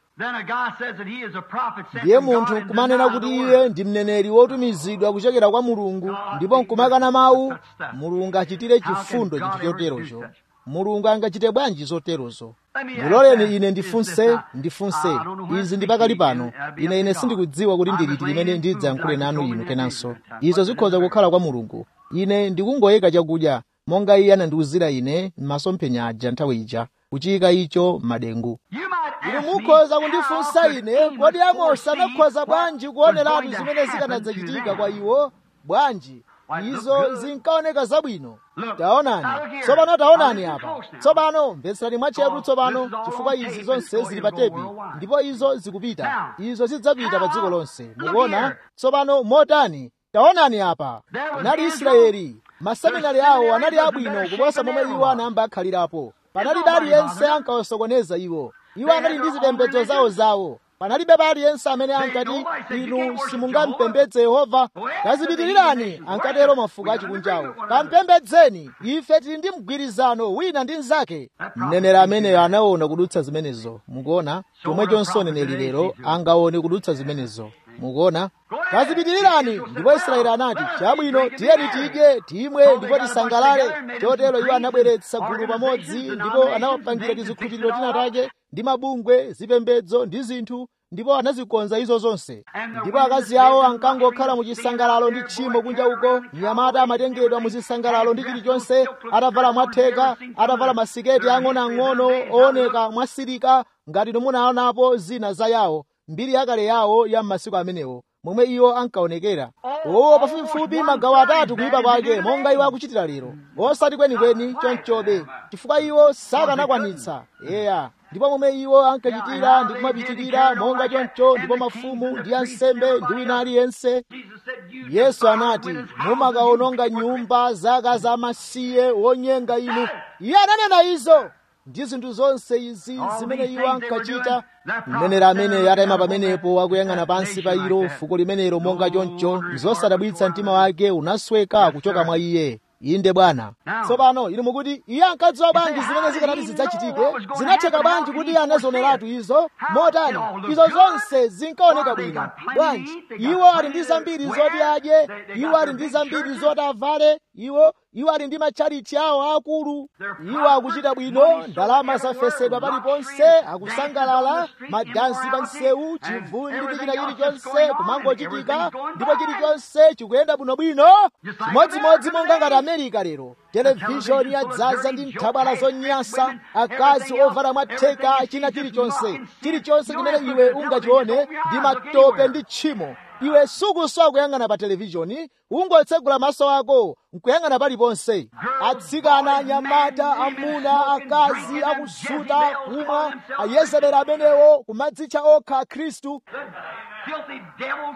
ndiye munthu nkumanena kuti iye ndi mneneri wotumizidwa kuchokera kwa mulungu ndipo nkumakana mawu mulungu achitire chifundo chinthu choterocho mulungu angachite bwanji zoterozo muloleni ine ndifunse ndifunse izi ndi pakali pano ine ine sindikudziwa kuti ndiliti limene ndidzayankhule nanu inu kenanso izo zikhoza kukhala kwa mulungu ine ndikungoyeka chakudya monga iye anandiwuzira ine m'masomphenya aja nthawi ija kuchiyika icho m'madengu inu mukhoza kundifunsa ine kodi amosi anakhoza bwanji kuoneratu zimene zikanadzachitika kwa iwo bwanji izo zinkaoneka zabwino taonani tsopano taonani apa tsopano mvetserani mwatcheru tsopano chifukwa izi zonse zili pa tepi ndipo izo zikupita izo zidzapita pa dziko lonse mukuona tsopano motani taonani apa anali israeli maseminari awo anali abwino kuposa momwe iwo anayamba akhalirapo panalibe aliyense ankawasokoneza iwo iwo anali ndi zipembedzo zawo zawo panalibe aliyense amene ankati inu simungampembedze yehova kazipitirirani ankatero mafuko achikunjawo kampembedzeni ife tili ndi mgwirizano wina ndi mnzake mneneri ameneyo anaona kudutsa zimenezo mukuona chomwechonso neneri lero angaone kudutsa zimenezo mukuona kazipitirirani ndipo israeli anati chabwino tiyeni tidye timwe ndipo tisangalale chotero iwo anabweretsa gulu pamodzi ndipo anawapangira tizikhutiro tina take ndi mabungwe zipembedzo ndi zinthu ndipo anazikonza izo zonse ndipo akazi awo ankangokhala mu chisangalalo ndi tchimo kunja uko mnyamata amatengedwa mu zisangalalo ndi chilichonse atavala mwatheka atavala masiketi ang'onoang'ono ooneka mwasirika ngati munaonapo zina za yawo mbiri yakale yawo ya m'masiku amenewo momwe iwo ankaonekera owo pafupifupi magawo atatu kuyipa kwake monga iwo akuchitira lero osati kwenikweni chonchobe chifukwa iwo sakanakwanitsa eya ndipo momwe iwo ankachitira ndi kumapitirira monga choncho ndipo mafumu ndi ansembe ndi wina aliyense yesu anati mumakaononga nyumba zaka zamasiye wonyenga inu iye ananena izo ndi zinthu zonse izi zimene iwo ankachita mneneri amene atayima pamenepo akuyang'ana pansi pa ilo fuko limenelo monga choncho zosadabwitsa mtima wake unasweka kuchoka mwa iye inde bwana tsopano inu mukuti iye ankadziwa bwanji zimene zikanati zidzachitike zinatheka bwanji kuti iye anazioneratu izo motani izo zonse zinkaoneka bwino bwanji iwo ali ndi zambiri zoti adye iwo ali ndi zambiri zoti avale iwo iwo ali ndi matchalichi awo akulu iwo akuchita bwino ndalama zafesedwa paliponse akusangalala madansi pa msewu chivundi ndi china chilichonse kumangochitika ndipo chilichonse chikuyenda bwinobwino chimodzimodzi monga ngati amerika lero televishoni yadzaza ndi nthabwala zonyansa akazi ovala mwatheka china chilichonse chilichonse chimene iwe ungachione ndi matope ndi tchimo iwe sukuswa kuyang'ana pa televishoni ungotsegula maso ako nkuyang'ana paliponse atsikana anyamata amuna akazi akusuta kumwa ayezebera amenewo kumadzitcha okha akhristu filthy devils.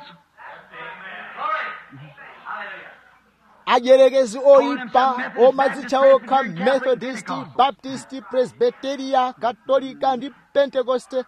ajerekezi oyipa omadzitcha okha methodist baptist presbyteria katolika ndi pentekoste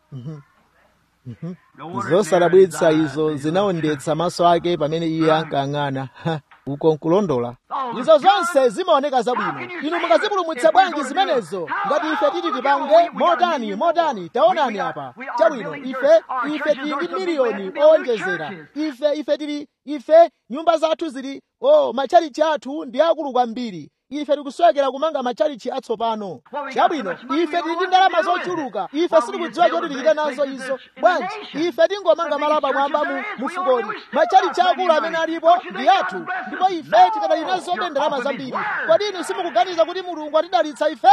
zosadabwitsa izo zinaondetsa maso ake pamene iye ankayang'ana uko nkulondola izo zonse zimaoneka zabwino inu mungazipulumutsa bwanji zimenezo ngati ife titi tipange motani motani taonani apa chabwino ife ife tili ndi miliyoni owonjezera ife ife tili ife nyumba zathu zili o matchalichi athu ndi akulu kwambiri ife tikuswekera kumanga matchalichi atsopano chabwino ife tili ndi ndalama zochuluka ife sitikudziwa choti tichite nazo izo bwanji ife tingomanga malo apamwamba mu mufukoni matchalichi akulu amene alipo ndi athu ndipo ife tikadali nazobe ndalama zambiri kodi inu simukuganiza kuti mulungu atidalitsa ife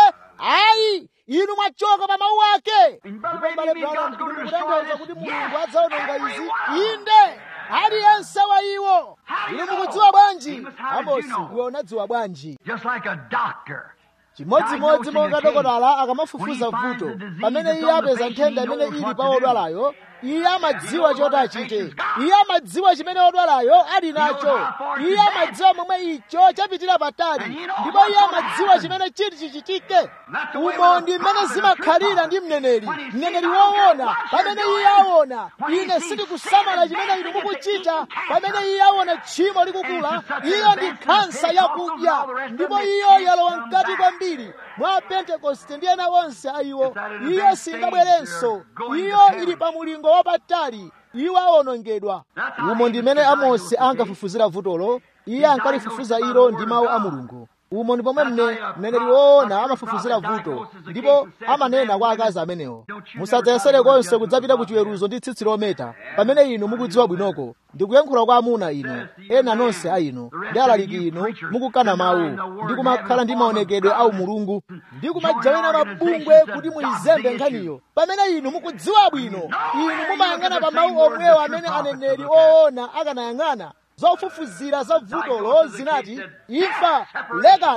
ayi inu mwachoka pa mawu ake ndipo mbale branham mukutanthauza kuti mulungu adzaononga izi inde aliyense wa iwo inu mukudziwa bwanji amosi iwe unadziwa bwanji Just like a doctor. chimodzimodzi monga dokotala akamafufuza vuto pamene iye apeza nthenda imene ili pa odwalayo iye amadziwa choti achite iye amadziwa chimene odwalayo ali nacho iye amadziwa momwe icho chapitira patali ndipo iye amadziwa chimene chiti chichitike umo ndi mmene zimakhalira ndi mneneri mneneri woona pamene iye aona ine sindikusamala chimene inu mukuchita pamene iye aona tchimo likukula iyo ndi khansa yakudya ndipo iyo yalowa mkati kwambiri mwa pentekoste ndi ena onse a iwo iyo singabwerenso iyo ili pa mulingo wapatali iwo awonongedwa umo ndi mmene amosi ankafufuzira vutolo iye ankalifufuza ilo ndi mawu a mulungu umo ndi pomwe mne mneneri woona amafufuzira vuto ndipo amanena kwa akazi amenewo musadzayesere konse kudzapita ku chiweruzo ndi tsitsi lometa pamene inu mukudziwa bwinoko ndikuyankhula kwa amuna inu ena nonse a inu ndi alaliki inu mukukana mawu ndi kumakhala ndi maonekedwe a umulungu ndi kumajawina mabungwe kuti mulizembe nkhaniyo pamene inu mukudziwa bwino inu mumayang'ana pa mawu omwewo amene aneneri oona akanayang'ana zofufuzira za vutolo zinati imfa lekana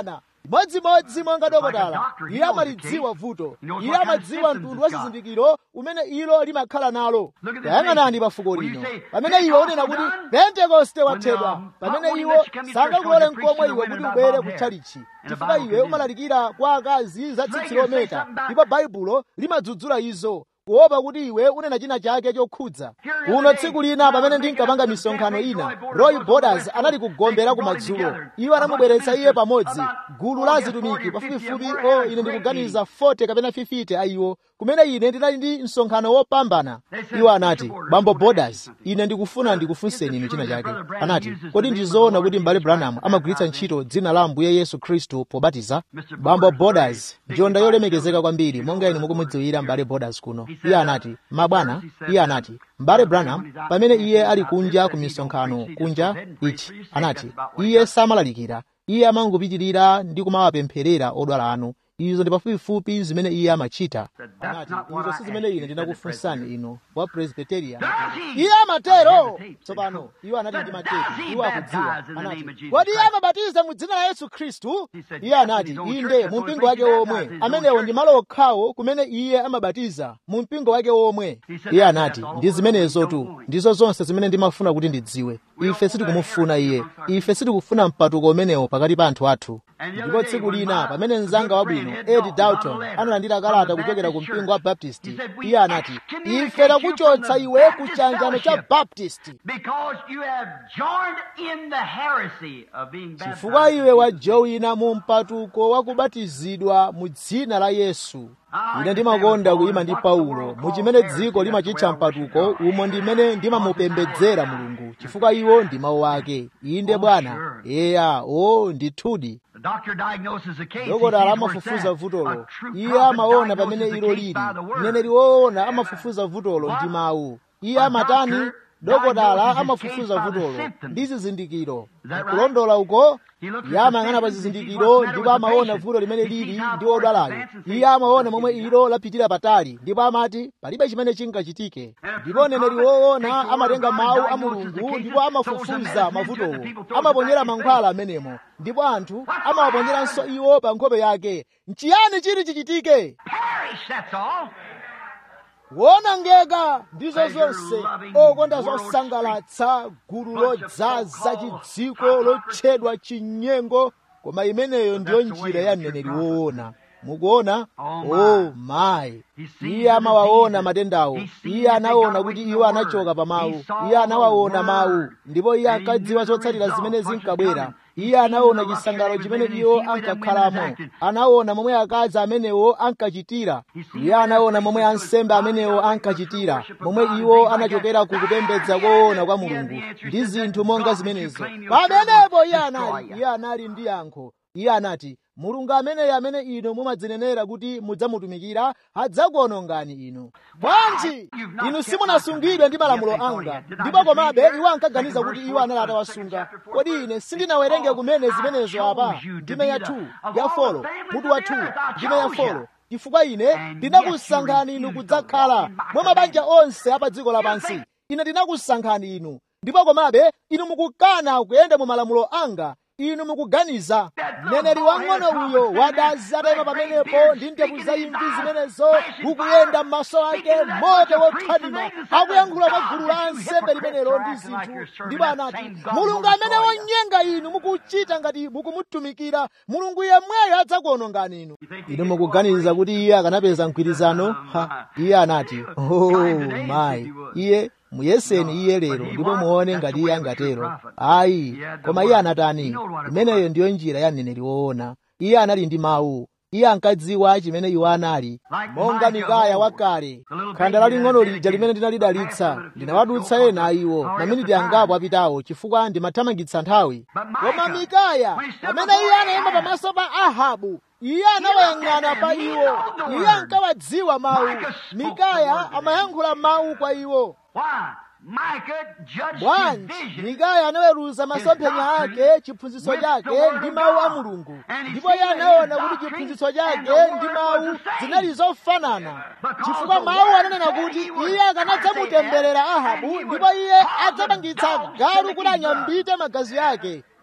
modzimodzi monga dokotala iye amalidziwa vuto iye amadziwa mtundu wa zizindikiro umene ilo limakhala nalo tayang'anani pa fuko lino pamene iwe unena kuti pentekoste wathedwa pamene iwo sangakulole nkomwe iwe kuti ubwere kutchalichi chifukwa iwe umalalikira kwa akazi za tsitsi lometa ndipo baibulo limadzudzula izo kuopa kuti iwe unena china chake chokhudza kuno tsiku lina pamene ndinkapanga misonkhano ina roy borders anali kugombera kumadzulo iwo anamubweretsa iye pamodzi gulu la azitumiki pafupifupi o ine ndikuganiza 40 kapena 50 a iwo kumene ine ndinali ndi msonkhano wopambana iwo anati bambo borders ine ndikufuna ndikufunseni inu china chake anati kodi ndizoona kuti m'bale branham amagwiritsa ntchito dzina la ambuye yesu khristu pobatiza bambo borders njonda yolemekezeka kwambiri monga inu mukumudziwira m'bale borders kuno iye anati mabwana iye anati m'bale branham pamene iye ali kunja ku misonkhano kunja ichi anati iye samalalikira iye amangopitirira ndi kumawapempherera odwala anu izo ndi pafupifupi zimene iye amachita anati izo si zimene ine ndinakufunsani inu wa presbyterian iye amatero tsopano iwo anati ndi matepi iwo akudziwa anati kodi iye amabatiza mu dzina la yesu khristu iye anati inde mu mpingo wake womwe amenewo ndi malo okhawo kumene iye amabatiza mu mpingo wake womwe iye anati ndi zimenezo tu ndizo zonse zimene ndimafuna kuti ndidziwe ife sitikumufuna iye ife sitikufuna mpatuko umenewo pakati pa anthu athu ndipo tsiku lina pamene mnzanga wabwino ed dalton analandira kalata kuchokera ku mpingo wa baptisti iye anati ife takuchotsa iwe ku chiyanjano cha baptisti chifukwa iwe wajowina mu mpatuko wa kubatizidwa mu dzina la yesu ine ndimakonda kuyima ndi paulo mu chimene dziko limachitcha mpatuko umo ndimene ndimamupembedzera mulungu chifukwa iwo ndi mawu ake inde bwana eya o ndithudi dokotala amafufuza vutolo iye amaona pamene ilo lili mneneri woona amafufuza vutolo ndi mawu iye amatani dokotala amafufuza vutolo ndi zizindikiro kulondola uko iye amayang'ana pa zizindikiro ndipo amaona vuto limene lili ndi odwalayo iye amaona momwe ilo lapitira patali ndipo amati palibe chimene chingachitike ndipo mneneri woona amatenga mawu a mulungu ndipo amafufuza mavutowo amaponyera mankhwala amenemo ndipo anthu amawaponyeranso iwo pa nkhope yake nchiyani chili chichitike wonongeka ndizo zonse okonda zosangalatsa gulu lodzaza chidziko lotchedwa chinyengo koma imeneyo ndiyo njira ya mneneri woona mukuona oh mayi iye amawaona matendawo iye anaona kuti iwo anachoka pa mawu iye anawaona mawu ndipo iye ankadziwa zotsatira zimene zinkabwera iye anaona chisangalalo chimene iwo ankakhalamo anaona momwe akazi amenewo ankachitira iye anaona momwe ansembe amenewo ankachitira momwe iwo anachokera ku kupembedza koona kwa mulungu ndi zinthu monga zimenezo pamenepo iye anali iye anali ndi yankho iye anati mulungu ameneyo amene inu mumadzinenera kuti mudzamutumikira adzakuonongani inu bwanji inu simunasungidwe ndi malamulo anga ndipo komabe iwo ankaganiza kuti iwo anali atawasunga kodi ine sindinawerenge kumene zimenezo apa ndime ya 2 ya 4 mutu wa 2 ndime ya 4 chifukwa ine ndinakusankhani inu kudzakhala mwa mabanja onse apa dziko lapansi ine ndinakusankhani inu ndipo komabe inu mukukana kuyenda mu malamulo anga inu mukuganiza mneneri wang'ono uyo wadazi atayima pamenepo ndi ndevu zaimvi zimenezo ukuyenda m'maso ake moto wothwanima akuyankhula kwa gulu la ansembe limenelo ndi zinthu ndipo anati mulungu amene wonyenga inu mukuchita ngati mukumutumikira mulungu yemweyo adzakuonongani inu inu mukuganiza kuti iye akanapeza mgwirizano ha iye anati oh mayi iye muyeseni iye lero ndipo muone ngati iye angatero ayi koma iye anatani imeneyo ndiyo njira ya mneneri woona iye anali ndi mawu iye ankadziwa chimene iwo anali monga mikaya wakale khanda laling'ono lija limene ndinalidalitsa ndinawadutsa ena a iwo maminiti angapo apitawo chifukwa ndimathamangitsa nthawi koma mikaya pamene iye anayima pamaso pa ahabu iye anawayang'ana pa iwo iye ankawadziwa mawu mikaya amayankhula mawu kwa iwo bwanji mikaya anaweruza masomphenya ake chiphunzitso chake ndi mawu a mulungu ndipo iye anaona kuti chiphunzitso chake ndi mawu zinali zofanana chifukwa mawu ananena kuti iye akanadzamutemberera ahabu ndipo iye adzapangitsa galu kuti anyambite magazi ake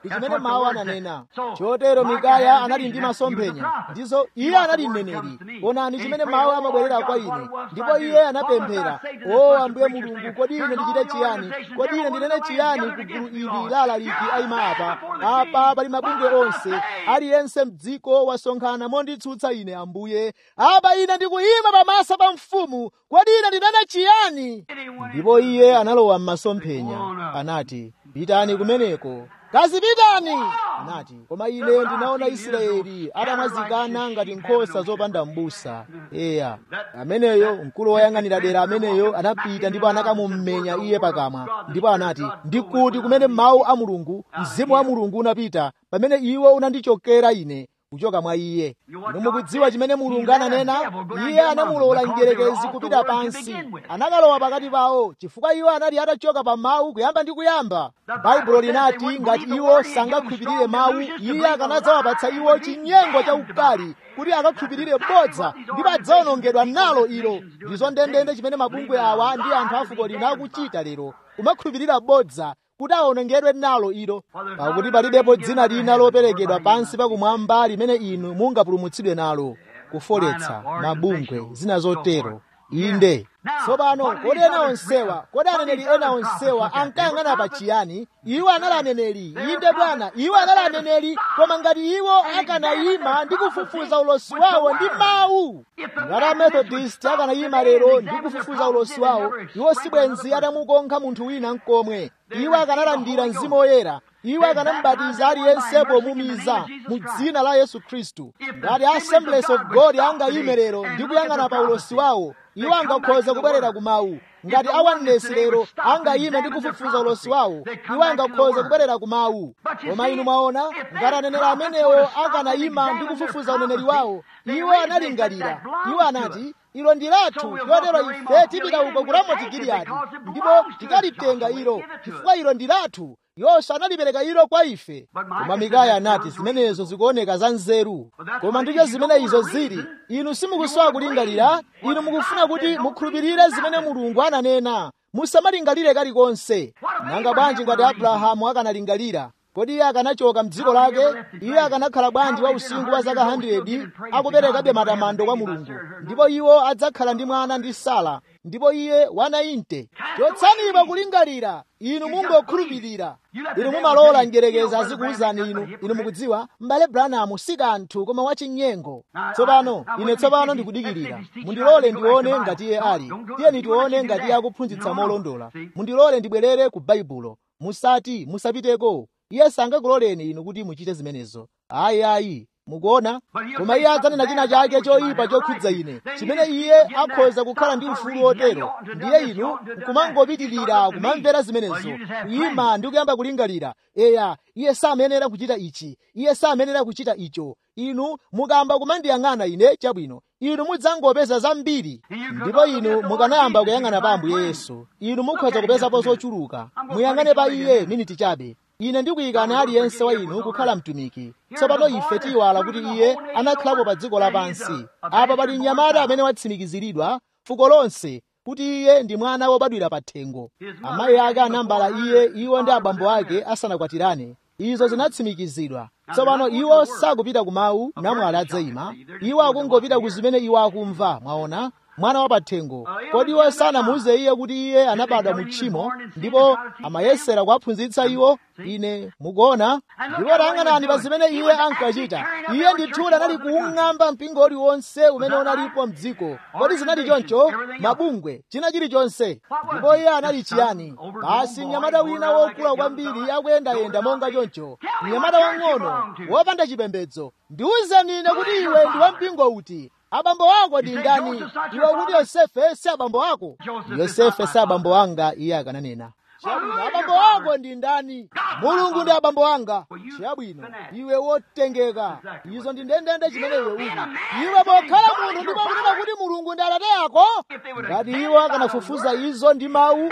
ndi chimene mawu ananena chotero mikaya anali ndi masomphenya ndizo iye anali mneneri onani chimene mawu amabwerera kwa ine ndipo iye anapemphera o ambuye mulungu kodi ine ndichite chiyani kodi ine ndinene chiyani ku gulu ili lalaliki ayima apa apa pali mabungwe onse aliyense mdziko wasonkhana monditsutsa ine ambuye apa ine ndikuyima pamaso pa mfumu kodi ine ndinene chiyani ndipo iye analowa m'masomphenya anati pitani kumeneko kazipitani anati koma ine ndinaona israeli atamwazikana ngati nkhosa zopanda m'busa eya ameneyo mkulu woyang'anira dera ameneyo anapita ndipo anakamumenya iye pakamwa ndipo anati ndikuti kumene mawu a mulungu mzimu wa mulungu unapita pamene iwo unandichokera ine kuchoka mwa iye inu mukudziwa chimene mulungu ananena iye anamulola mdierekezi kupita pansi anakalowa pakati pawo chifukwa iwo anali atachoka pa mawu kuyamba ndi kuyamba baibulo linati ngati iwo sangakhulupirire mawu iye akanadzawapatsa iwo chinyengo cha ukali kuti akakhulupirire bodza ndipo adzawonongedwa nalo ilo ndizo ndendende chimene mabungwe awa ndi anthu a fuko lina akuchita lero kumakhulupirira bodza kuti awonongedwe nalo ilo pakuti palibepo dzina lina loperekedwa pansi pakumwamba limene inu mungapulumutsidwe nalo kufoletsa mabungwe zina zotero inde tsopano kodi ena onsewa kodi aneneri ena onsewa ankayang'ana pa chiyani iwo anali aneneri inde bwana iwo anali aneneri koma ngati iwo akanayima ndi kufufuza ulosi wawo ndi mawu ngati amethodist akanayima lero ndi kufufuza ulosi wawo iwo sibwenzi atamukonkha munthu wina nkomwe iwo akanalandira mzimu woyera iwo akanamubatiza aliyense pomumiza mu dzina la yesu khristu ngati assemblies of god angayime lero ndi kuyang'ana pa ulosi wawo iwo angakhoza kubwerera ku mawu ngati awanenesi lero angayime ndi kufufuza ulosi wawo iwo angakhoza kubwerera ku mawu koma inu mwaona ngati aneneri amenewo akanayima ndi kufufuza uneneri wawo iwo analingalira iwo anati ilo ndi lathu chotero ife tipita uko ku ramoti giliyadi ndipo tikalitenga ilo chifukwa ilo ndi lathu yoswa analipereka ilo kwa ife koma mikaya anati zimenezo zikuoneka za nzeru koma ndicho zimene izo zili inu simukusowa kulingalira inu mukufuna kuti mukhulupirire zimene mulungu ananena musamalingalire kalikonse nanga bwanji ngati abrahamu akanalingalira kodi iye akanachoka mdziko lake iye akanakhala bwanji wa usinkhu wa zaka 100 akuperekabe matamando kwa mulungu ndipo iwo adzakhala ndi mwana ndi sala ndipo iye wanayinte chotsanipo kulingalira inu mungokhulupirira inu mumalola njerekeza azikuwuzani inu inu mukudziwa m'bale branamu si kanthu koma wachinyengo tsopano ine tsopano ndikudikirira mundilole ndione ngati iye ali tiyeni tione ngati iye akuphunzitsa molondola mundilole ndibwerere ku baibulo musati musapiteko iye sangakuloleni inu kuti muchite zimenezo ayi ayi mukuona koma iye adzanena china chake choyipa chokhudza ine chimene iye akhoza kukhala ndi ufulu wotero ndiye inu nkumangopitirira kumamvera zimenezo kuyima ndi kuyamba kulingalira eya iye samenera kuchita ichi iye samenera kuchita icho inu mukamba kumandiyang'ana ine chabwino inu mudzangopeza zambiri ndipo inu mukanayamba kuyang'ana pa ambuye yesu inu mukhoza kupezapo zochuluka muyang'ane pa iye miniti chabe ine ndikuyikana aliyense wa inu kukhala mtumiki tsopano ife tiyiwala kuti iye anakhalapo pa dziko lapansi apa pali mnyamata amene watsimikiziridwa fuko lonse kuti iye ndi mwana wobadwira pa thengo amayi ake anambala iye iwo ndi abambo ake asanakwatirane izo zinatsimikizidwa tsopano iwo sakupita ku mawu namwali adzayima iwo akungopita ku zimene iwo akumva mwaona mwana wa pathengo kodi iwo sanamuuze iye kuti iye anabadwa mu tchimo ndipo amayesera kuwaphunzitsa iwo ine mukuona ndipo tayang'anani pa zimene iye ankachita iye ndithudi anali kuung'amba mpingo uliwonse umene unalipo mdziko kodi zinali choncho mabungwe china chilichonse ndipo iye anali chiyani basi mnyamata wina wokula kwambiri akuyendayenda monga choncho mnyamata wang'ono wopanda chipembedzo ndiwuzeni ine kuti iwe ndi wampingo uti abambo ako ndi ndani iwe kuti yosefe si abambo ako yosefe si abambo anga iye akananena chabwino abambo ako ndi ndani mulungu ndi abambo anga chabwino iwe wotengeka izo ndi ndendende chimene iwe uli iwe pokhala munthu ndipo kunena kuti mulungu ndi atate ako ngati iwo akanafufuza izo ndi mawu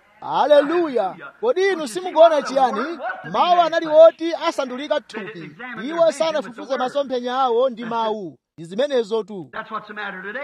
haleluya kodi inu simukuona chiyani mawu anali oti asandulika thupi iwo sanafufuze masomphenya awo ndi mawu ndi zimenezo tu That's what's the matter today.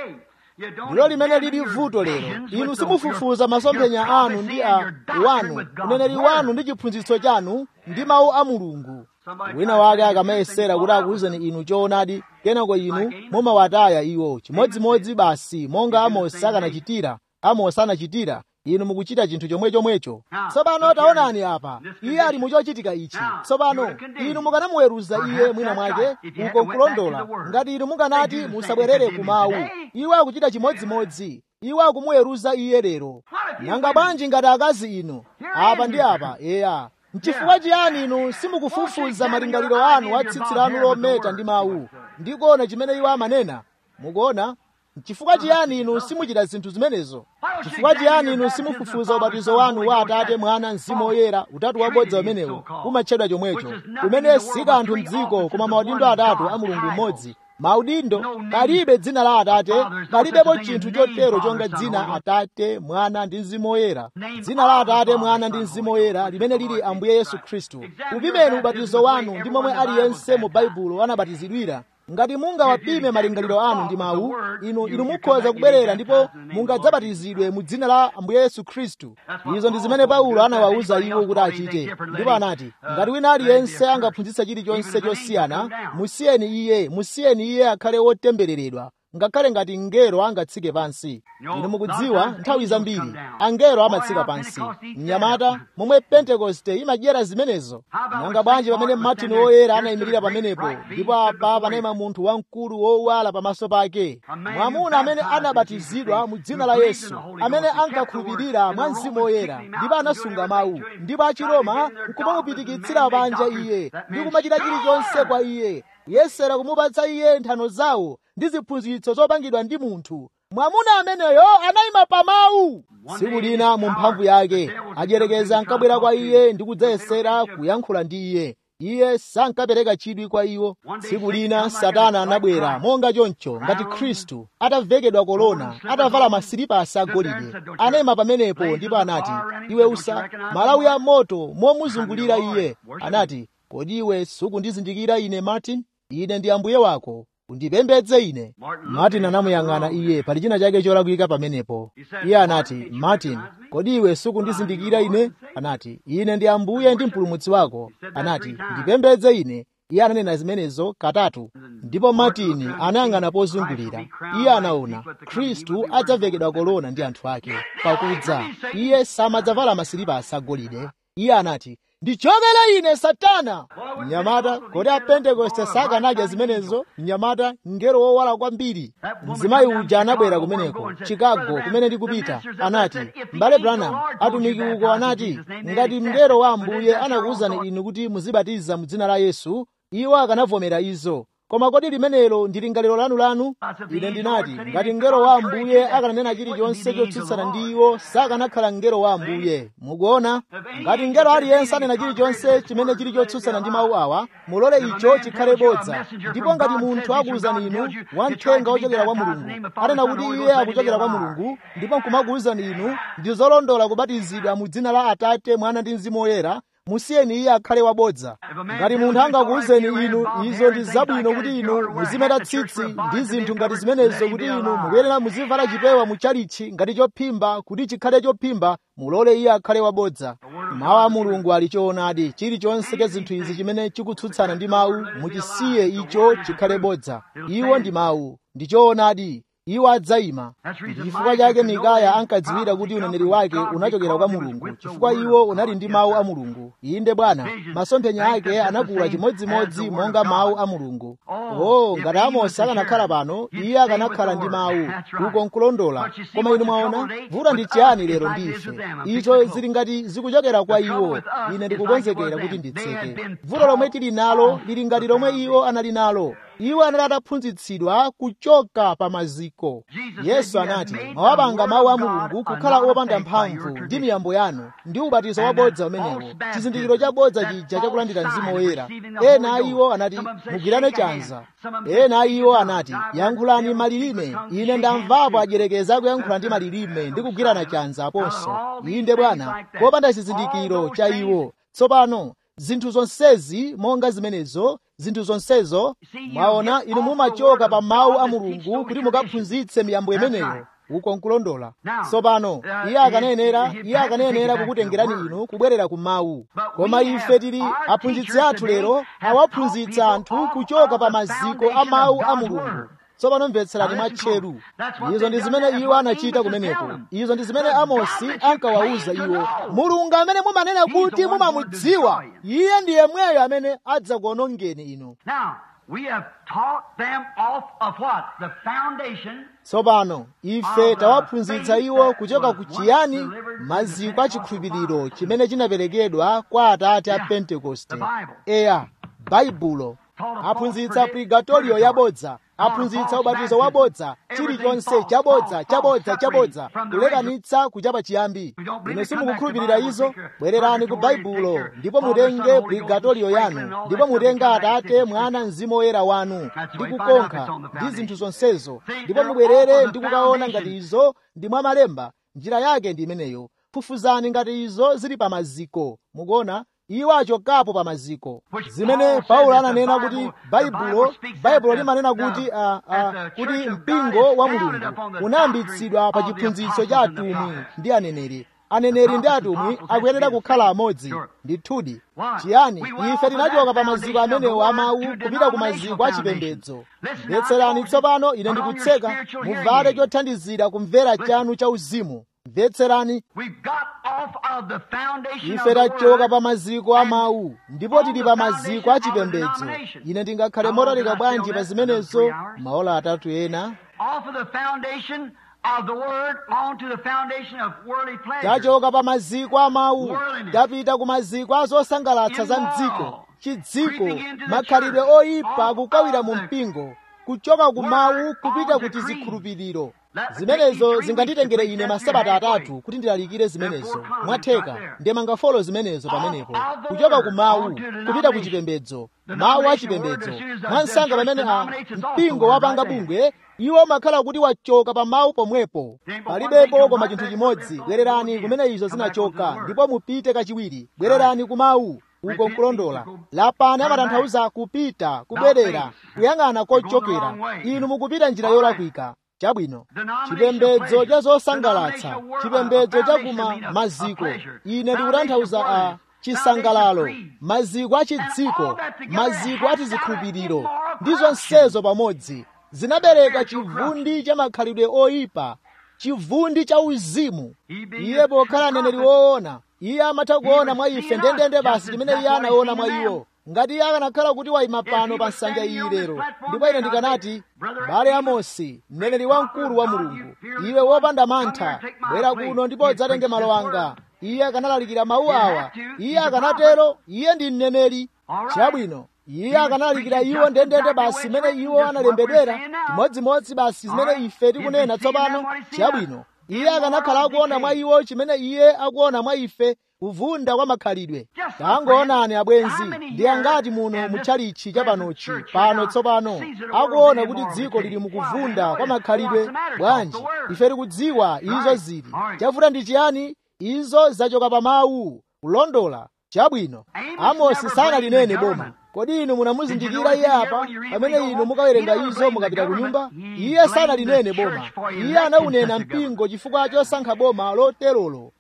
ndilo limene lili vuto lero inu simufufuza masomphenya anu ndi a wanu uneneri wanu ndi chiphunzitso chanu ndi mawu a mulungu wina wake akamayesera kuti akuwuzeni inu choonadi kenako inu mumawataya iwo chimodzimodzi basi monga amosi akanachitira amosi anachitira inu mukuchita chinthu chomwe chomwecho tsopano taonani apa iye ali muchochitika ichi tsopano inu mukanamuweruza iye mwina mwake uko nkulondola ngati inu mukanati musabwerere ku mawu iwo akuchita chimodzimodzi iwo akumuweruza iye lero nanga bwanji ngati akazi inu apa ndi apa eya nchifukwa chiyani inu simukufufuza malingaliro anu a tsitsi lanu lometa ndi mawu ndikuona chimene iwo amanena mukuona chifukwa chiyani inu simuchita zinthu zimenezo chifukwa chiyani inu simufufuza ubatizo wanu wa atate mwana mzimu woyera utatu wabodza umenewo umatchedwa chomwecho umene si kanthu mdziko koma maudindo atatu a mulungu mmodzi maudindo palibe dzina la atate palibepo chinthu chotero chonga dzina atate mwana ndi mzimu woyera dzina la atate mwana ndi mzimu woyera limene lili ambuye yesu khristu upimeni ubatizo wanu ndi momwe aliyense mu baibulo anabatizidwira ngati mungawapime malingaliro anu ndi mawu inu inu mukhoza kubwerera ndipo mungadzabatizidwe mu dzina la ambuye yesu khristu izo ndi zimene paulo anawawuza iwo kuti achite ndipo anati ngati wina aliyense angaphunzitsa chilichonse chosiyana musiyeni iye musiyeni iye akhale wotembereredwa ngakhale ngati mngelo angatsike pansi inu mukudziwa nthawi zambiri angelo amatsika pansi mnyamata momwe pentekoste imadyera zimenezo nanga bwanji pamene martin woyera anayimirira pamenepo ndipo apa panayima munthu wamkulu wowala pamaso pake mwamuna amene anabatizidwa mu dzina la yesu amene ankakhulupirira mwa mzimu woyera ndipo anasunga mawu ndipo achiroma nkumamupitikitsira panja iye ndi kumachita chilichonse kwa iye kuyesera kumupatsa iye nthano zawo ndi ziphunzitso zopangidwa ndi munthu mwamuna ameneyo anayima pa mawu tsiku lina mu mphamvu yake ajerekeza ankabwera kwa iye ndi kudzayesera kuyankhula ndi iye iye sankapereka chidwi kwa iwo tsiku lina satana anabwera monga choncho ngati khristu atavekedwa kolona atavala masiripasi agolide anayima pamenepo ndipo anati iwe usa malawi a moto momuzungulira iye anati kodi iwe sukundizindikira ine martin ine ndi ambuye wako undipembedze ine martin anamuyang'ana iye pali china chake cholakwika pamenepo iye anati martin kodi iwe sukundizindikira ine anati ine ndi ambuye ndi mpulumutsi wako anati ndipembedze ine iye ananena zimenezo katatu ndipo martin anayang'ana pozungulira iye anaona khristu adzavekedwa kolona ndi anthu ake pakudza iye samadzavala masiripasi agolide iye anati ndichokere ine satana mnyamata kodi apentekoste sakanadya zimenezo mnyamata mngelo wowala kwambiri mzimayi uja anabwera kumeneko chicago kumene ndikupita anati mbale branham atumiki uko anati ngati mngelo wa ambuye anakuwuzani inu kuti muzibatiza mu dzina la yesu iwo akanavomera izo koma kodi limenelo ndi lingaliro lanu ine ndinati ngati mngelo wa ambuye akananena chilichonse chotsutsana ndi iwo sakanakhala mngelo wa ambuye mukuona ngati mngelo aliyense anena chilichonse chimene chili chotsutsana ndi mawu awa mulole icho chikhale bodza ndipo ngati munthu akuwuzani inu wamthenga wochokera kwa mulungu anena kuti iye akuchokera kwa mulungu ndipo nkumakuwuzani inu ndi zolondola kubatizidwa mu dzina la atate mwana ndi mzimu woyera musiyeni iye akhale wabodza ngati munthu angakuwuzeni inu izo ndi zabwino kuti inu muzimeta tsitsi ndi zinthu ngati zimenezo kuti inu mukuyenera muzivala chipewa muchalichi ngati chophimba kuti chikhale chophimba mulole iye akhale wabodza mawu a mulungu ali choonadi chilichonse cha zinthu izi chimene chikutsutsana ndi mawu muchisiye icho chikhale bodza iwo ndi mawu ndi choonadi iwo adzayima chifukwa chake mikaya ankadziwira kuti uneneri wake unachokera kwa mulungu chifukwa iwo unali ndi mawu a mulungu inde bwana masomphenya ake anakula chimodzimodzi monga mawu a mulungu oh ngati amosi akanakhala pano iye akanakhala ndi mawu uko nkulondola koma inu mwaona vuto ndi chiyani lero ndife icho zili ngati zikuchokera kwa iwo ine ndikukonzekera kuti nditseke vuto lomwe tili nalo lili ngati lomwe iwo anali nalo iwo anali ataphunzitsidwa kuchoka pa maziko yesu anati mwawapanga mawu a mulungu kukhala opanda mphamvu ndi miyambo yanu ndi ubatizo wabodza umenewo chizindikiro chabodza chija chakulandira mzimu woyera ena a iwo anati mugwirane chanza ena a iwo anati yankhulani malilime ine ndamvapo ajerekeza akuyankhula ndi malilime ndi kugwirana chanza aponso inde bwana popanda chizindikiro cha iwo tsopano zinthu zonsezi monga zimenezo zinthu zonsezo mwaona inu mumachoka pa mawu a mulungu kuti mukaphunzitse miyambo imeneyo uko nkulondola tsopano iye akanenera iye akanenera kukutengerani inu kubwerera ku mawu koma ife tili aphunzitsi athu lero awaphunzitsa anthu kuchoka pa maziko a mawu a mulungu tsopano mvetserani mwatcheru izo ndi zimene iwo anachita kumeneko izo ndi zimene amosi ankawawuza iwo mulungu amene mumanena kuti mumamudziwa iye ndi yemweyo amene adzakuonongeni inu Now, we have taught them off of what? The foundation tsopano ife tawaphunzitsa iwo kuchoka ku chiyani maziko a chikhulupiriro chimene chinaperekedwa kwa atate a pentekoste eya baibulo aphunzitsa purgatorio yabodza aphunzitsa ubatizo wabodza chilichonse chabodza chabodza chabodza kulekanitsa kuchapa chiyambi ine simukukhulupirira izo bwererani ku baibulo ndipo mutenge purgatorio yanu ndipo mutenge atate mwana mzimu woyera wanu ndi kukonkha ndi zinthu zonsezo ndipo mubwerere ndi kukaona ngati izo ndi mwa malemba njira yake ndi imeneyo fufuzani ngati izo zili pa maziko mukuona iwo achokapo pa maziko zimene paulo ananena kuti baibulo baibulo limanena kuti uh, uh, kuti mpingo wa mulungu unayambitsidwa pa chiphunzitso cha atumwi ndi aneneri aneneri ndi atumwi akuyenera kukhala amodzi ndithudi chiyani ife tinachoka pa maziko amenewo amawu kupita ku maziko achipembedzo mvetserani tsopano ine ndikutseka muvale chothandizira kumvera chanu cha uzimu mvetserani We've got off of the foundation ife of the tachoka word pa maziko a mawu ndipo tili pa maziko a chipembedzo ine ndingakhale motalika bwanji pa zimenezo maola atatu ena off of the foundation of the word onto the foundation of worldly pleasure. tachoka pa maziko a mawu tapita ku maziko a zosangalatsa za mdziko chidziko makhalidwe oyipa akukawira mu mpingo kuchoka ku mawu kupita ku tizikhulupiriro zimenezo zinganditengere ine masabata atatu kuti ndilalikire zimenezo mwatheka ndemanga folo zimenezo pamenepo kuchoka ku mawu kupita ku chipembedzo mawu a chipembedzo mwansanga pamene a mpingo wapanga bungwe iwo makhala kuti wachoka pa mawu pomwepo palibepo koma chinthu chimodzi bwererani kumene izo zinachoka ndipo mupite kachiwiri bwererani ku mawu uko nkulondola lapani amatanthauza kupita kubwerera kuyang'ana kochokera inu mukupita njira yolakwika chabwino chipembedzo cha zosangalatsa chipembedzo cha kuma maziko ine ndikutanthauza a chisangalalo maziko a chidziko maziko a tizikhulupiriro ndi zonsezo pamodzi zinabereka chivundi cha makhalidwe oyipa chivundi cha uzimu iye pokhala mneneri woona iye amatha kuona mwa ife ndendende basi chimene iye anaona mwa iwo ngati iye akanakhala kuti wayima pano pa nsanja iyi lero ndipo ine ndikanati bale amosi mneneri wamkulu wa mulungu iwe wopanda mantha bwera kuno ndipo udzatenge malo anga iye akanalalikira mawu awa iye akanatero iye ndi mneneri chabwino iye akanalalikira iwo ndendende basi zimene iwo analembedwera chimodzimodzi basi zimene ife tikunena tsopano chabwino iye akanakhala akuona mwa iwo chimene iye akuona mwa ife kuvunda kwa makhalidwe tangoonani abwenzi ndi angati muno mutchalichi cha panochi pano tsopano akuona kuti dziko lili mukuvunda kwa makhalidwe bwanji ife tikudziwa izo zili chavuta ndi chiyani izo zachoka pa mawu kulondola chabwino amosi sanalinene boma kodi inu munamuzindikira iye apa pamene inu mukawerenga izo mukapita ku nyumba iye sanalinene boma iye anawunena mpingo chifukwa chosankha boma loterolo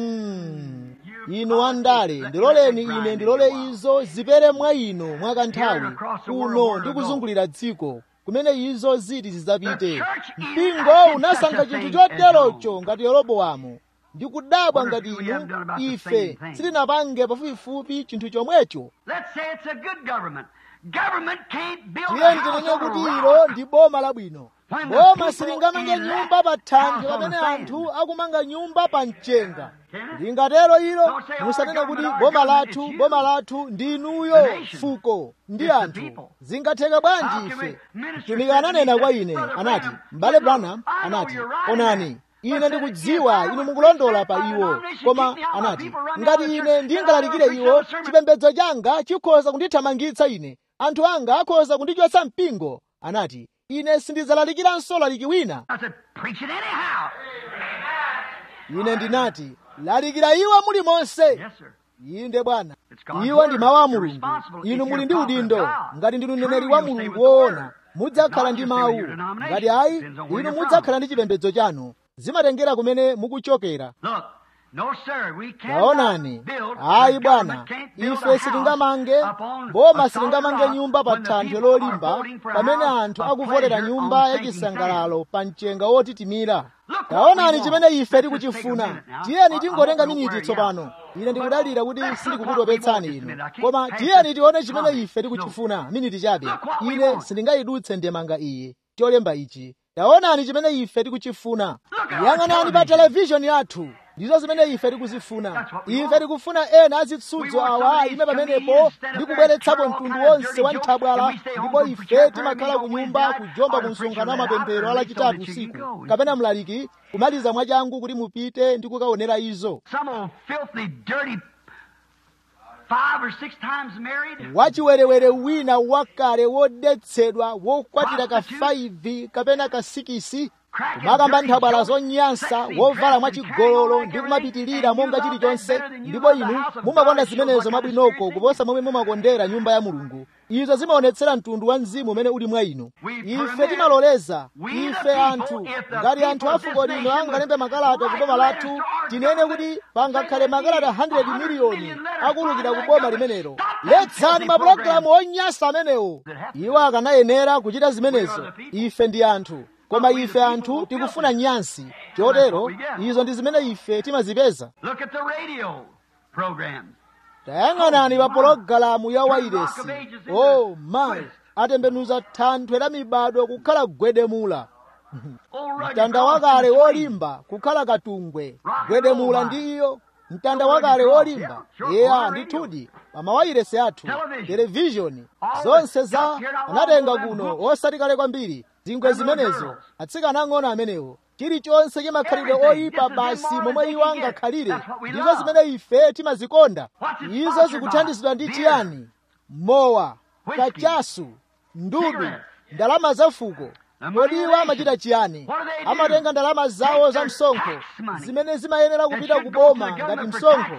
mm. inu andale ndiloleni ine ndilole izo zipere mwa inu mwakanthawi kuno ndi kuzungulira dziko kumene izo ziti zidzapite mpingo unasankha chinthu choterocho ngati yeroboamu ndikudabwa ngati inu ife sitinapange pafupifupi chinthu chomwecho Let's say it's a good government. Government can't build a tiye house ndinene on a kuti rock. ilo ndi boma labwino When the boma people silingamange elect nyumba pa thanthwe house on pamene the sand. anthu akumanga nyumba pa mchenga Can it? lingatero ilo Don't say our musanene kuti government, our boma government, lathu it's you. boma lathu ndi The inuyo nation. fuko ndi It's the anthu people. zingatheka How bwanji can ife we- minister mtumiki said to ananena me, kwa said, ine "Brother anati Branham, m'bale look, branham I know anati you're right onani there. ine But ndikudziwa if I inu would mukulondola preach pa that iwo denomination, koma keep me out, anati people run me ngati out of ine church, ndingalalikire then I iwo preach a sermon. chipembedzo changa chikhoza kundithamangitsa ine anthu anga akhoza kundichotsa mpingo anati ine sindidzalalikiranso laliki wina I said, preach it anyhow. ine ndinati lalikira iwo muli monse Yes, sir. inde bwana iwo ndi mawu a mulungu inu muli ndi udindo ngati ndinu mneneri wa mulungu woona mudzakhala ndi mawu ngati ayi inu mudzakhala ndi chipembedzo chanu zimatengera kumene mukuchokera taonani ayi bwana ife sitingamange boma sitingamange nyumba pa thanthwe lolimba pamene anthu akuvotera nyumba yachisangalalo pa mchenga wotitimira taonani chimene ife tikuchifuna tiyeni tingotenga miniti tsopano ine ndikudalira kuti sindikukutopetsani inu koma tiyeni tione chimene ife tikuchifuna miniti chabe ine sindingayidutse ndemanga iyi cholemba ichi taonani chimene ife tikuchifuna yang'anani pa televishoni yathu ndizo zimene ife tikuzifuna ife tikufuna ena azitsudzo awa ayime pamenepo ndi kubweretsapo mtundu wonse wa nthabwala ndipo ife timakhala ku nyumba kujomba ku msonkhano wa mapemphero alachitatu usiku kapena mlaliki kumaliza mwachangu kuti mupite ndi kukaonera izo wachiwerewere wina wakale wodetsedwa wokwatira ka 5 kapena ka 6 kumakamba nthabwala zonyansa wovala mwachigololo ndi kumapitirira monga chilichonse ndipo inu mumakonda zimenezo mwabwinoko kuposa momwe mumakondera nyumba ya mulungu izo zimaonetsera mtundu wa mzimu umene uli mwa inu ife timaloleza ife anthu ngati anthu a fuko lino angalembe makalata ku boma lathu tinene kuti pangakhale makalata 100 miliyoni akulukira ku boma limenelo letsani mapulogalamu onyansa amenewo iwo akanayenera kuchita zimenezo ife ndi anthu koma ife anthu tikufuna nyansi chotero izo ndi zimene ife timazipeza tayang'anani pa pologalamu ya wairesi oh my atembenuza thanthwe la mibado kukhala gwedemula mtanda wakale wolimba kukhala katungwe gwedemula ndi iyo mtanda wakale wolimba eya ndithudi pamawairesi athu televishoni zonse za anatenga kuno osati kale kwambiri zingwe zimenezo atsikana ang'ono amenewo chilichonse chimakhalidwe oyipa basi momwe iwo angakhalire ndizo zimene ife timazikonda izo zikuthandizidwa ndi chiyani mowa kachasu ndudu ndalama za fuko kodi iwo amachita chiyani amatenga ndalama zawo za msonkho zimene zimayenera kupita kuboma ngati msonkho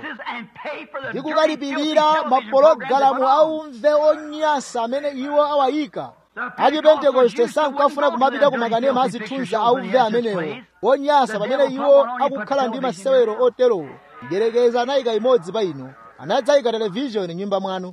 ndi kukalipirira mapologalamu aumve onyansa amene iwo awayika achipentekoste sankafuna kumapita ku makanema azithunzi auve amenewo onyansa pamene iwo akukhala ndi masewero oterowo mdyerekeza anayika imodzi pa inu anadzayika televishoni nyumba mwanu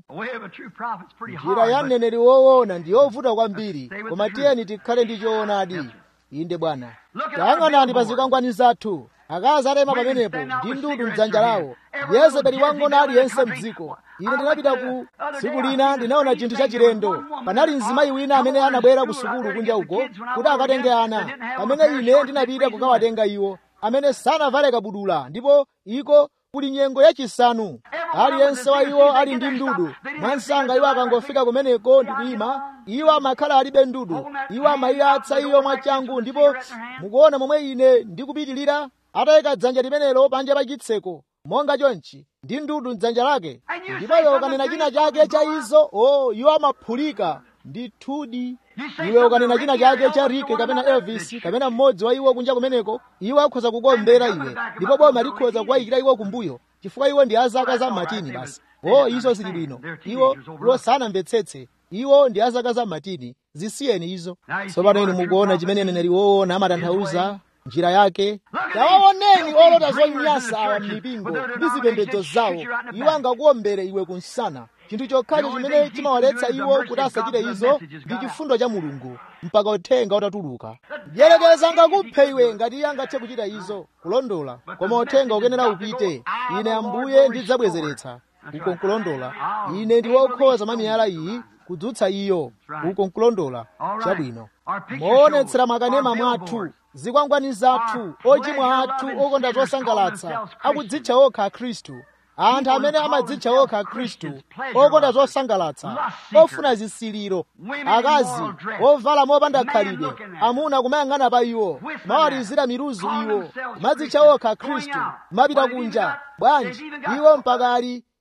njira ya mneneri woona ndi yovuta kwambiri koma tiyeni tikhale ndi choonadi inde bwana tayang'anani pa zikwangwani zathu akazi atema pamenepo ndi ndudu mdzanja lawo yezebeli wang'ono aliyense mdziko ine ndinapita ku tsiku lina ndinaona chinthu chachilendo panali mzimayi wina amene anabwera ku sukulu kunja uko kuti akatenge ana pamene ine ndinapita kukawatenga iwo amene sanavale kabudula ndipo iko kuli nyengo yachisanu aliyense wa iwo ali ndi ndudu mwansanga iwo akangofika kumeneko ndi kuyima iwo amakhala alibe ndudu iwo amayiyatsa iyo mwachangu ndipo mukuona momwe ine ndikupitilira atayika dzanja limenelo panja pa chitseko monga chonchi ndi ndudu mdzanja lake ndipo iwe ukanena china chake cha izo o iwo amaphulika ndithudi iwe ukanena china chake cha rike kapena elvis kapena mmodzi wa iwo kunja kumeneko iwo akhoza kukombera iwe ndipo boma likhoza kuwayikira iwo kumbuyo chifukwa iwo ndi azaka za matini basi o izo zili bwino iwo iwo sanamvetsetse iwo ndi azaka za matini zisiyeni izo tsopano inu mukuona chimene neneri woona amatanthauza njira yake tawaoneni olota zonyansa awa m'mipingo ndi zipembedzo zawo iwo angakuombere iwe kunsana chinthu chokhacho chimene chimawaletsa iwo kuti asachite izo ndi chifundo cha mulungu mpaka uthenga utatuluka mdyerekeza angakuphe iwe ngati iye angathe kuchita izo kulondola koma uthenga ukenera upite ine ambuye ndidzabwezeretsa uko nkulondola ine ndi wokhoza mamiyala iyi kudzutsa iyo uko nkulondola chabwino moonetsera makanema mwathu zikwangwani zathu ochimwa athu okonda zosangalatsa akudzitcha okha akhristu anthu amene amadzitcha okha akhristu okonda zosangalatsa ofuna zisiliro akazi ovala mopanda khalidwe amuna kumayang'ana pa iwo mawalizira miruzu iwo kumadzitcha okha akhristu kumapita kunja bwanji iwo mpaka ali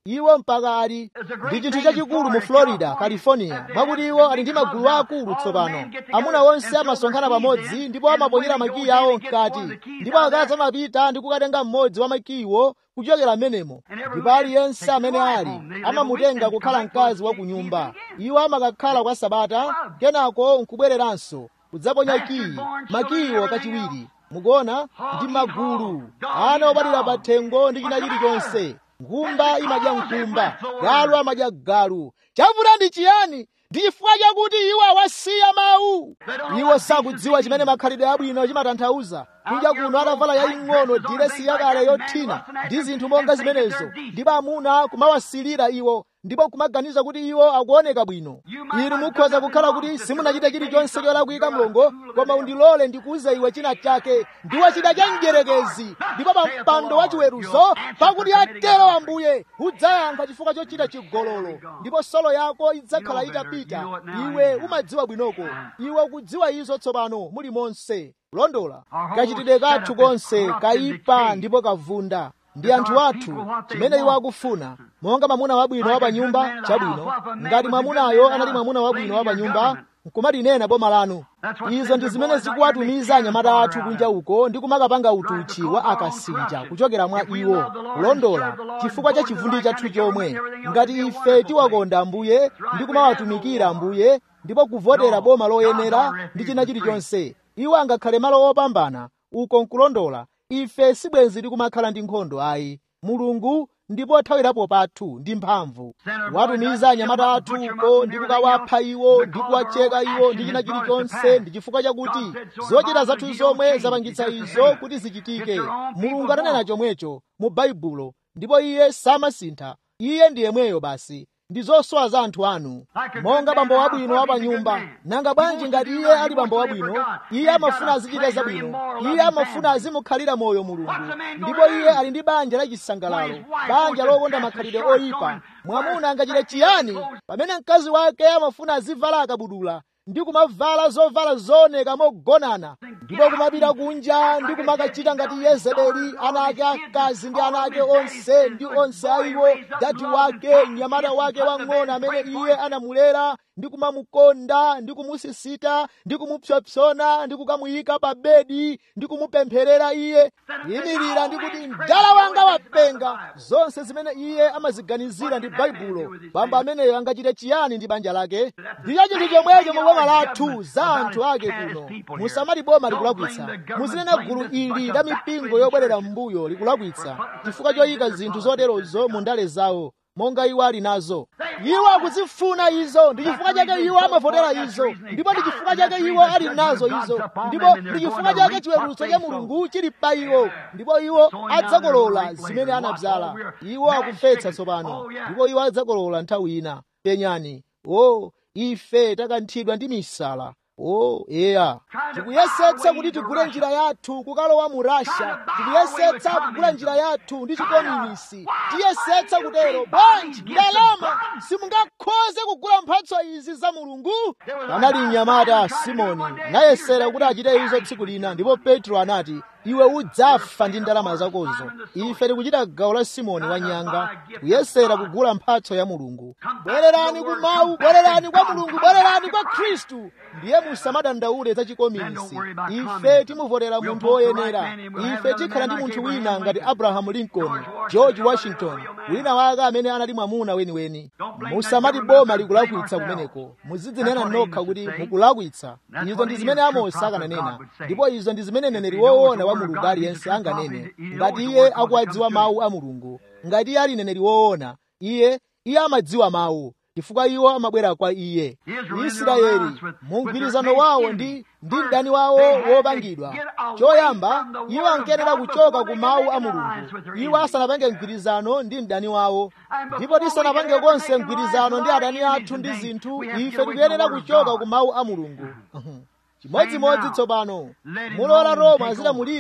iwo mpaka ali ndi chinthu chachikulu mu florida california mwakuti iwo ali ndi magulu akulu tsopano amuna onse amasonkhana pamodzi ndipo amaponyera makiyi awo mkati ndipo akazi amapita ndi kukatenga mmodzi wa makiyiwo kuchokera m'menemo ndipo aliyense amene ali amamutenga kukhala mkazi wa ku nyumba iwo amakakhala kwa sabata kenako nkubwereranso kudzaponya kiyi makiyiwo kachiwiri mukuona ndi magulu ana obadwira pa thengo ndi china chilichonse nkhumba imadya nkhumba galu amadya galu chavuta ndi chiyani ndi chifukwa chakuti iwo awasiya mawu iwo sakudziwa chimene makhalidwe abwino chimatanthauza kunja kuno atavala yaying'ono diresi yakale yothina ndi zinthu monga zimenezo ndipo amuna kumawasilira iwo ndipo kumaganiza kuti iwo akuoneka bwino inu mukhoza kukhala kuti simunachita chilichonse cholakwika mlongo koma undilole ndikuuze iwe china chake ndiwe chida cha mdierekezi ndipo pa mpando wa chiweruzo pakuti atero ambuye udzayankha chifukwa chochita chigololo ndipo solo yako idzakhala itapita iwe umadziwa bwinoko iwe ukudziwa izo tsopano muli monse kulondola kachitidwe kathu konse kaipa ndipo kavunda ndi anthu athu chimene iwo akufuna monga mwamuna wabwino wa panyumba chabwino ngati mwamunayo anali mwamuna wabwino wa panyumba nkumalinena boma lanu izo ndi zimene zikuwatumiza anyamata athu kunja uko ndi kumakapanga utuchi wa akasinja kuchokera mwa iwo kulondola chifukwa cha chivundi chathu chomwe ngati ife tiwakonda ambuye ndi kumawatumikira ambuye ndipo kuvotera boma loyenera ndi china chilichonse iwo angakhale malo opambana uko nkulondola ife sibwenzi tikumakhala ndi nkhondo ayi mulungu ndipo thawirapo pathu ndi mphamvu watumiza anyamata athu uko ndi kukawapha iwo ndi kuwacheka iwo ndi china chilichonse ndi chifukwa chakuti zochita zathu zomwe zapangitsa izo kuti zichitike mulungu atanena chomwecho mu baibulo ndipo iye samasintha iye ndi yemweyo basi ndi zosowa za anthu anu monga bambo wabwino wa pa nyumba nanga bwanji ngati iye ali bambo wabwino iye amafuna azichita zabwino iye amafuna azimukhalira moyo mulungu ndipo iye ali ndi banja lachisangalalo banja lokonda makhalidwe oyipa mwamuna angachite chiyani pamene mkazi wake amafuna azivala akabudula ndi kumavala zovala zooneka mogonana ndipo kumapita kunja ndi kumakachita ngati yezebeli ana ake akazi ndi ana ake onse ndi onse aiwo dadi wake mnyamata wake wang'ono amene iye anamulera ndi kumamukonda ndi kumusisita ndi kumupsopsona ndi kukamuyika pa bedi ndi kumupempherera iye yimirira ndi kuti mdala wanga wapenga zonse zimene iye amaziganizira ndi baibulo bambo ameneyo angachite chiyani ndi banja lake ndicho chinthu chomwecho mu boma lathu za anthu ake kuno musamati boma likulakwitsa muzinena gulu ili la mipingo yobwerera m'mbuyo likulakwitsa chifukwa choyika zinthu zoterozo mu ndale zawo monga iwo ali nazo iwo akuzifuna izo ndi chifukwa chake iwo amavotera izo ndipo ndi chifukwa chake iwo ali nazo izo ndipo ndi chifukwa chake chiweruzo cha mulungu chili pa iwo ndipo iwo adzakolola zimene anadzala iwo akumvetsa tsopano ndipo iwo adzakolola nthawi ina penyani o ife takanthidwa ndi misala o eya tikuyesetsa kuti tigule njira yathu kukalowa mu rasha tikuyesetsa kugula njira yathu ndi chikominisi tiyesetsa kutero bwanji ndalama simungakhoze kugula mphatso izi za mulungu panali mnyamata simoni nayesera kuti achite izo tsiku lina ndipo petro anati iwe udzafa ndi ndalama zakozo ife tikuchita gawo la simoni wanyanga kuyesera kugula mphatso ya mulungu bwererani ku mawu bwererani kwa mulungu bwererani kwa khristu ndiye musamadandaule za chikominisi ife timuvotera munthu woyenera ife tikhala ndi munthu wina ngati abrahamu lincoln george washington wina wake amene anali mwamuna weniweni musamati boma likulakwitsa kumeneko muzidzinena nokha kuti mukulakwitsa izo ndi zimene amosi akananena ndipo izo ndi zimene neneri woona wa mulungu aliyense anganene ngati iye akuwadziwa mawu a mulungu ngati iye ali neneri woona iye iye amadziwa mawu chifukwa iwo amabwera kwa iye israeli mu mgwirizano wawo ndi ndi mdani wawo wopangidwa choyamba iwo ankenera kuchoka ku mawu a mulungu iwo asanapange mgwirizano ndi mdani wawo ndipo tisanapange konse mgwirizano ndi adani athu ndi zinthu ife tikuyenera kuchoka ku mawu a mulungu chimodzimodzi tsopano mulola roma azilamulira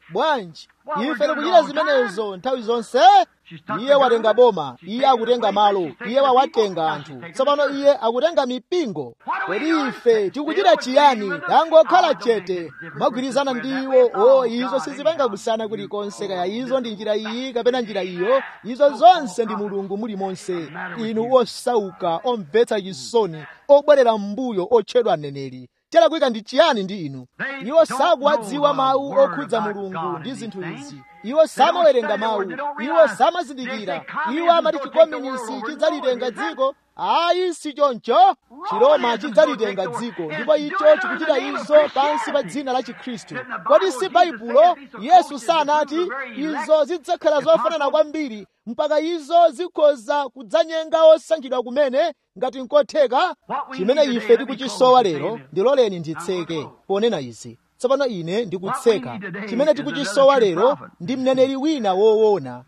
bwanji ife tikuchita zimenezo nthawi zonse iye watenga boma iye akutenga malo iye wawatenga anthu tsopano iye akutenga mipingo kodi ife tikuchita chiyani tangokhala chete magwirizana ndi iwo o izo sizipanga kusiyana kulikonse kaya izo ndi njira iyi kapena njira iyo izo zonse ndi mulungu muli monse inu osauka omvetsa chisoni obwerera m'mbuyo otchedwa mneneri chalakwika ndi chiyani ndi inu iwo sakuwadziwa mawu okhudza mulungu ndi zinthu izi iwo samawerenga mawu iwo samazindikira iwo amati chikominisi chidzalitenga dziko ayi si choncho chiroma chidzalitenga dziko ndipo icho chikuchita izo pansi pa dzina la chikhristu kodi si baibulo yesu sanati izo zidzakhala zofanana kwambiri mpaka izo zikhoza kudzanyenga osankhidwa kumene ngati nkotheka chimene ife tikuchisowa lero ndiloleni nditseke ponena izi tsopano ine ndikutseka chimene tikuchisowa lero ndi mneneri wina woona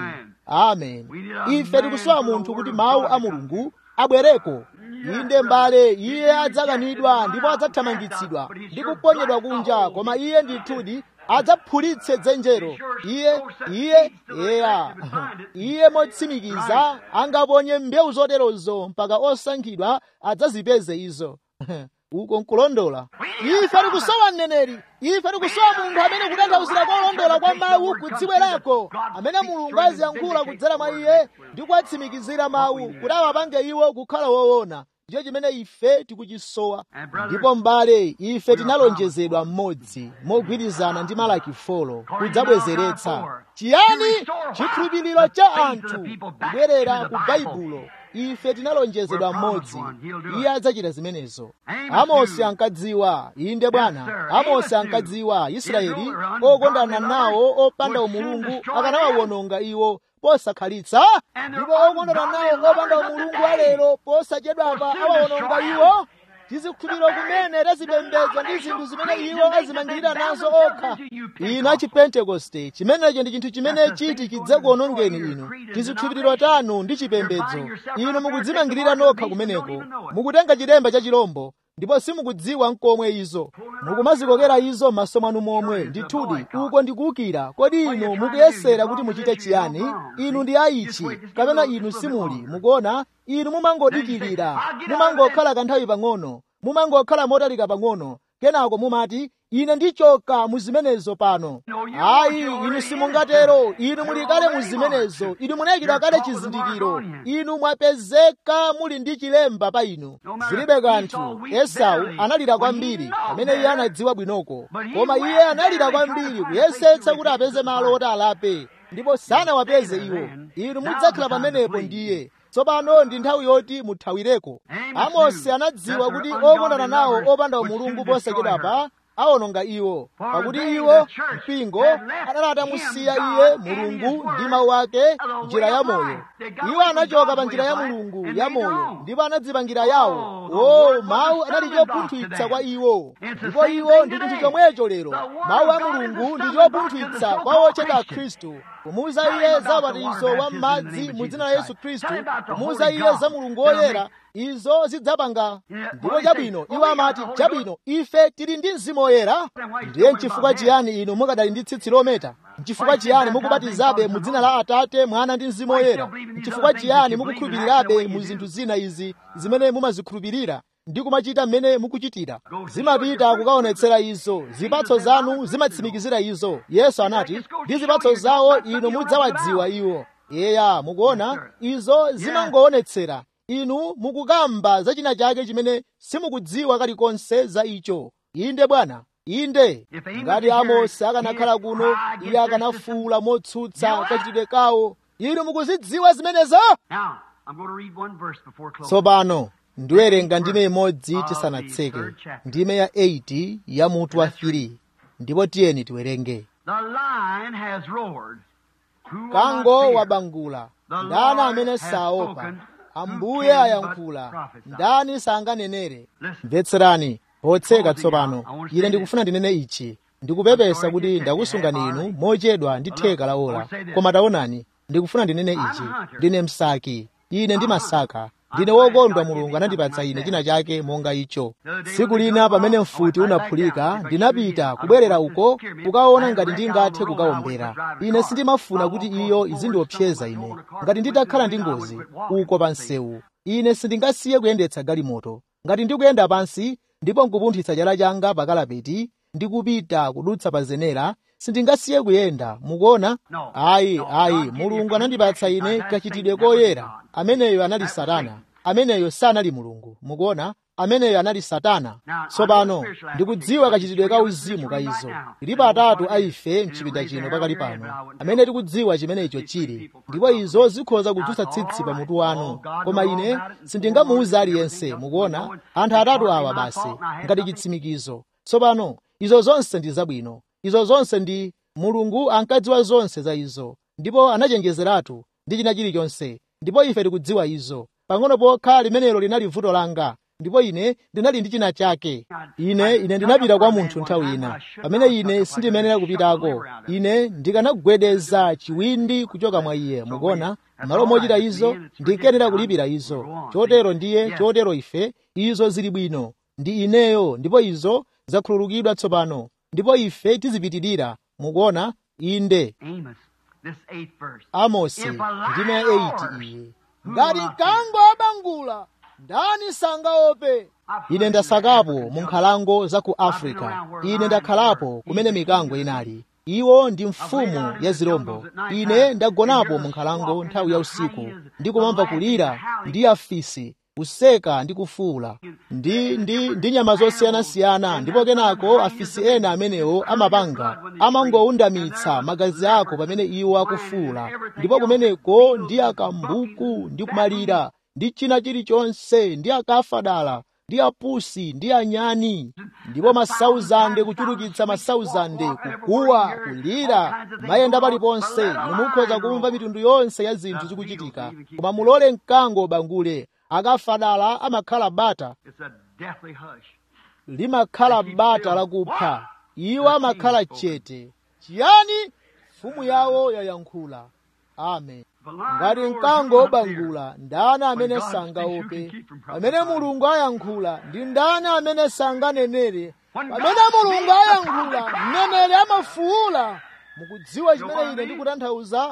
amen ife tikusowa munthu kuti mawu a mulungu abwereko inde mbale iye adzakanidwa ndipo adzathamangitsidwa ndi kuponyedwa kunja koma iye ndithudi adzaphulitse dzenjero iye iye eya iye motsimikiza angaponye mbewu zoterozo mpaka osankhidwa adzazipeze izo uko nkulondola ife tikusowa mneneri ife tikusowa munthu amene kutanthauzira kolondola kwa mawu kudzibwerako amene mulungu aziyankhula kudzera mwa iye ndi kuwatsimikizira mawu kuti awapange iwo kukhala woona ndicho chimene ife tikuchisowa ndipo mbale ife tinalonjezedwa mmodzi mogwirizana ndi malaki folo kudzabwezeretsa chiyani chikhulupiriro cha anthu kubwerera ku baibulo ife tinalonjezedwa mmodzi iye adzachita zimenezo amosi ankadziwa inde bwana amosi ankadziwa israeli okondana nawo opanda umulungu akanawawononga iwo posakhalitsa ndipo okondana nawo opanda umulungu alero posachedwapa awawononga iwo tizikhulupiriro kumene tazipembedza ndi zinthu zimene iwo azimangirira nazo okha inu achipentekoste chimenecho ndi chinthu chimene chiti chidzakuonongeni inu tizikhulupiriro tanu ndi chipembedzo inu mukudzimangirira nokha kumeneko mukutenga chilemba cha chilombo ndipo simukudziwa nkomwe izo mukumazikokera izo m'maso mwanu momwe ndithudi uko ndikuwukira kodi inu mukuyesera kuti muchite chiyani inu ndi aichi kapena inu simuli mukuona inu mumangodikirira mumangokhala kanthawi pang'ono mumangokhala motalika pang'ono kenako mumati ine ndichoka muzimenezo pano ayi inu simungatero inu muli kale muzimenezo inu munayikidwa kale chizindikiro inu mwapezeka muli ndi chilemba pa inu zilibe kanthu esau analira kwambiri pamene iye anadziwa bwinoko koma iye analira kwambiri kuyesetsa kuti apeze malo oti alape ndipo sanawapeze iwo inu mudzakhala pamenepo ndiye tsopano ndi nthawi yoti muthawireko amosi anadziwa kuti okondana nawo opanda umulungu posachedwapa awononga iwo pakuti iwo mpingo anali atamusiya iye mulungu ndi mawu ake njira ya moyo iwo anachoka pa njira ya mulungu ya moyo ndipo anadzipangira yawo o mawu anali chopunthwitsa kwa iwo ndipo iwo ndi chinthu chomwecho lero mawu a mulungu ndi chopunthwitsa kwa ochedwa khristu kumuuza iye za ubatizo wa m'madzi mu dzina la yesu khristu kumuuza iye za mulungu woyera izo zidzapanga ndipo chabwino iwo amati chabwino ife tili ndi mzimu woyera ndiye nchifukwa chiyani inu mukadali ndi tsitsi lometa nchifukwa chiyani mukubatizabe mu dzina la atate mwana ndi mzimu woyera nchifukwa chiyani mukukhulupirirabe mu zinthu zina izi zimene mumazikhulupirira ndi kumachita mmene mukuchitira zimapita kukaonetsera izo zipatso zanu zimatsimikizira izo yesu anati ndi zipatso zawo inu mudzawadziwa iwo eya mukuona izo zimangoonetsera inu mukukamba za china chake chimene simukudziwa kalikonse za icho inde bwana inde ngati amosi akanakhala kuno iye akanafuwula motsutsa kachitidwe kawo inu mukuzidziwa zimenezo tsopano ndiwerenga ndime imodzi tisanatseke ndime ya 8 ya mutu wa 3 ndipo tiyeni tiwerenge kango wabangula ndani amene saopa ambuye ayankhula ndani sanganenere mvetserani potseka tsopano ine ndikufuna ndinene ichi ndikupepesa kuti ndakusungani inu mochedwa ndi theka la ola koma taonani ndikufuna ndinene ichi ndine msaki ine ndimasaka ndine wokondwa mulungu anandipatsa ine china chake monga icho tsiku lina pamene mfuti unaphulika ndinapita kubwerera uko kukaona ngati ndingathe kukawombera ine sindimafuna kuti iyo izindiopseza ine ngati nditakhala ndi ngozi uko pa msewu ine sindingasiye kuyendetsa galimoto ngati ndikuyenda pansi ndipo nkupunthitsa chala changa pa kalapeti ndikupita kudutsa pa zenera sindingasiye kuyenda mukuona ayi ayi mulungu anandipatsa ine kachitidwe koyera ameneyo anali satana ameneyo sanali mulungu mukuona ameneyo anali satana tsopano ndikudziwa kachitidwe ka uzimu ka izo tilipo atatu a ife mchipinda chino pakali pano amene tikudziwa chimene icho chili ndipo izo zikhoza kudzutsa tsitsi pa mutu wanu koma ine sindingamuwuze aliyense mukuona anthu atatu awa basi ngati chitsimikizo tsopano izo zonse ndi zabwino izo zonse ndi mulungu ankadziwa zonse za izo ndipo anachenjezeratu ndi china chilichonse ndipo ife tikudziwa izo pang'ono pokha limenelo linali vuto langa ndipo ine ndinali ndi china chake ine ine ndinapita kwa munthu nthawi ina pamene ine sindimenera kupitako ine ndikanagwedeza chiwindi kuchoka mwa iye mukuona malo mochita izo ndinkenera kulipira izo chotero ndiye chotero ife izo zili bwino ndi ineyo ndipo izo zakhululukidwa tsopano ndipo ife tizipitirira mukuona inde amosi ndime ya 8 iye ngati mkango wabangula ndani sangaope ine ndasakapo mu nkhalango za ku afrika ine ndakhalapo kumene mikango inali iwo ndi mfumu ya zirombo ine ndagonapo mu nkhalango nthawi ya usiku ndikumamva kulira ndi afisi kuseka ndi kufuula ndi ndi ndi nyama zosiyanasiyana ndipo kenako afisi ena amenewo amapanga amangowundamitsa magazi ako pamene iwo akufuula ndipo kumeneko ndi akambuku ndi kumalira ndi china chilichonse ndi akafadala ndi apusi ndi anyani ndipo masauzande kuchulukitsa masauzande kukuwa kulira mayenda paliponse mukhoza kumva mitundu yonse ya zinthu zikuchitika koma mulole mkango ubangule akafadala amakhala bata limakhala bata lakupha iwo amakhala chete chiyani mfumu yawo yayankhula amen ngati mkango wobangula ndani amene sangaope pamene mulungu ayankhula ndi ndani amene sanganenere pamene mulungu ayankhula mneneri amafuula mukudziwa chimene ine ndikutanthauza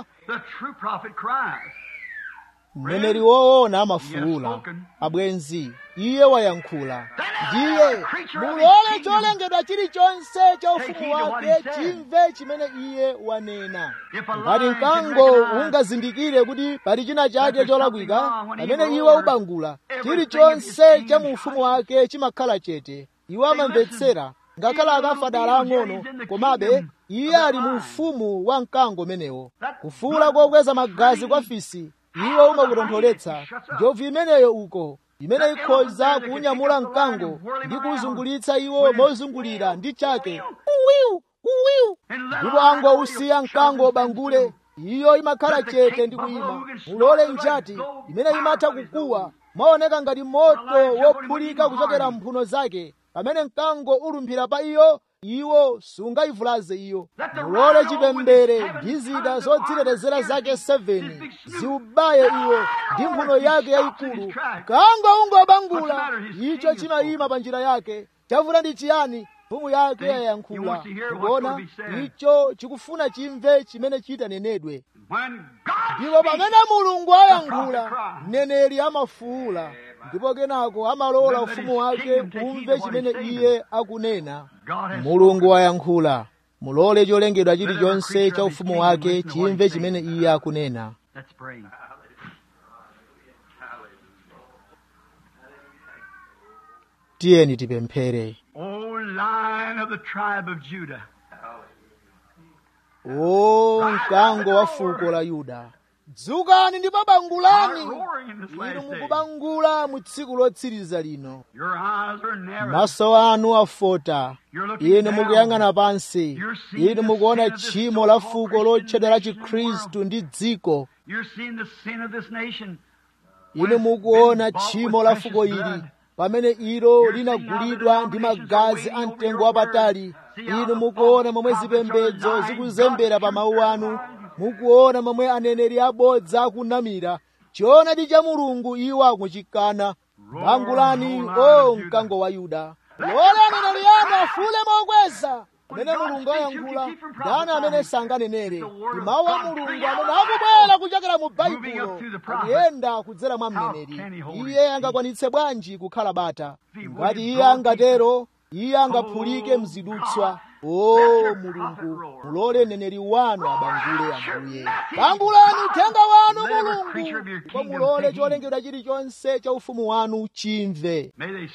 mneneri woona amafuula abwenzi iye wayankhula ndiye mulole cholengedwa chilichonse cha ufumu wake chimve chimene iye wanena ngati mkango ungazindikire kuti pali china chake cholakwika pamene iwo ubangula chilichonse cha mu ufumu wake chimakhala chete iwo amamvetsera ngakhala akafadala ang'ono komabe iye ali mu ufumu wa mkango umenewo kufuula kokweza magazi kwa fisi iwo umakutontholetsa njovu imeneyo uko imene ikhoza kuunyamula mkango ndi kuwuzungulitsa iwo mozungulira ndi chake uwiu uwiu ndipo angousiya mkango ubangule iyo imakhala chete ndi kuyima mulole njati imene imatha kukuwa maoneka ngati moto wophulika kuchokera mphuno zake pamene mkango ulumphira pa iyo iwo sungayivulaze iyo mulole chipembere ndi zida zodzitetezera zake 7 ziubaye iwo ndi mphuno yake yayikulu mkango ungobangula icho chimayima pa njira yake chavuta ndi chiyani mfumu yake yayankhula kuona icho chikufuna chimve chimene chitanenedwe ndipo pamene mulungu ayankhula mneneri amafuula ndipo kenako amalola ufumu wake umve chimene iye akunena mulungu wayankhula mulole cholengedwa chilichonse cha ufumu wake chimve chimene iye akunena tiyeni tipemphere o mkango wa fuko la yuda dzukani ndipo bangulani inu mukubangula mu tsiku lotsiriza lino maso anu afota inu mukuyang'ana pansi inu mukuona tchimo la fuko lotchedwa la chikhristu ndi dziko inu mukuona tchimo la fuko ili pamene ilo linagulidwa ndi magazi a mtengo wapatali inu mukuona momwe zipembedzo zikuzembera pa mawu anu mukuona momwe aneneri abodza akunamira choonadi cha mulungu iwo akuchikana bangulani o mkango wa yuda lola aneneri anu afule mokweza amene mulungu ayankhula ndani amene sanganenere ndi mawu a mulungu amene akubwera kuchokera mu baibulo akuyenda kudzera mwa mneneri iye angakwanitse bwanji kukhala bata ngati iye angatero iye angaphulike mzidutswa o mulungu mulole mneneri wanu abangule ambuye bangulani uthenga wanu mulungu ndipo mulole cholengedwa chilichonse cha ufumu wanu chimve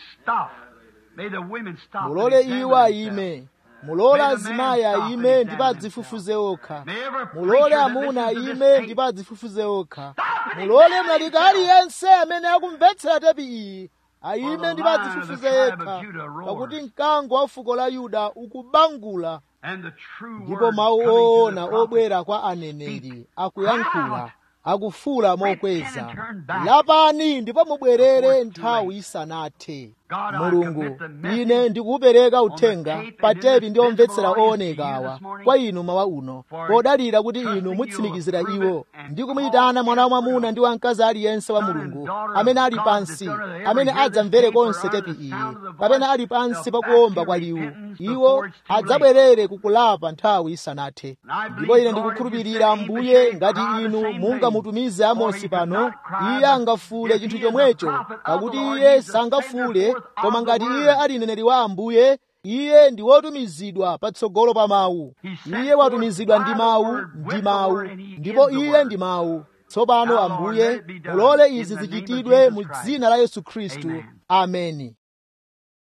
mulole iwo ayime mulole azimayi ayime ndipo adzifufuze okha mulole amuna ayime ndipo adzifufuze okha mulole mlaliki aliyense amene akumvetsera tepi iyi ayime ndipo adzifufuze yekha pakuti mkango wa fuko la yuda ukubangula ndipo mawu oona obwera kwa aneneri akuyankhula akufula mokweza lapani ndipo mubwerere nthawi isanathe mulungu ine ndikuwupereka uthenga pa tepi ndi omvetsera oonekawa kwa inu mawa uno podalira kuti inu mutsimikizira iwo ndi kumuyitana mwana wamwamuna ndi wamkazi aliyense wa mulungu amene ali pansi amene adzamvere konse tepi iyi kapena ali pansi pakuwomba kwa liwu iwo adzabwerere kukulapa nthawi isanathe ndipo ine ndikukhulupirira mbuye ngati inu mungamutumize amosi pano iye angafule chinthu chomwecho pakuti iye sangafule koma ngati iye ali mneneri wa ambuye iye ndi wotumizidwa patsogolo pa mawu iye watumizidwa ndi mawu ndi mawu ndipo iye ndi mawu tsopano ambuye mulole izi zichitidwe mu dzina la yesu khristu ameni